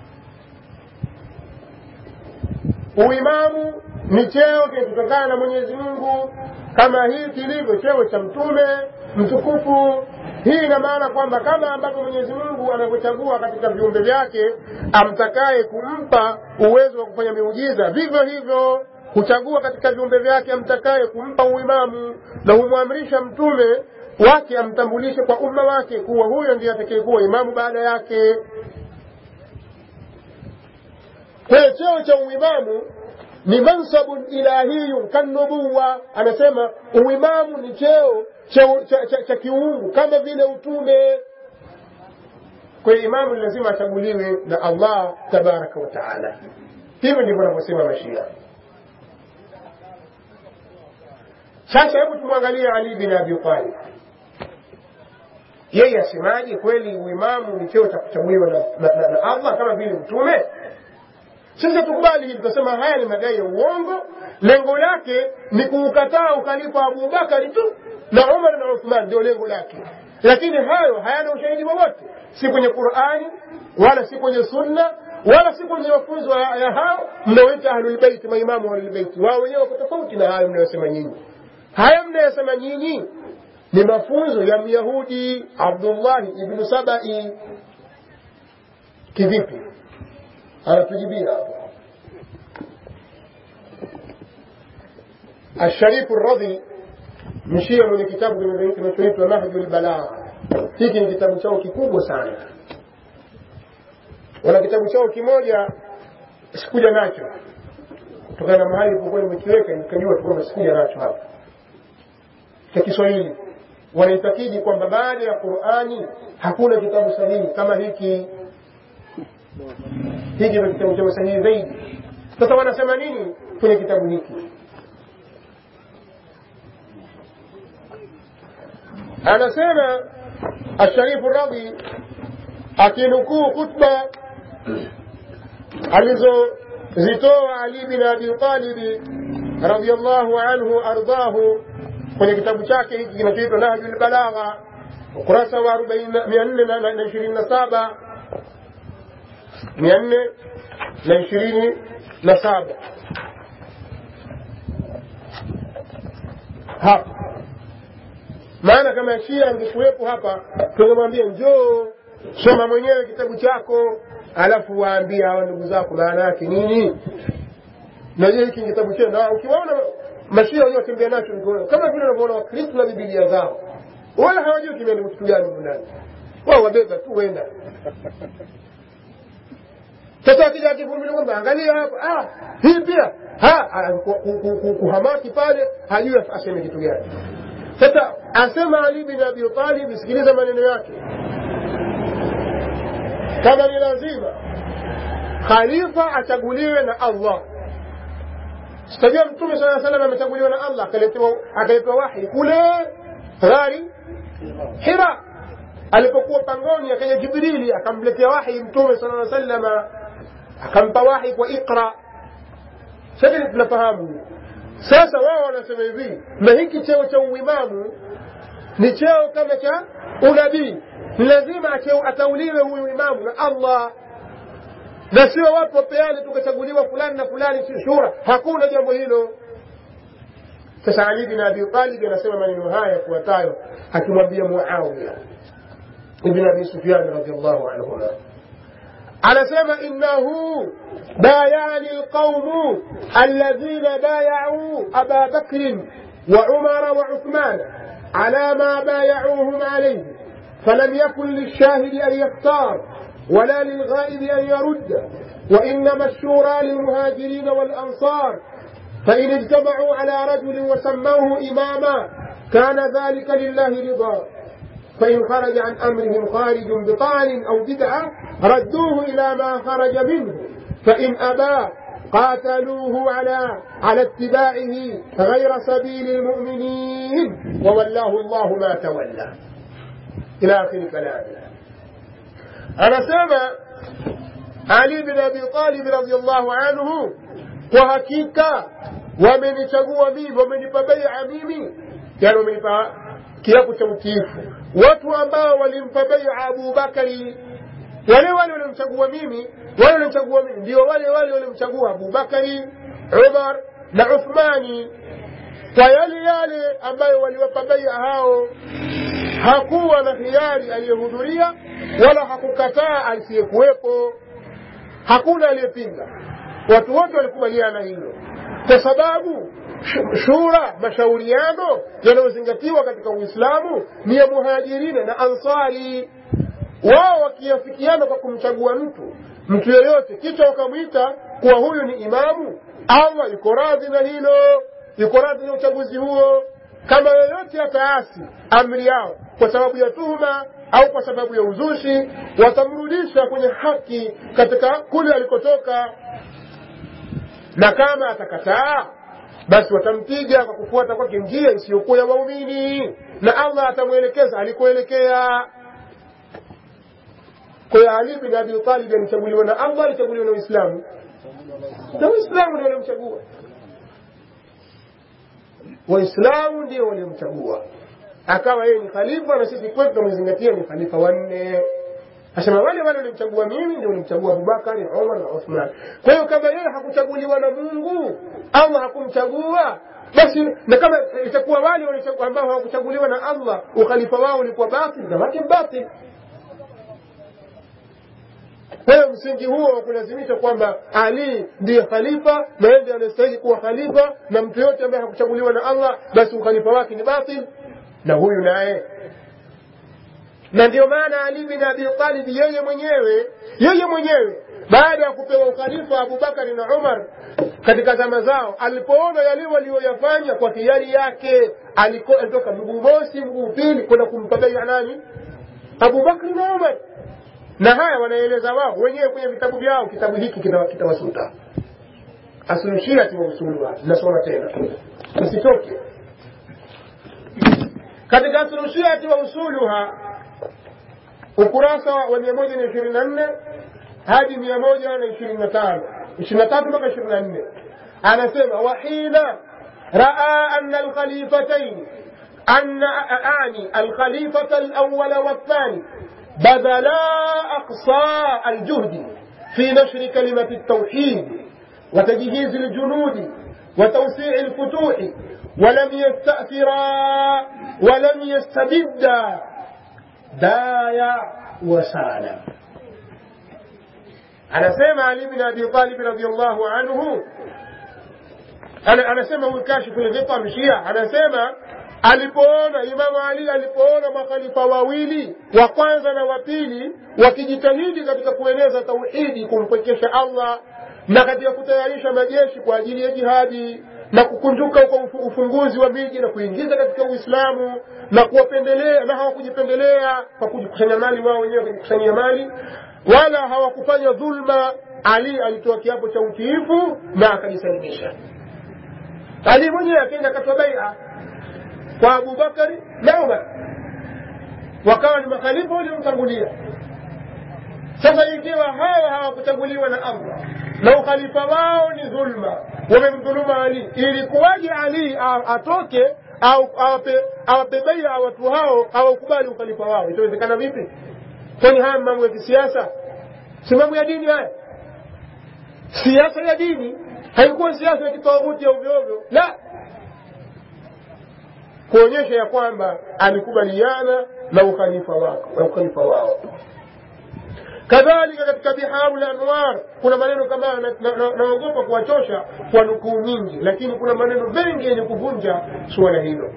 uimamu ni cheo kinachotokana na mwenyezi mungu kama hii kilivyo cheo cha mtume mtukufu hii ina maana kwamba kama ambavyo mwenyezi mungu anavyochagua katika viumbe vyake amtakaye kumpa uwezo wa kufanya miujiza vivyo hivyo huchagua katika viumbe vyake amtakaye kumpa uimamu na humwamrisha mtume wake amtambulishe kwa umma wake kuwa huyo ndiye atakayekuwa imamu baada yake kwa hiyo cheo cha uimamu ni mansabun ilahiyun kanubuwa anasema uimamu ni cheo cha, cha, cha, cha kiungu kama vile utume kwa hiyo imamu ni lazima achaguliwe na allah tabaraka wa taala hivyo ndivyo anavyosema mashia sasa hebu tumwangalie ali bin abi talib yeye asemaje kweli uimamu ni cheo cha kuchaguliwa na, na, na, na allah kama vile utume sasa tukubali hili tutasema haya ni madai ya uongo lengo lake ni kuukataa ukhalifa wa abubakari tu na umar na uthman ndio lengo lake lakini hayo hayana ushahidi wowote si kwenye qurani wala si kwenye sunna wala si kwenye mafunzo ya hao mnaoita ahlulbeiti maimamu wa ahlulbeiti wao wenyewe wako tofauti na hayo mnayosema nyinyi haya mnayosema nyinyi ni mafunzo ya myahudi abdullahi ibnu sabai kivipi anatujibia hapo asharifu radhi mshia mwenye kitabu kinachoitwa nahju lbalagha hiki ni kitabu chao kikubwa sana wana kitabu chao kimoja sikuja nacho kutokana na mahali pokuwa nimekiweka nikajua tu kwamba sikuja nacho hapa cha kiswahili wanaitakidi kwamba baada ya qurani hakuna kitabu sahihi kama hiki hiki ndio kitabu cha sahihi zaidi sasa wanasema nini kwenye kitabu hiki anasema asharifu radhi akinukuu khutba alizozitoa ali bin abi talibi radiallahu anhu ardhahu kwenye kitabu chake hiki kinachoitwa nahju lbalagha ukurasa wa mia nne na ishirini na saba mia nne na ishirini na saba hapa maana kama shia angekuwepo hapa tungemwambia njoo soma mwenyewe kitabu chako alafu waambie hawa ndugu zako maana yake nini najua hiki kitabu chenu na ukiwaona mashia wenyewe watembea nacho mikono kama vile unavyoona wakristo na bibilia zao wala hawajui kimeandikwa kitu gani ndani wao wabeba tu wenda sasa akija akivumilia kwamba angalia hapa ah, hii pia kuhamaki pale hajui aseme kitu gani sasa asema ali bin abi talib sikiliza maneno yake kama ni lazima khalifa achaguliwe na allah sitajua mtume saa salam amechaguliwa na allah akaletewa wahi kule ghari hira alipokuwa pangoni akaja jibrili akamletea wahi mtume sala salama akampa wahi kwa iqra sasa tunafahamu sasa wao wanasema hivi na hiki cheo cha uimamu ni cheo kama cha unabii ni lazima atauliwe huyu imamu na allah na sio watu wapeane tukachaguliwa fulani na fulani shura hakuna jambo hilo sasa ali bin abi talib anasema maneno haya yafuatayo akimwambia muawiya ibn abi sufyan radiallahu anhuma anasema innahu bayani lqaumu alladhina bayau aba bakrin وعمر وعثمان على ما بايعوهم عليه فلم يكن للشاهد أن يختار ولا للغائب أن يرد وإنما الشورى للمهاجرين والأنصار فإن اجتمعوا على رجل وسموه إماما كان ذلك لله رضا فإن خرج عن أمرهم خارج بطعن أو بدعة ردوه إلى ما خرج منه فإن أبى قاتلوه على على اتباعه غير سبيل المؤمنين وولاه الله ما تولى إلى آخر كلامه anasema ali bin abi talib radiallahu anhu kwa hakika wamenichagua mimi wamenipa beia mimi yani wamenipa kiapo cha utiifu watu ambao walimpa beia abubakari wale wale walimchagua mimi wale walimchagua mimi ndio wale wale walimchagua abubakari umar na uthmani kwa yale yale ambayo waliwapa beia hao hakuwa na hiari aliyehudhuria wala hakukataa asiyekuwepo hakuna aliyepinga watu wote walikubaliana hilo kwa sababu shura mashauriano yanayozingatiwa katika uislamu ni ya muhajirina na ansari wao wakiafikiana kwa kumchagua mtu mtu yeyote kisha wakamwita kuwa huyu ni imamu allah yuko radhi na hilo yuko radhi na uchaguzi huo kama yoyote ataasi amri yao kwa sababu ya tuhuma au kwa sababu ya uzushi watamrudisha kwenye haki katika kule alikotoka na kama atakataa basi watampiga kwa kufuata kwake njia isiyokuwa ya waumini na allah atamwelekeza alikoelekea kwa hiyo ali bin abi talib alichaguliwa na allah alichaguliwa na uislamu na uislamu ndio walimchagua waislamu ndio waliomchagua akawa yeye ni khalifa na sisi kwetu tunamzingatia ni khalifa wanne asema wale wale walimchagua mimi ndio walimchagua abubakari umar na uthman kwa hiyo kama yeye hakuchaguliwa na mungu allah hakumchagua basi na kama itakuwa wale ambao hawakuchaguliwa na allah ukhalifa wao ulikuwa batil na wake batil kwa hiyo msingi huo wa kulazimisha kwamba ali ndiye khalifa na yeye ndiye anastahili kuwa khalifa na mtu yote ambaye hakuchaguliwa na allah basi ukhalifa wake ni batil na huyu naye na ndio maana ali bin abi talib yeye mwenyewe yeye mwenyewe baada ya kupewa ukhalifa abubakari na umar katika zama zao alipoona yale walioyafanya kwa hiari yake aliko- alitoka mguu mosi mguu pili kwenda kumpa beia nani abubakri na umar na haya wanaeleza wao wenyewe kwenye vitabu vyao kitabu hiki kita- kitawasuta asulushia tiwausuluha nasoma tena msitoke katika asulushia tiwausuluha ukurasa wa mia moja na ishirini na nne hadi mia moja na ishirini na tano ishirini na tatu mpaka ishirini na nne anasema wahina raa ana alkhalifatain أن أعني الخليفة الأول والثاني بذلا أقصى الجهد في نشر كلمة التوحيد وتجهيز الجنود وتوسيع الفتوح ولم يستأثرا ولم يستبدا دايا وسالا anasema ali bin abi talib radiallahu anhu ana- anasema huyu kashifu lghita mshia anasema alipoona imamu ali alipoona makhalifa wawili wa kwanza na wa pili wakijitahidi katika kueneza tauhidi kumpwekesha allah na katika kutayarisha majeshi kwa ajili ya jihadi na kukunjuka kwa ufu- ufunguzi wa miji na kuingiza katika uislamu na kuwapendelea na hawakujipendelea kwa kujikusanya mali wao wenyewe kujikusanyia mali wala hawakufanya dhulma ali alitoa kiapo cha utiifu na akajisalimisha ali mwenyewe akaenda akatoa baia kwa abubakari na umar wakawa ni makhalifa waliomtangulia sasa ikiwa hawa hawakuchaguliwa na allah na ukhalifa wao ni dhulma wamemdhuluma ali ilikuwaje ali a- atoke au awape awape baia watu hao hawakubali ukhalifa wao itawezekana vipi kwani haya mambo ya kisiasa si mambo ya dini haya siasa ya dini haikuwa siasa ya kitawuti ya ovyoovyo la kuonyesha ya kwamba alikubaliana na ukhalifa wako na ukhalifa wao kadhalika katika biharu la anwar kuna maneno kama haya, na- na- na- naogopa kuwachosha kwa nukuu nyingi lakini kuna maneno mengi yenye kuvunja suala hilo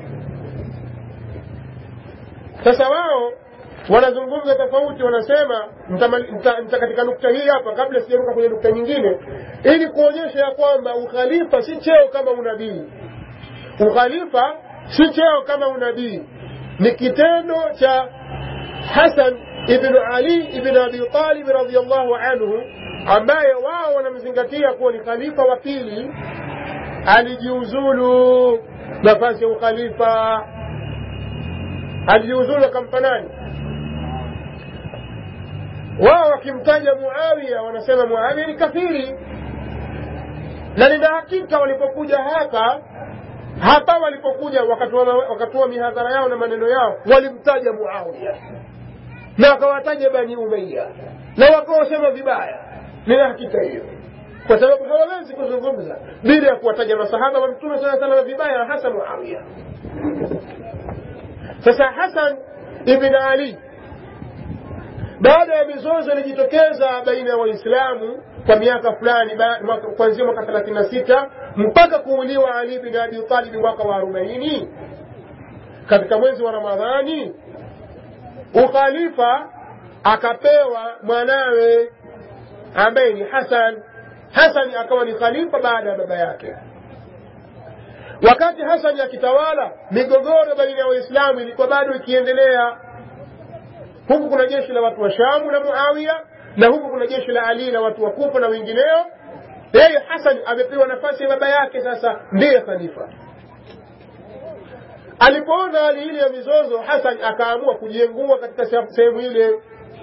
sasa wao wanazungumza tofauti wanasema mtamali- mta- mta- katika nukta hii hapa kabla sijaruka kwenye nukta nyingine ili kuonyesha ya kwamba ukhalifa si cheo kama unabii ukhalifa si cheo kama unabii ni kitendo cha hasan ibnu ali ibn abi talib radiallahu anhu ambaye wao wanamzingatia kuwa ni khalifa wa pili alijiuzulu nafasi ya ukhalifa alijiuzulu akampa nani wao wakimtaja muawiya wanasema muawiya ni kafiri na nina hakika walipokuja hapa hapa walipokuja wakatoa wakatoa mihadhara yao na maneno yao walimtaja muawiya na wakawataja bani umaya na wakawasema vibaya nina hakika hiyo kwa sababu hawawezi kuzungumza bila ya kuwataja masahaba wa mtume saa salama vibaya na hasa muawiya sasa hasan ibn ali baada ya mizozo ilijitokeza baina ya waislamu kwa miaka fulani ba- mwaka- kuanzia mwaka thelathini na sita mpaka kuuliwa ali bin abi talibi mwaka wa arobaini katika mwezi wa ramadhani ukhalifa akapewa mwanawe ambaye ni hasan hasani akawa ni khalifa baada ya baba yake wakati hasani akitawala migogoro baina ya waislamu ilikuwa bado ikiendelea huku kuna jeshi la watu wa shamu na muawiya na huku kuna jeshi la ali na watu wa kufa na wengineo yeye hasan amepewa nafasi ya baba yake sasa ndiye khalifa alipoona hali ile ya mizozo hasan akaamua kujiengua katika se- sehemu ile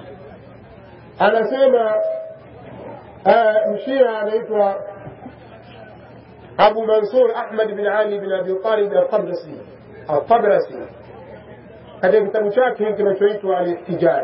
anasema uh, mshia anaitwa abu mansur ahmad bin ali bin abi talib alqabrasi alqabrasi katika kitabu chake hiki kinachoitwa alihtijaj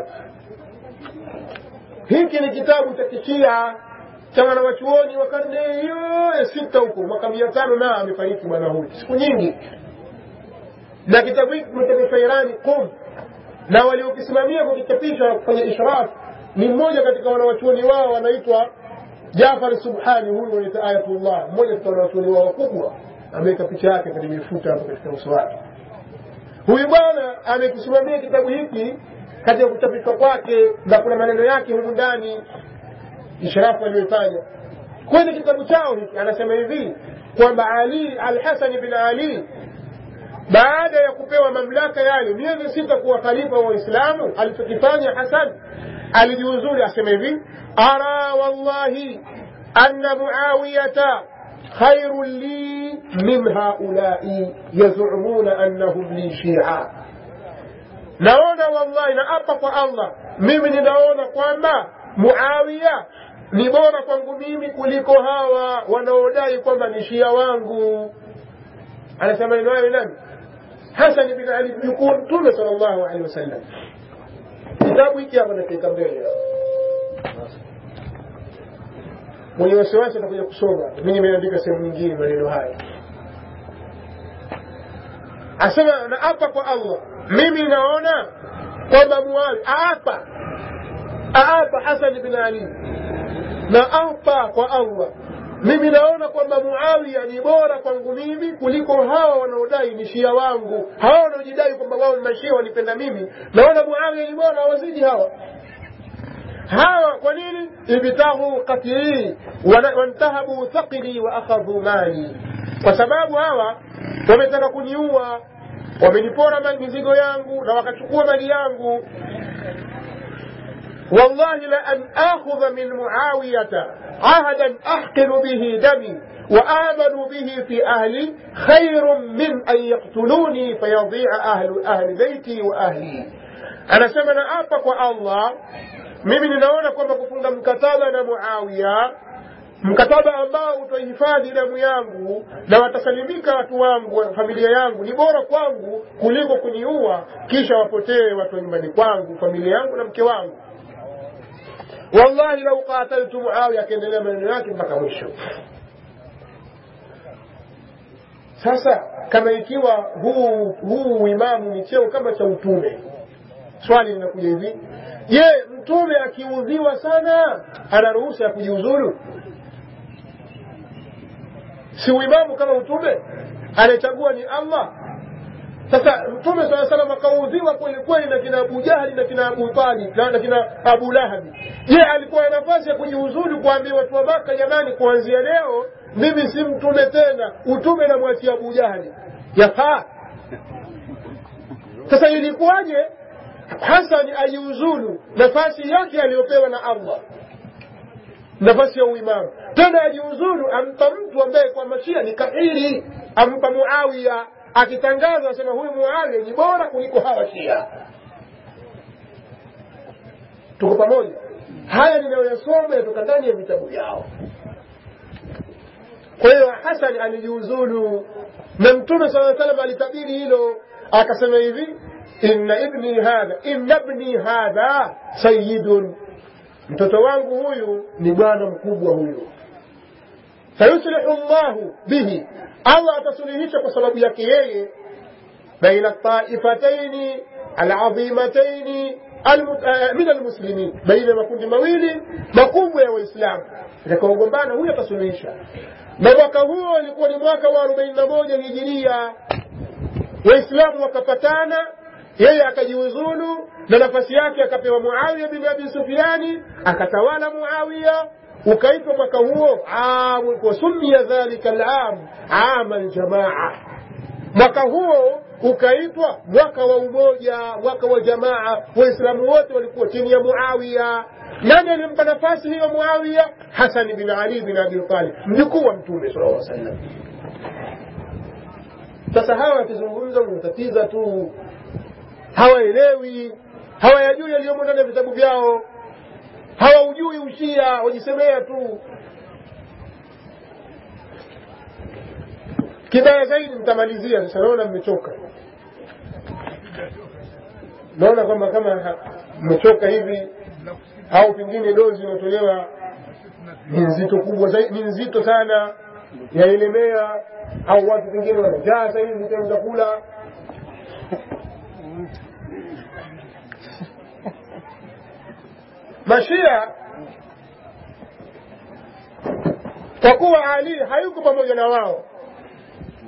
hiki ni kitabu cha kishia cha wanawachuoni wa karne hiyo ya sita huko mwaka mia tano na amefariki bwana huyu siku nyingi na kitabu hiki kimechapishwa irani qum na waliokisimamia kukichapisha kwenye ishraf ni mmoja katika wanawachuoni wao anaitwa jafar subhani huyu wanaita ayatullah mmoja katika wanawachuoni wao wakubwa ameweka picha yake kwenye mifuta hapo katika uso wake huyu bwana amekisimamia kitabu hiki katika kuchapishwa kwake na kuna maneno yake humu ndani ishrafu aliyoifanya kwenye kitabu chao hiki anasema hivi kwamba ali alhasani bin ali baada ya kupewa mamlaka yale miezi sita kuwa khalifa wa waislamu alichokifanya hasan alijiuzuri asema hivi ara wallahi anna muawiyata خير لي من هؤلاء يزعمون أنهم لي شيعا naona wallahi na apa kwa allah mimi ninaona kwamba muawiya ni bora kwangu mimi kuliko hawa wanaodai kwamba ni shia wangu anasema neno hayo nani hasan bin ali mjukuu mtume sal llahu alehi wasallam kitabu hiki hapa nakiweka mbele mwenye wasiwasi atakuja kusoma mi nimeandika sehemu nyingine maneno haya asema na apa kwa allah mimi naona kwamba muawi aapa aapa hasan bin ali na apa kwa allah mimi naona kwamba muawiya ni bora kwangu mimi kuliko hawa wanaodai ni shia wangu hawa wanaojidai kwamba wao ni mashia wanipenda mimi naona muawiya ni bora wazidi hawa hawa kwa nini ibtahu qatlii wantahabu thaqili wa akhadhu mali kwa sababu hawa wametaka kuniua wamenipora mizigo yangu na wakachukua mali yangu والله لأن آخذ من معاوية عهدا أحقن به دمي وآمن به في أهلي خير من أن يقتلوني فيضيع أهل أهل بيتي وأهلي أنا سمنا أبك والله mimi ninaona kwamba kufunga mkataba na muawiya mkataba ambao utahifadhi damu yangu na watasalimika watu wangu familia yangu ni bora kwangu kuliko kuniua kisha wapotee watu wa nyumbani kwangu familia yangu na mke wangu wallahi lau qataltu muawiya akiendelea maneno yake mpaka mwisho sasa kama ikiwa huu huu uimamu ni cheo kama cha utume swali linakuja hivi je mtume akiudhiwa sana ana ruhusa ya kujiuzuru si uimamu kama utume anayechagua ni allah sasa mtume saa salam akaudhiwa kweli kweli na kina abu jahli na kina abu talib na kina abu lahabi je alikuwa na nafasi ya kujiuzulu kuambia watu wa maka jamani kuanzia leo mimi si mtume tena utume namwachia abu jahli yafaa sasa ilikuwaje hasani ajiuzulu nafasi yake aliyopewa na allah nafasi ya uimamu tena ajiuzulu ampa mtu ambaye kwa mashia ni kahiri ampa muawiya akitangaza asema huyu muawiya ni bora kuliko hawa shia tuko pamoja haya ninayoyasoma yatoka ndani ya vitabu vyao kwa hiyo hasan alijiuzulu na mtume saa salam alitabiri hilo akasema hivi inna ibni hadha inna ibni hadha sayidun mtoto wangu huyu ni bwana mkubwa huyu sayuslihu llahu bihi allah atasuluhisha kwa sababu yake yeye baina taifataini alazimataini min almuslimin baina ya makundi mawili makubwa ya waislamu itakaogombana huyo atasuluhisha na mwaka huo ulikuwa ni mwaka wa arobaini na moja hijiria waislamu wakapatana yeye akajiuzulu na nafasi yake akapewa muawiya bin abi sufiani akatawala muawiya ukaitwa mwaka huo wasumia dhalika lam ama ljamaa mwaka huo ukaitwa mwaka wa umoja mwaka wa jamaa waislamu wote walikuwa chini ya muawiya nani alimpa nafasi hiyo muawiya hasani bin ali bin abi talib mjukuu wa mtume sala lla sallam sasa hawa wakizungumza unatatiza tu hawaelewi hawayajui yaliyomo ndani ya vitabu vyao hawaujui ushia wajisemea tu kibaya zaidi mtamalizia sasa naona mmechoka naona kwamba kama mmechoka hivi au pengine dozi inayotolewa ni nzito kubwa zaidi ni nzito sana yaelemea au watu pengine wanajaa sahizi temu za kula mashia kwa kuwa ali hayuko pamoja na wao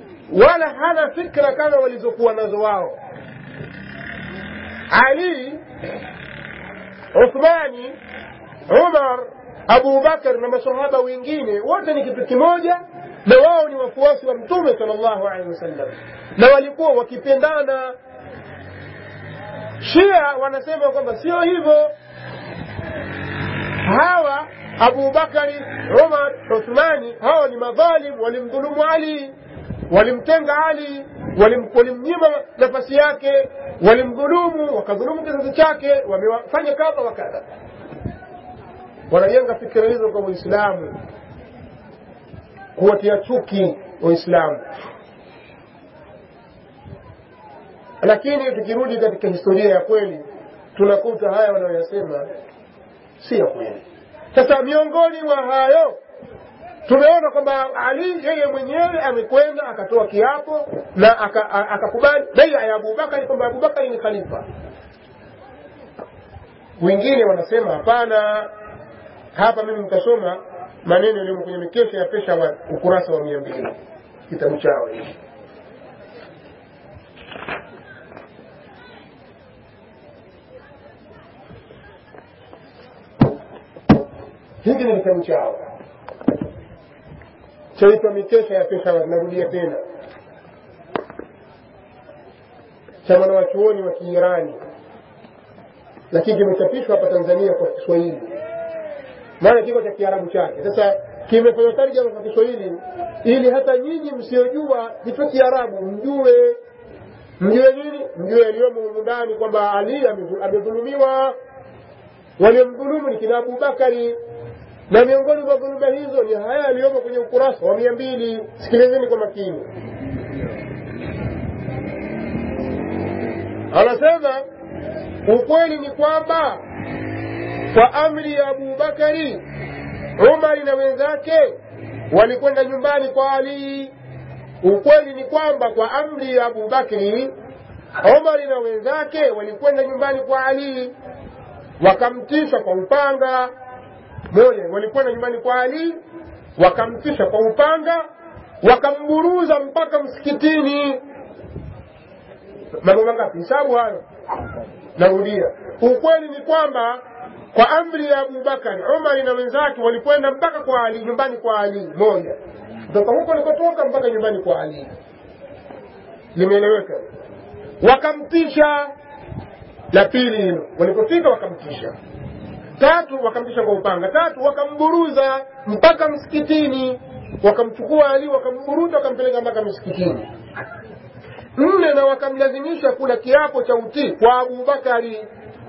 wala hana fikra kama walizokuwa nazo wao ali uthmani umar abu bakar na masahaba wengine wote ni kitu kimoja na wao ni wafuasi wa mtume sal llahu alehi wasallam na walikuwa wakipendana shia wanasema kwamba sio hivyo hawa abu bakari umar uthmani hawa ni madhalim walimdhulumu ali walimtenga ali walim- walimnyima nafasi yake walimdhulumu wakadhulumu kizazi chake wamefanya kadha wa kadha wanajenga fikira hizo kwa waislamu kuwatia chuki waislamu lakini tukirudi katika historia ya kweli tunakuta haya wanayoyasema si ya kweli sasa miongoni mwa hayo tumeona kwamba ali yeye mwenyewe amekwenda akatoa kiapo na aka- a- akakubali beia ya abubakari kwamba abubakari ni khalifa wengine wanasema hapana hapa mimi nitasoma maneno yaliyomo kwenye mikesha ya pesha wa ukurasa wa mia mbili kitabu chao hiki hiki ni kitabu chao chaitwa mikesha ya peshawar narudia tena cha mwanawachuoni wa kiirani lakini kimechapishwa hapa tanzania kwa kiswahili maana kiko cha kiarabu chake sasa kimefanywa tarjama kwa kiswahili ili hata nyinyi msiojua hicho kiarabu mjue mjue nini mjue yaliyomo humu ndani kwamba ali amedhu- amedhulumiwa waliomdhulumu ni kina abubakari na miongoni mwa dhuluma hizo ni haya yaliyomo kwenye ukurasa wa mia mbili sikilizeni kwa makini anasema ukweli ni kwamba kwa amri ya abubakari umari na wenzake walikwenda nyumbani kwa ali ukweli ni kwamba kwa amri ya abubakri umari na wenzake walikwenda nyumbani kwa ali wakamtisha kwa upanga moja walikwenda nyumbani kwa ali wakamtisha kwa upanga wakamburuza mpaka msikitini mambo mangapi hisabu hayo narudia ukweli ni kwamba kwa amri ya abubakari umari na wenzake walikwenda mpaka kwa ali nyumbani kwa ali moja kutoka huko likotoka mpaka nyumbani kwa ali limeeleweka wakamtisha la pili hilo walipofika wakamtisha tatu wakamtisha kwa upanga tatu wakamburuza mpaka msikitini wakamchukua ali wakamburuza wakampeleka mpaka msikitini nne na wakamlazimisha kula kiapo cha utii kwa abubakari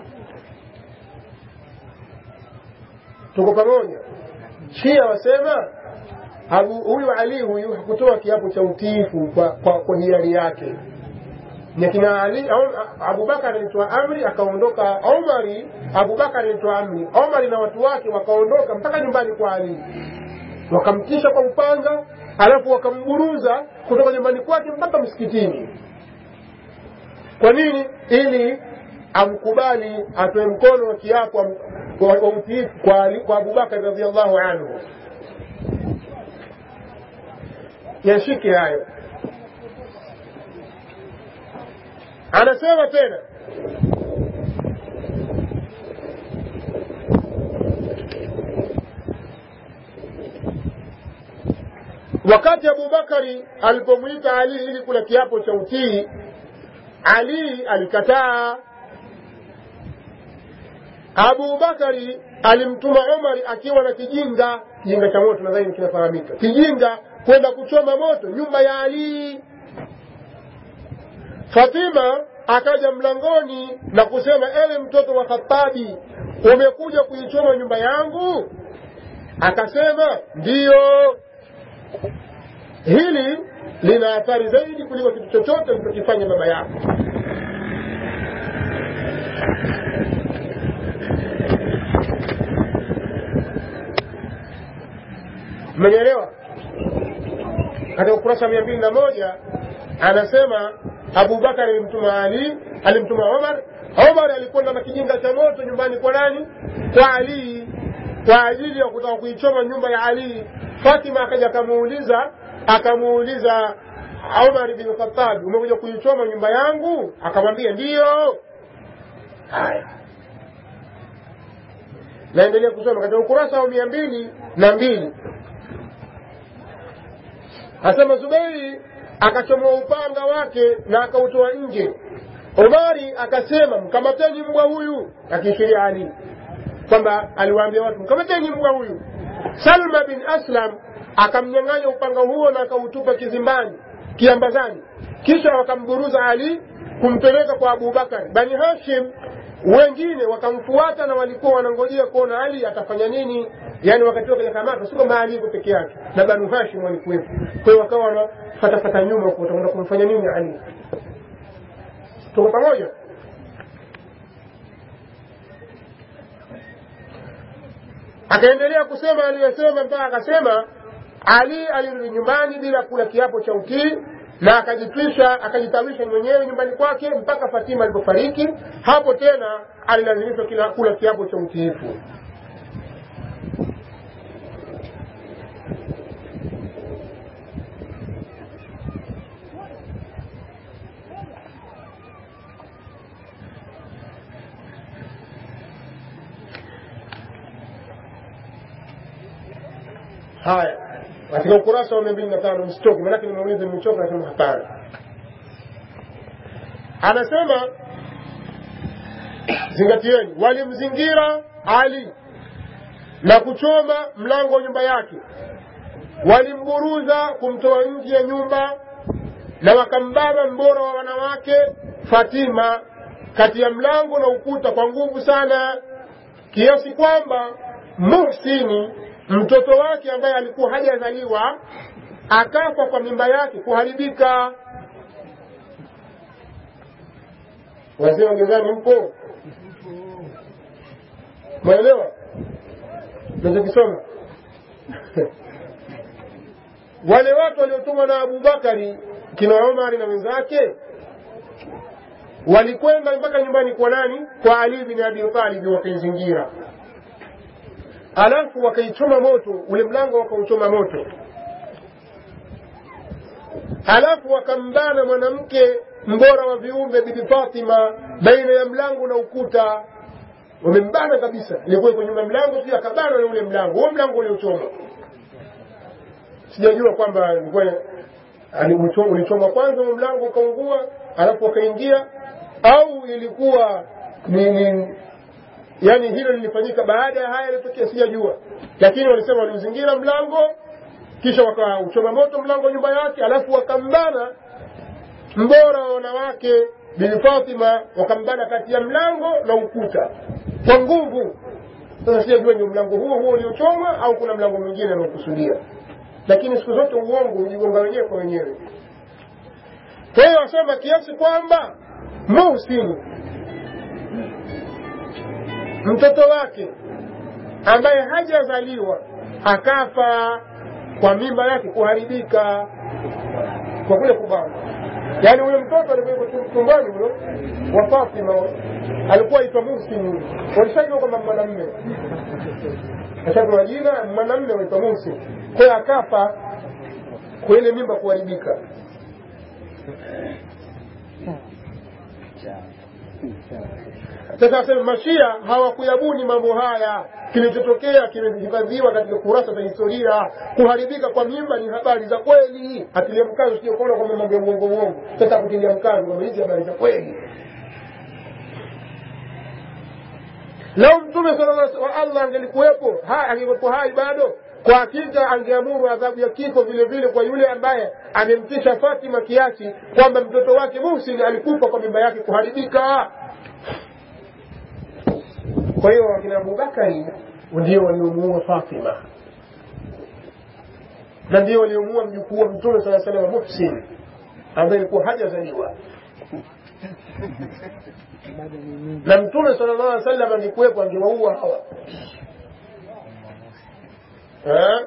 tuko pamoja shia wasema Abu, huyu ali huyu hakutoa kiapo cha utiifu kwa, kwa, kwa hiari yake ni kina ali au- abubakar alitoa amri akaondoka omari abubakar alitoa amri omari na watu wake wakaondoka mpaka nyumbani kwa ali wakamtisha kwa upanga alafu wakamburuza kutoka nyumbani kwake mpaka msikitini kwa nini ili amkubali atoe mkono wa kiapo am- wa wa utiifu kwa, Ali- kwa abubakar radiallahu anhu yashike hayo anasema tena wakati abubakari alipomwita ali ili kula kiapo cha utii ali alikataa abubakari alimtuma umari akiwa na kijinga kijinga cha moto nadhani kinafahamika kijinga kwenda kuchoma moto nyumba ya ali fatima akaja mlangoni na kusema ewe mtoto wa khatabi umekuja kuichoma nyumba yangu akasema ndiyo hili lina athari zaidi kuliko kitu chochote mlichokifanya baba yako mmenielewa katika ukurasa mia mbili na moja anasema abubakar alimtuma ali alimtuma omar omar alikwenda na kijinga cha moto nyumbani kwa nani kwa ali kwa ajili ya kutaka kuichoma nyumba ya ali fatima akaja akamuuliza akamuuliza umar bin khatabi umekuja kuichoma nyumba yangu akamwambia ndiyo haya naendelea kusoma katika ukurasa wa mia mbili na mbili asema Zubeiri akachomoa upanga wake na akautoa nje. Omari akasema mkamateni mbwa huyu, akiishiria Ali kwamba aliwaambia watu mkamateni mbwa huyu. Salma bin Aslam akamnyang'anya upanga huo na akautupa kizimbani kiambazani, kisha wakamburuza Ali kumpeleka kwa Abubakar. Bani Hashim wengine wakamfuata na walikuwa wanangojea kuona Ali atafanya nini, yani wakati huo kwenye kamata, si kwamba Ali yuko peke yake na Banu Hashim walikuwepo. Kwa hiyo wakawa wanafatafata nyuma huko, watakwenda kumfanya nini Ali. Tuko pamoja? Akaendelea kusema aliyosema mpaka akasema Ali alirudi nyumbani bila kula kiapo cha utii na akajitwisha akajitawisha mwenyewe nyumbani kwake mpaka Fatima alipofariki. Hapo tena alilazimishwa kila kula kiapo cha utiifu. Haya, katika ukurasa wa mia mbili na tano msitoke, maanake nimeuliza nimechoka, nasema hapana. Anasema zingatieni, walimzingira Ali na kuchoma mlango wa nyumba yake, walimburuza kumtoa nje ya nyumba na wakambaba mbora wa wanawake Fatima kati ya mlango na ukuta kwa nguvu sana, kiasi kwamba Muhsini mtoto wake ambaye alikuwa hajazaliwa akafa kwa mimba yake kuharibika. Wazee wa gerezani mpo, mwaelewa nachokisoma? Wale watu waliotumwa na Abubakari kina Omari na wenzake walikwenda mpaka nyumbani kwa nani? Kwa Ali bin Abi Talib, wakaizingira alafu wakaichoma moto ule mlango, wakauchoma moto, alafu wakambana mwanamke mbora wa viumbe Bibi Fatima baina ya mlango na ukuta, wamembana kabisa. Ilikuwa iko nyuma mlango, pia akabana na ule mlango, huo mlango uliochoma. Sijajua kwamba ilikuwa ulichoma kwanza huo mlango ukaungua, alafu wakaingia, au ilikuwa ni, ni yani hilo lilifanyika baada ya haya yaliyotokea, sijajua, lakini walisema waliuzingira mlango kisha wakauchoma moto mlango wa nyumba yake, alafu wakambana mbora wa wanawake Bibi Fatima, wakambana kati ya mlango na ukuta kwa nguvu. Sasa sijajua ni mlango huo huo uliochomwa au kuna mlango mwingine anaokusudia, lakini siku zote uongo hujigonga wenyewe kwa wenyewe. Kwa hiyo wasema kiasi kwamba Muhsini mtoto wake ambaye hajazaliwa akafa kwa mimba yake kuharibika kwa kule kubana. Yaani huyo mtoto alikuwa tumbani huyo wa Fatima alikuwa aitwa Muhsin, walishajua kwamba mwanamme ashapewa jina mwanamme waitwa Muhsin, kwa hiyo akafa kwa ile mimba kuharibika. Sasa asema Mashia hawakuyabuni mambo haya. Kilichotokea kimehifadhiwa katika kurasa za historia. Kuharibika kwa mimba ni habari za kweli, atilia mkazo, sio kuona kwamba mambo ya uongo uongo. Sasa kutilia mkazo kwamba hizi habari za kweli. Lau Mtume sallallahu wa Allah angelikuwepo angekuwepo hai bado, kwa hakika angeamuru adhabu ya kifo vile vile kwa yule ambaye amemtisha Fatima kiasi kwamba mtoto wake Muhsin alikufa kwa mimba yake kuharibika. Kwa hiyo wakina Abubakari ndio waliomuua Fatima na ndio waliomuua mjukuu wa Mtume sala salam Muhsin ambaye alikuwa hajazaliwa na Mtume sallallahu alaihi wasallam angekuwepo angewaua hawa eh?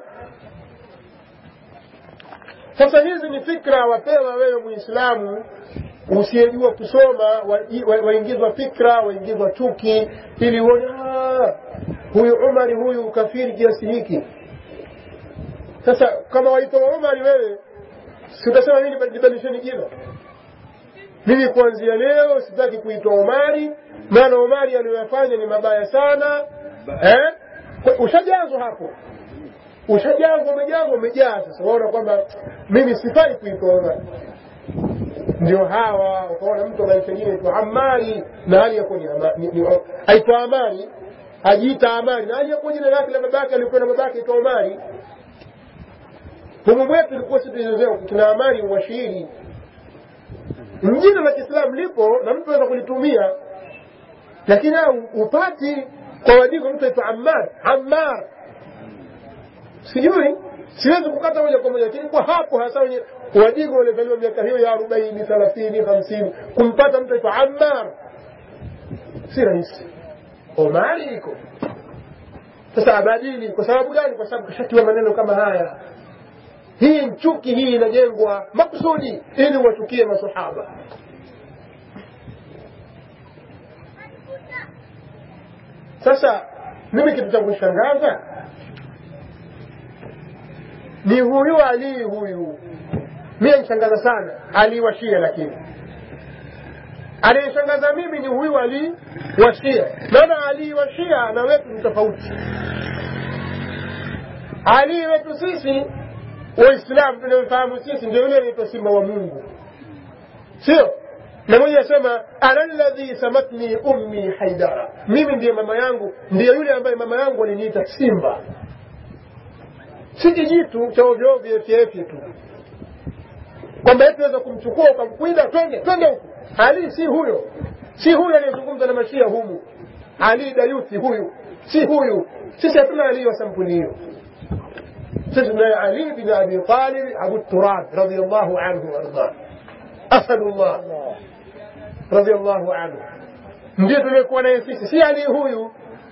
Sasa hizi ni fikra wapewa wewe Muislamu usiyejua kusoma, waingizwa wa, wa fikra, waingizwa chuki, ili uone huyu Umari huyu kafiri kiasi hiki. Sasa kama waitwa Umari wewe, si utasema mimi nibadilisheni jina? Mimi kuanzia leo sitaki kuitwa Umari, maana Umari aliyoyafanya ni mabaya sana, eh? Kwa- ushajazwa hapo ushajazwa umejazwa umejaa sasa waona kwamba mimi sifai kuitwa Omar ndio hawa ukaona mtu maisha ingine aitwa Amari na hali yakuwa ni Ama- ni- ni- aitwa Amari ajiita Amari na hali yakuwa jina lake la babake alikuwa na babake aitwa Omari humu mwetu ilikuwa si tunaelezewa tuna Amari mwashiri jina la Kiislamu lipo na mtu anaweza kulitumia lakini hao upati kwa wadigo mtu aitwa Ammar Ammar sijui siwezi kukata moja kwa moja lakini kwa hapo hasa wenye wadigo waliozaliwa miaka hiyo ya arobaini thelathini hamsini kumpata mtu aitwa Ammar si rahisi Omari iko sasa abadili kwa sababu gani kwa sababu kashatiwa maneno kama haya hii chuki hii inajengwa makusudi ili wachukie masahaba sasa mimi kitu cha kushangaza ni huyu Ali huyu mimi anishangaza sana Ali wa Shia lakini ananishangaza mimi ni huyu Ali wa Shia maana Ali wa Shia na wetu ni tofauti Ali wetu sisi waislamu tunamfahamu sisi ndio yule anaitwa simba wa mungu sio na mmoja asema ana ladhi samatni ummi haidara mimi ndiye mama yangu ndiye yule ambaye mama yangu aliniita simba si kijitu cha ovyoovyo efyeefye tu kwamba eti weza kumchukua ukamkwida twende twende huku ali si huyo si huyo aliyezungumza na mashia humu ali dayuthi huyu si huyu sisi hatuna ali wa sampuli hiyo سيدنا علي بن ابي طالب ابو التراب رضي الله عنه وارضاه اسد الله رضي الله عنه ndio tuliokuwa naye sisi si ali huyu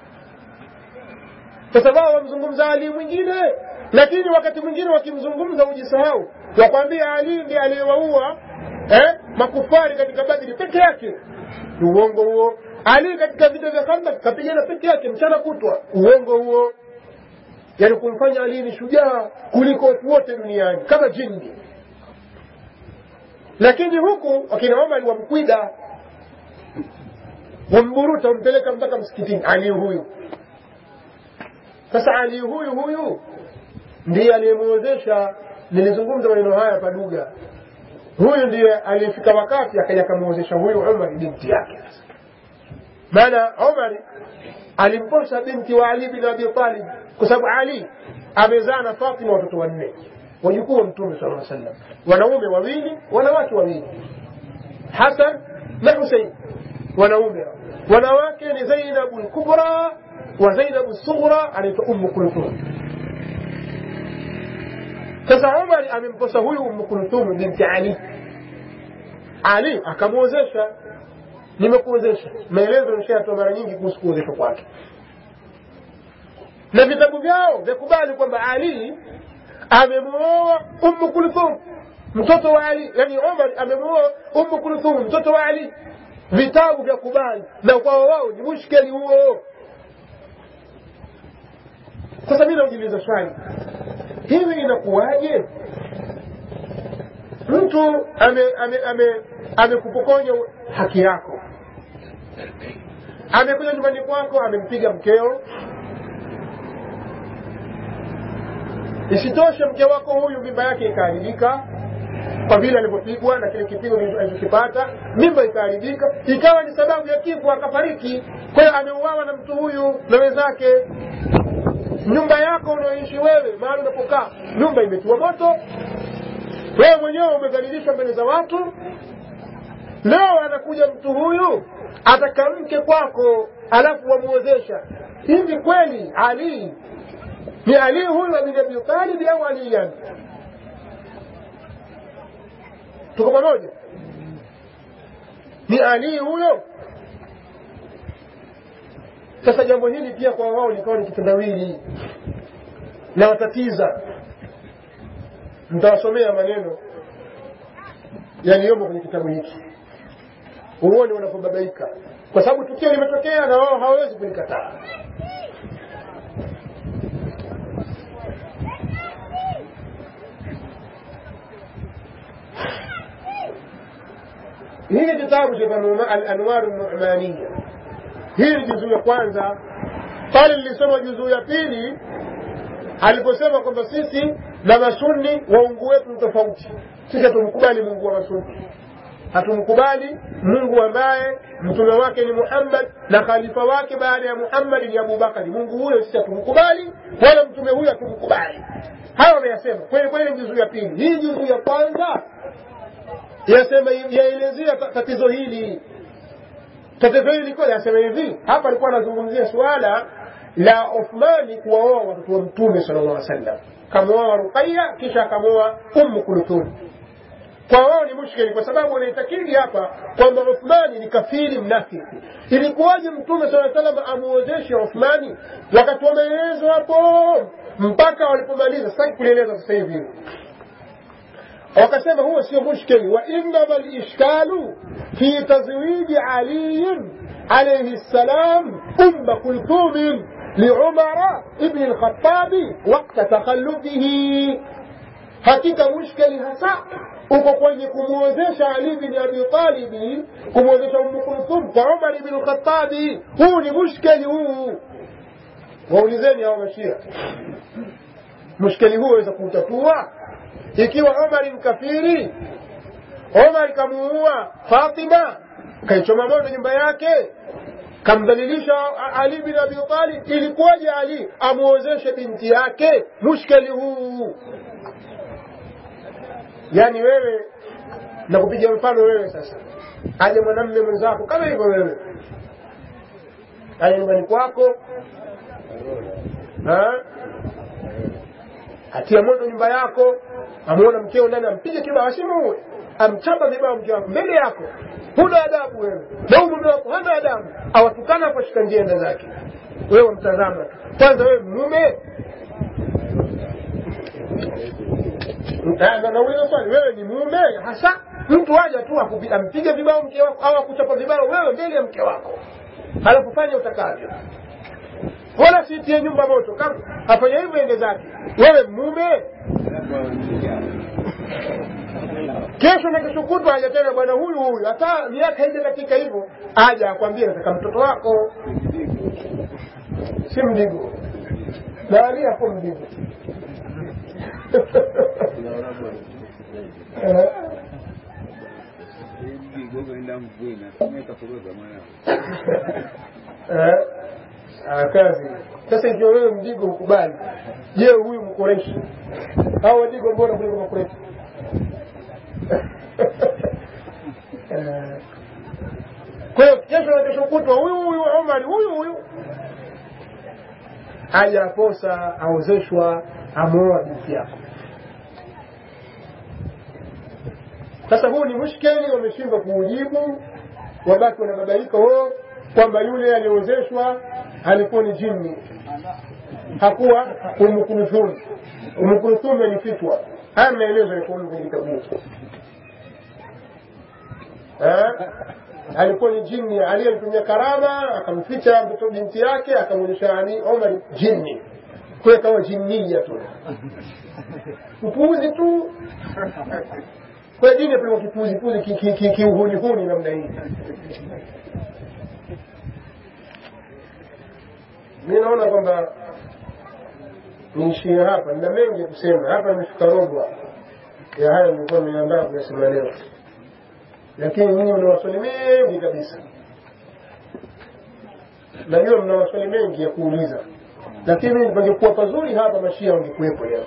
kwa sababu wamzungumza ali mwingine lakini wakati mwingine wakimzungumza hujisahau wakwambia ali ndiye aliyewaua eh, makufari katika badri peke yake ni uongo huo ali katika vita vya khandak kapigana peke yake mchana kutwa uongo huo yani kumfanya Ali ni shujaa kuliko watu wote duniani kama jini lakini huku wakina Omar wamkwida wamburuta wampeleka mpaka msikitini Ali huyu sasa Ali huyu huyu ndiye aliyemwozesha nilizungumza maneno haya paduga huyu ndiye aliyefika wakati akaja akamwozesha huyu Umar binti yake maana Umar alimposa binti wa Ali bin Abi Talib kwa sababu Ali amezaa na Fatima watoto wanne wajukuu wa Mtume sallallahu alaihi wasallam, wanaume wawili, wanawake wawili, Hasan na Husein, wanaume. Wanawake ni Zainabu al-Kubra wa Zainabu sughra, anaitwa Ummu Kulthum. Sasa Umar amemposa huyu Ummu Kulthum binti Ali, Ali akamwozesha nimekuozesha. Maelezo nishayatoa mara nyingi kuhusu kuozeshwa kwake, na vitabu vyao vyakubali kwamba Ali amemwoa Ummu Kulthum mtoto wa Ali, yani Omar amemwoa Ummu Kulthum mtoto wa Ali. Vitabu vya kubali, na kwao wao ni mushkeli huo. Sasa mimi naujiuliza swali, hivi inakuwaje mtu amekupokonya ame, ame, amekupokonya haki yako, amekuja nyumbani kwako, amempiga mkeo, isitoshe mke wako huyu mimba yake ikaharibika kwa vile alivyopigwa na kile kipigo alichokipata, mimba ikaharibika, ikawa ni sababu ya kifo, akafariki. Kwa hiyo ameuawa na mtu huyu na wenzake. Nyumba yako unaoishi wewe, mahali unapokaa, nyumba imetiwa moto, wewe mwenyewe umedhalilishwa mbele za watu. Leo anakuja mtu huyu ataka mke kwako, alafu wamuozesha. Hivi kweli Ali ni Ali huyu bin Abi Talib au Aliyan? Tuko pamoja? Ni Ali huyo? Sasa jambo hili pia kwa wao likawa ni kitendawili na watatiza. Mtawasomea maneno yaliyomo kwenye kitabu hiki, uone wanapobabaika, kwa sababu tukio limetokea na wao hawawezi kulikataa. hili kitabu cha Al-Anwar An-Nu'maniyya, hili juzuu ya kwanza pale nilisoma juzuu ya pili aliposema kwamba sisi na masunni waungu wetu ni tofauti sisi hatumkubali mungu wa masunni hatumkubali mungu ambaye mtume wake ni muhammad na khalifa wake baada ya muhammad ni abubakari mungu huyo sisi hatumkubali wala mtume huyo hatumkubali hayo wameyasema kweli kweli juzuu ya pili hii juzuu ya kwanza yasema yaelezea tatizo hili tatizo hili likuwa yasema hivi hapa alikuwa anazungumzia suala la Uthmani kuwaoa watoto wa Mtume sallallahu alaihi wasallam, kamwoa Ruqayya kisha akamwoa Ummu Kulthum. Kwa wao ni mushkili, kwa sababu wanaitakidi hapa kwamba Uthmani ni kafiri mnafiki. Ilikuwaje Mtume sallallahu alaihi wasallam amuozeshe Uthmani wakati wa maelezo hapo mpaka walipomaliza? Sitaki kulieleza sasa hivi wakasema huo sio mushkili, wa innama lishkalu fi tazwiji aliyin alayhi salam umma kulthumin liumara ibni lkhatabi wakta takhallufihi, hakika mushkili hasa uko kwenye kumwozesha Ali bin Abi Talibi, kumwozesha Ummu Kulthum kwa Umar ibn Lkhatabi. Huu ni mushkili huu, waulizeni hao Mashia, mushkili huu waweza kuutatua ikiwa Omar mkafiri, Omar kamuua Fatima, kaichoma moto nyumba yake, kamdhalilisha Ali bin Abi Talib, ilikuwaje Ali amuozeshe binti yake? Mushkeli huu. Yani wewe na kupiga mfano wewe sasa, aje mwanamme mwenzako kama hivyo wewe, aje nyumbani kwako atia moto nyumba yako, amuona mkeo ndani, ampige kibao, asimuue, amchapa vibao mke wako mbele yako. Huna adabu wewe, na huyu mume wako hana adabu, awatukana hapo, shika njia zake, wewe mtazama tu. Kwanza wewe mume, nauliza swali, wewe ni mume hasa? Mtu aja tu ampige vibao mke wako au akuchapa vibao wewe mbele ya mke wako, halafu fanya utakavyo wala sitie nyumba moto, kama afanya hivyo ende zake. Wewe mume, kesho na kesho kutwa aja tena bwana huyu huyu, hata miaka haija katika hivyo, aja akwambie nataka mtoto wako, si mdigo nani hapo mdigo kazi sasa. Ikiwa wewe mdigo ukubali, je, huyu mkoreshi au wadigo bora kuliko makoreshi? Kwa hiyo kesho na kesho kutwa huyu huyu Omari huyu huyu haja aposa aozeshwa amoa binti yako. Sasa huu ni mushkeli, wameshindwa kuujibu, wabaki wanababaika wao kwamba yule aliozeshwa alikuwa ni jini, hakuwa Umu Kulthum. Umu Kulthum alifichwa. Haya maelezo yalikuwa kwenye kitabu alikuwa ni jini. Ali alitumia karama, akamficha mtoto binti yake, akamwonyesha Ali Omar jini, kwa kawa jinnia tu, upuuzi tu kwa dini apelekwa kipuzipuzi kiuhunihuni namna hii. mi naona kwamba niishie hapa, nina mengi ya kusema hapa. Nimefika robo ya haya nilikuwa nimeandaa kuyasema leo, lakini nyinyi mna maswali mengi kabisa. Najua mna maswali mengi ya kuuliza, lakini pangekuwa pazuri hapa, mashia wangekuwepo leo.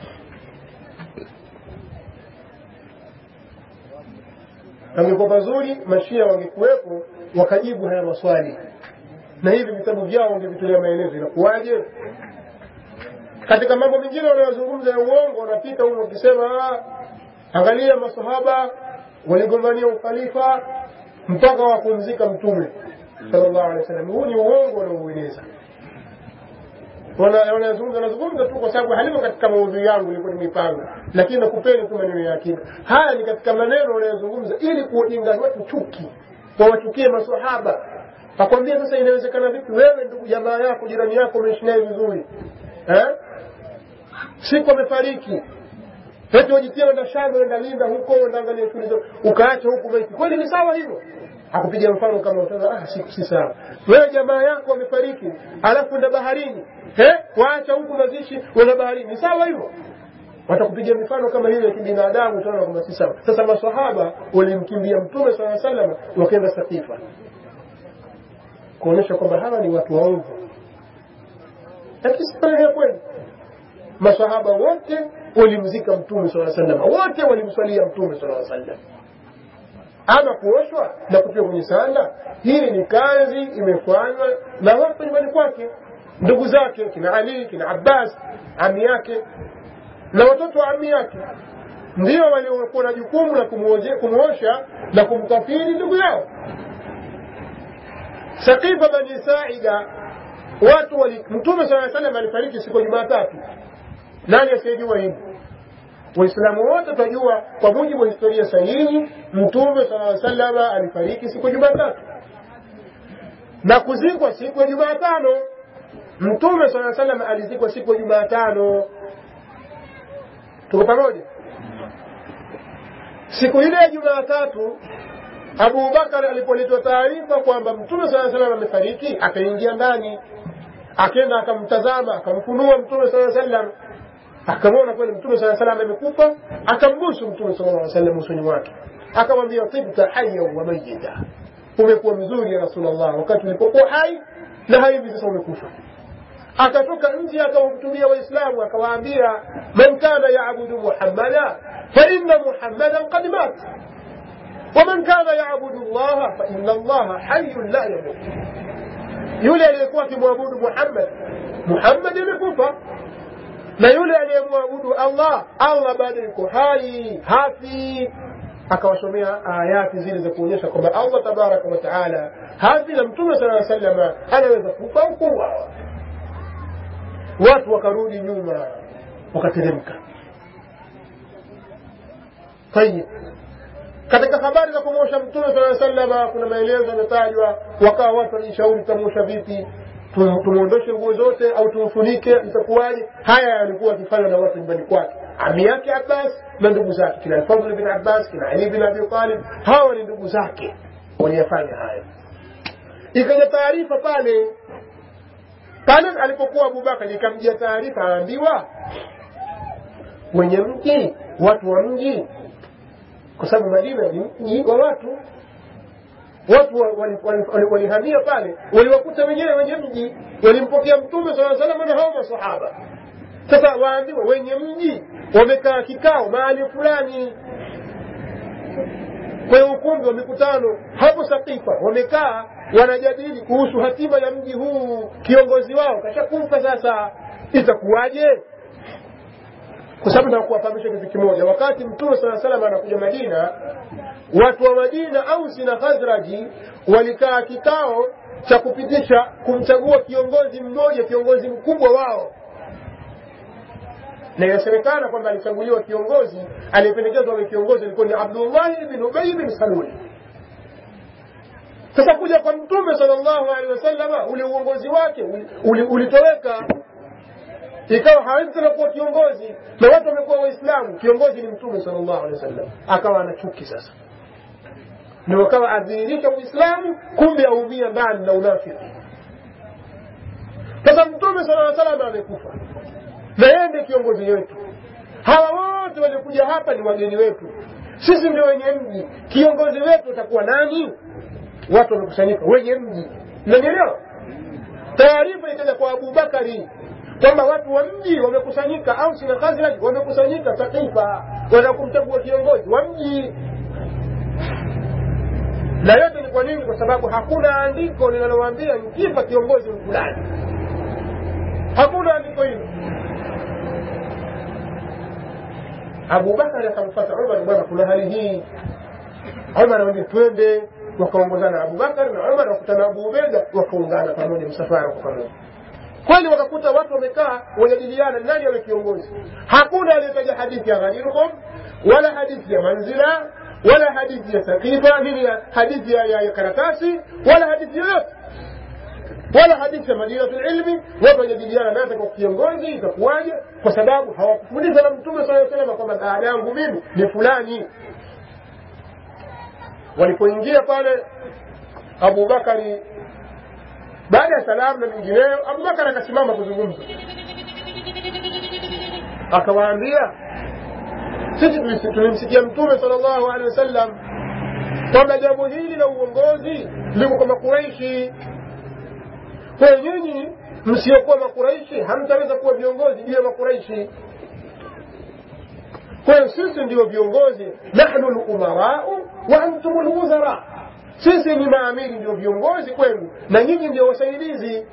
Pangekuwa pazuri, mashia wangekuwepo wakajibu haya maswali na hivi vitabu vyao wangevitolea maelezo. Inakuwaje? Katika mambo mengine wanayozungumza ya uongo, wanapita huko wakisema, angalia masahaba waligombania ukhalifa mpaka wakumzika Mtume sallallahu alaihi wasallam. Huu ni uongo wanaoueneza, wanazungumza wanazungumza tu kwa sababu halimo katika maudhui yangu, ilikuwa nimeipanga, lakini nakupeni tu maneno ya akida. Haya ni katika maneno wanayozungumza ili kuwajenga watu chuki, wawachukie masahaba akwambia sasa, inawezekana vipi wewe ndugu jamaa yako jirani yako umeishi naye vizuri eh? siku amefariki, eti wajitia wenda shamba wenda linda huko wenda angalia shule zao, ukaacha huku maiti. Kweli ni sawa hivyo? akupiga mfano kama utaza ah, si, si sawa wewe jamaa yako wamefariki alafu enda baharini eh waacha huku mazishi wenda baharini ni sawa hivyo watakupiga mifano kama hiyo ya kibinadamu utaona kwamba si sawa sasa maswahaba walimkimbia mtume saa salama wakaenda sakifa kuonyesha kwamba hawa ni watu waovu lakini si maneno ya kweli masahaba wote walimzika mtume saa salama wote walimswalia mtume saa sallam ama kuoshwa na kutiwa kwenye sanda hii ni kazi imefanywa na watu nyumbani kwake ndugu zake kina ali kina abbas ami yake na watoto wa ami yake ndio waliokuwa na jukumu la kumwosha na kumkafiri ndugu yao sakifa bani saida watu wali mtume saa salam alifariki siku ya jumatatu nani asiyejua hivi waislamu wote tunajua kwa mujibu wa historia sahihi mtume saa salama alifariki siku ya jumatatu na kuzikwa siku ya jumatano mtume saa salam alizikwa siku ya jumatano tuko pamoja siku ile ya jumatatu abubakar alipoletwa taarifa kwamba mtume saa salam amefariki akaingia ndani akenda akamtazama akamfunua mtume saa salam akamwona kweli mtume saa salam amekufa akambusu mtume saa salam usoni wake akamwambia tibta haya wa mayita umekuwa mzuri ya rasulllah wakati ulipokuwa hai na hivi sasa umekufa akatoka nje akawahutubia waislamu akawaambia man kana yabudu muhammada faina muhammadan qad mat waman kana yabudu llaha faina allaha hayun la yamut yule aliyekuwa akimwabudu muhammad muhammad amekufa na yule aliyemwabudu allah allah bado yuko hai hafi akawasomea ayati zile za kuonyesha kwamba allah tabaraka wataala hafi na mtume saa salama anaweza kufa au kuuawa watu wakarudi nyuma wakateremka tayib katika habari za kumwosha mtume saa salama kuna maelezo yametajwa wakawa watu wanajishauri tutamwosha vipi tumwondoshe nguo zote au tumfunike itakuwaje haya yalikuwa akifanywa na watu nyumbani kwake ami yake abbas na ndugu zake kina alfadl bin abbas kina ali bin abi talib hawa ni ndugu zake waliyafanya haya ikaja taarifa pale pale alipokuwa abubakar ikamjia taarifa aambiwa wenye mji watu wa mji kwa sababu madina ni mji wa watu watu walihamia pale waliwakuta wenyewe wenye mji walimpokea mtume saa salama na hao masahaba sasa waambiwa wenye mji wamekaa kikao mahali fulani kwenye ukumbi wa mikutano hapo sakifa wamekaa wanajadili kuhusu hatima ya mji huu kiongozi wao kashakufa sasa itakuwaje kwa sababu nakuwafahamisha kitu kimoja wakati mtume saa salam anakuja madina watu wa madina ausi na khazraji walikaa kikao cha kupitisha kumchagua kiongozi mmoja kiongozi mkubwa wao na inasemekana kwamba alichaguliwa kiongozi aliyependekezwa awe kiongozi alikuwa ni abdullahi bin ubay bin saluli sasa kuja kwa mtume salllahu alehi wasalama ule uongozi wake ulitoweka ikawa hawezi tena kuwa kiongozi na watu wamekuwa waislamu kiongozi ni mtume salllahu alehi wasallam akawa ana chuki sasa ndio akawa adhihirisha uislamu kumbe aumia ndani na unafiki sasa mtume sala salam amekufa na yeye ndiye kiongozi wetu hawa wote waliokuja hapa ni wageni wetu sisi ndio wenye mji kiongozi wetu utakuwa nani watu wamekusanyika wenye mji nanielewa taarifa ikaja kwa abubakari kwamba watu wa mji wamekusanyika au sina khazraj wamekusanyika sakifa wanakumchagua kiongozi wa mji na yote ni kwa nini kwa sababu hakuna andiko linalowaambia mkifa kiongozi fulani hakuna andiko hilo abubakari akamfata umar bwana kuna hali hii umar anawambia twende wakaongozana abubakar na umar wakutana abu ubeda wakaungana pamoja msafara kwa pamoja kweli wakakuta watu wamekaa wajadiliana nani awe kiongozi hakuna aliyetaja hadithi ya ghadiruhum wala hadithi ya manzila wala hadithi ya sakifa nini ya hadithi ya, ya, ya karatasi wala hadithi yoyote wala hadithi ya madinatu ilmi watu wajadiliana nasa kwa kiongozi itakuwaje kwa sababu hawakufundishwa na mtume saa salama kwamba baada yangu mimi ni fulani walipoingia pale abubakari baada ya salamu na mingineyo abubakari akasimama kuzungumza akawaambia sisi tulisi- tulimsikia mtume sala llahu alehi wasallam kwamba jambo hili la uongozi liko kwa makuraishi kwa hiyo nyinyi msiokuwa makuraishi hamtaweza kuwa viongozi juu ya makuraishi kwa hiyo sisi ndio viongozi nahnu lumarau wa antum lwuzara sisi ni maamiri ndio viongozi kwenu na nyinyi ndio wasaidizi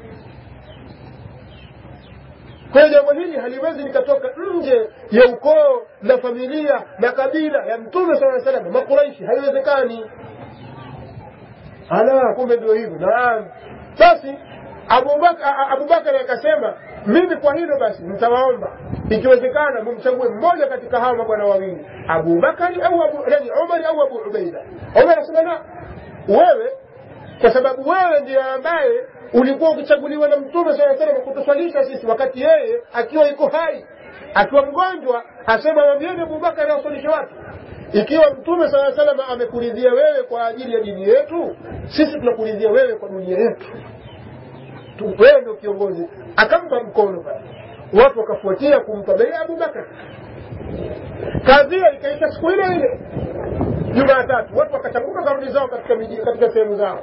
kwa hiyo jambo hili haliwezi likatoka nje ya ukoo na familia na kabila ya mtume saa salama makuraishi haiwezekani ala kumbe ndio hivyo naam basi abubakari Abubakar akasema mimi kwa hilo basi nitawaomba ikiwezekana mumchague mmoja katika hawa mabwana wawili abubakari au abu, nani umari au abu ubaida umar akasema la wewe kwa sababu wewe ndiye ambaye ulikuwa ukichaguliwa na mtume saa salam kutuswalisha sisi wakati yeye akiwa iko hai akiwa mgonjwa asema wambieni abubakari awaswalishe watu ikiwa mtume saa salam amekuridhia wewe kwa ajili ya dini yetu sisi tunakuridhia wewe kwa dunia yetu Tu- wewe ndio kiongozi akampa mkono pale watu wakafuatia kumpa bei abubakar kadhia ikaisha siku ile ile jumatatu watu wakachanguka karudi zao katika miji katika sehemu zao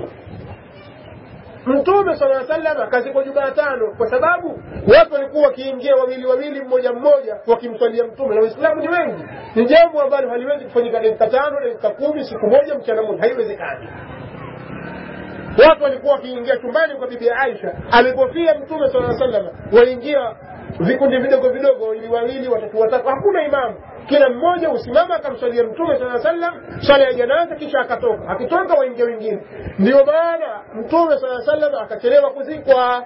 mtume sala salam akazikwa jumatano kwa sababu watu walikuwa wakiingia wawili wawili mmoja mmoja wakimswalia mtume na waislamu ni wengi ni jambo ambalo haliwezi kufanyika dakika tano dakika kumi siku moja mchana moja haiwezekani watu walikuwa wakiingia chumbani kwa bibi aisha alipofia mtume sala salam waingia vikundi vidogo vidogo wawili wawili watatu watatu hakuna imamu kila mmoja usimama akamswalia mtume saa sallam swala ya janaza kisha akatoka akitoka waingia wengine ndio maana mtume saa sallam akachelewa kuzikwa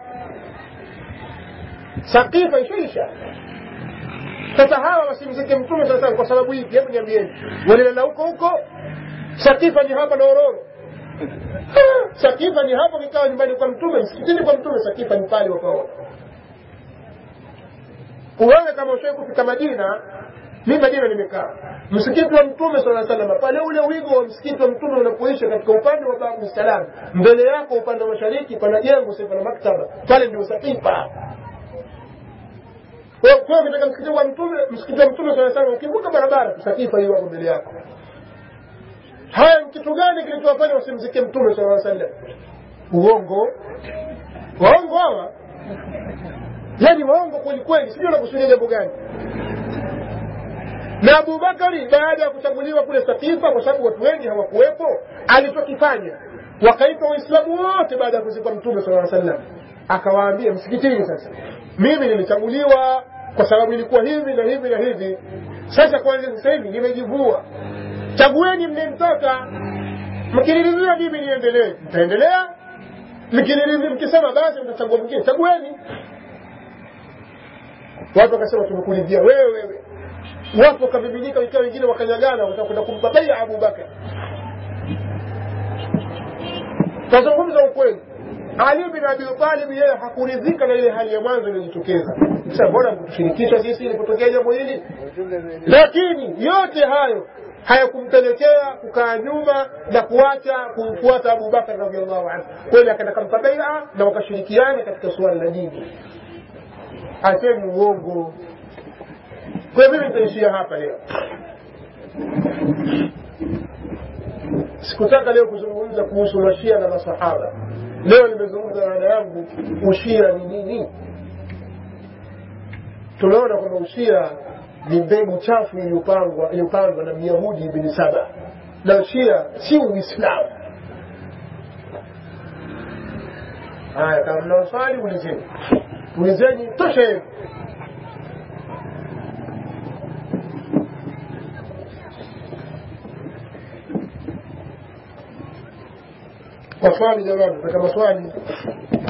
sakifa ishaisha sasa hawa wasimzike mtume saa sallam kwa sababu hivi hebu niambieni walilala huko huko sakifa ni hapa na ororo sakifa ni hapo kikawa nyumbani kwa mtume msikitini kwa mtume sakifa ni pale wakaona wewe kama ushawai kufika madina mi madina nimekaa msikiti wa mtume sala salama pale ule wigo wa msikiti wa mtume unapoisha katika upande wa babu salam mbele yako upande wa mashariki pana jengo sasa pana maktaba pale ndio sakifa kwa ukitaka msikiti wa mtume msikiti wa mtume sala salama ukivuka barabara sakifa hiyo hapo mbele yako haya ni kitu gani kilichowafanya wasimzike mtume sala sallam uongo waongo hawa yani waongo kweli kweli sijui wanakusudia jambo gani na abubakari baada ya kuchaguliwa kule sakifa kwa sababu watu wengi hawakuwepo alichokifanya wakaitwa waislamu wote baada ya kuzikwa mtume sala sallam akawaambia msikitini sasa mimi nilichaguliwa kwa sababu ilikuwa hivi na hivi na hivi sasa kwanza sasa hivi nimejivua chagueni mnemtaka mkiniridhia mimi niendelee mtaendelea mkiniridhia mkisema basi mtachagua mwingine chagueni watu wakasema tumekuridhia wewe wewe watu wakabibidika ikawa wengine wakanyagana watakwenda kumbabaia abubakar tazungumza ukweli ali bin abi talib yeye hakuridhika na ile hali ya mwanzo iliyojitokeza sasa mbona mkutushirikisha sisi ilipotokea jambo hili lakini yote hayo hayakumpelekea kukaa nyuma na kuacha kumfuata abubakar radiallahu anhu kweli akaenda kampa baia na wakashirikiana katika suala la dini asemi uongo kwa mimi nitaishia hapa leo sikutaka leo kuzungumza kuhusu mashia na masahaba leo nimezungumza na dada yangu ushia ni nini tumeona kwamba ushia ni mbegu chafu iliyopangwa iliyopandwa na myahudi ibni saba na ushia si uislamu haya kama mna maswali ulizeni ulizeni tosha yenu maswali jamani nataka maswali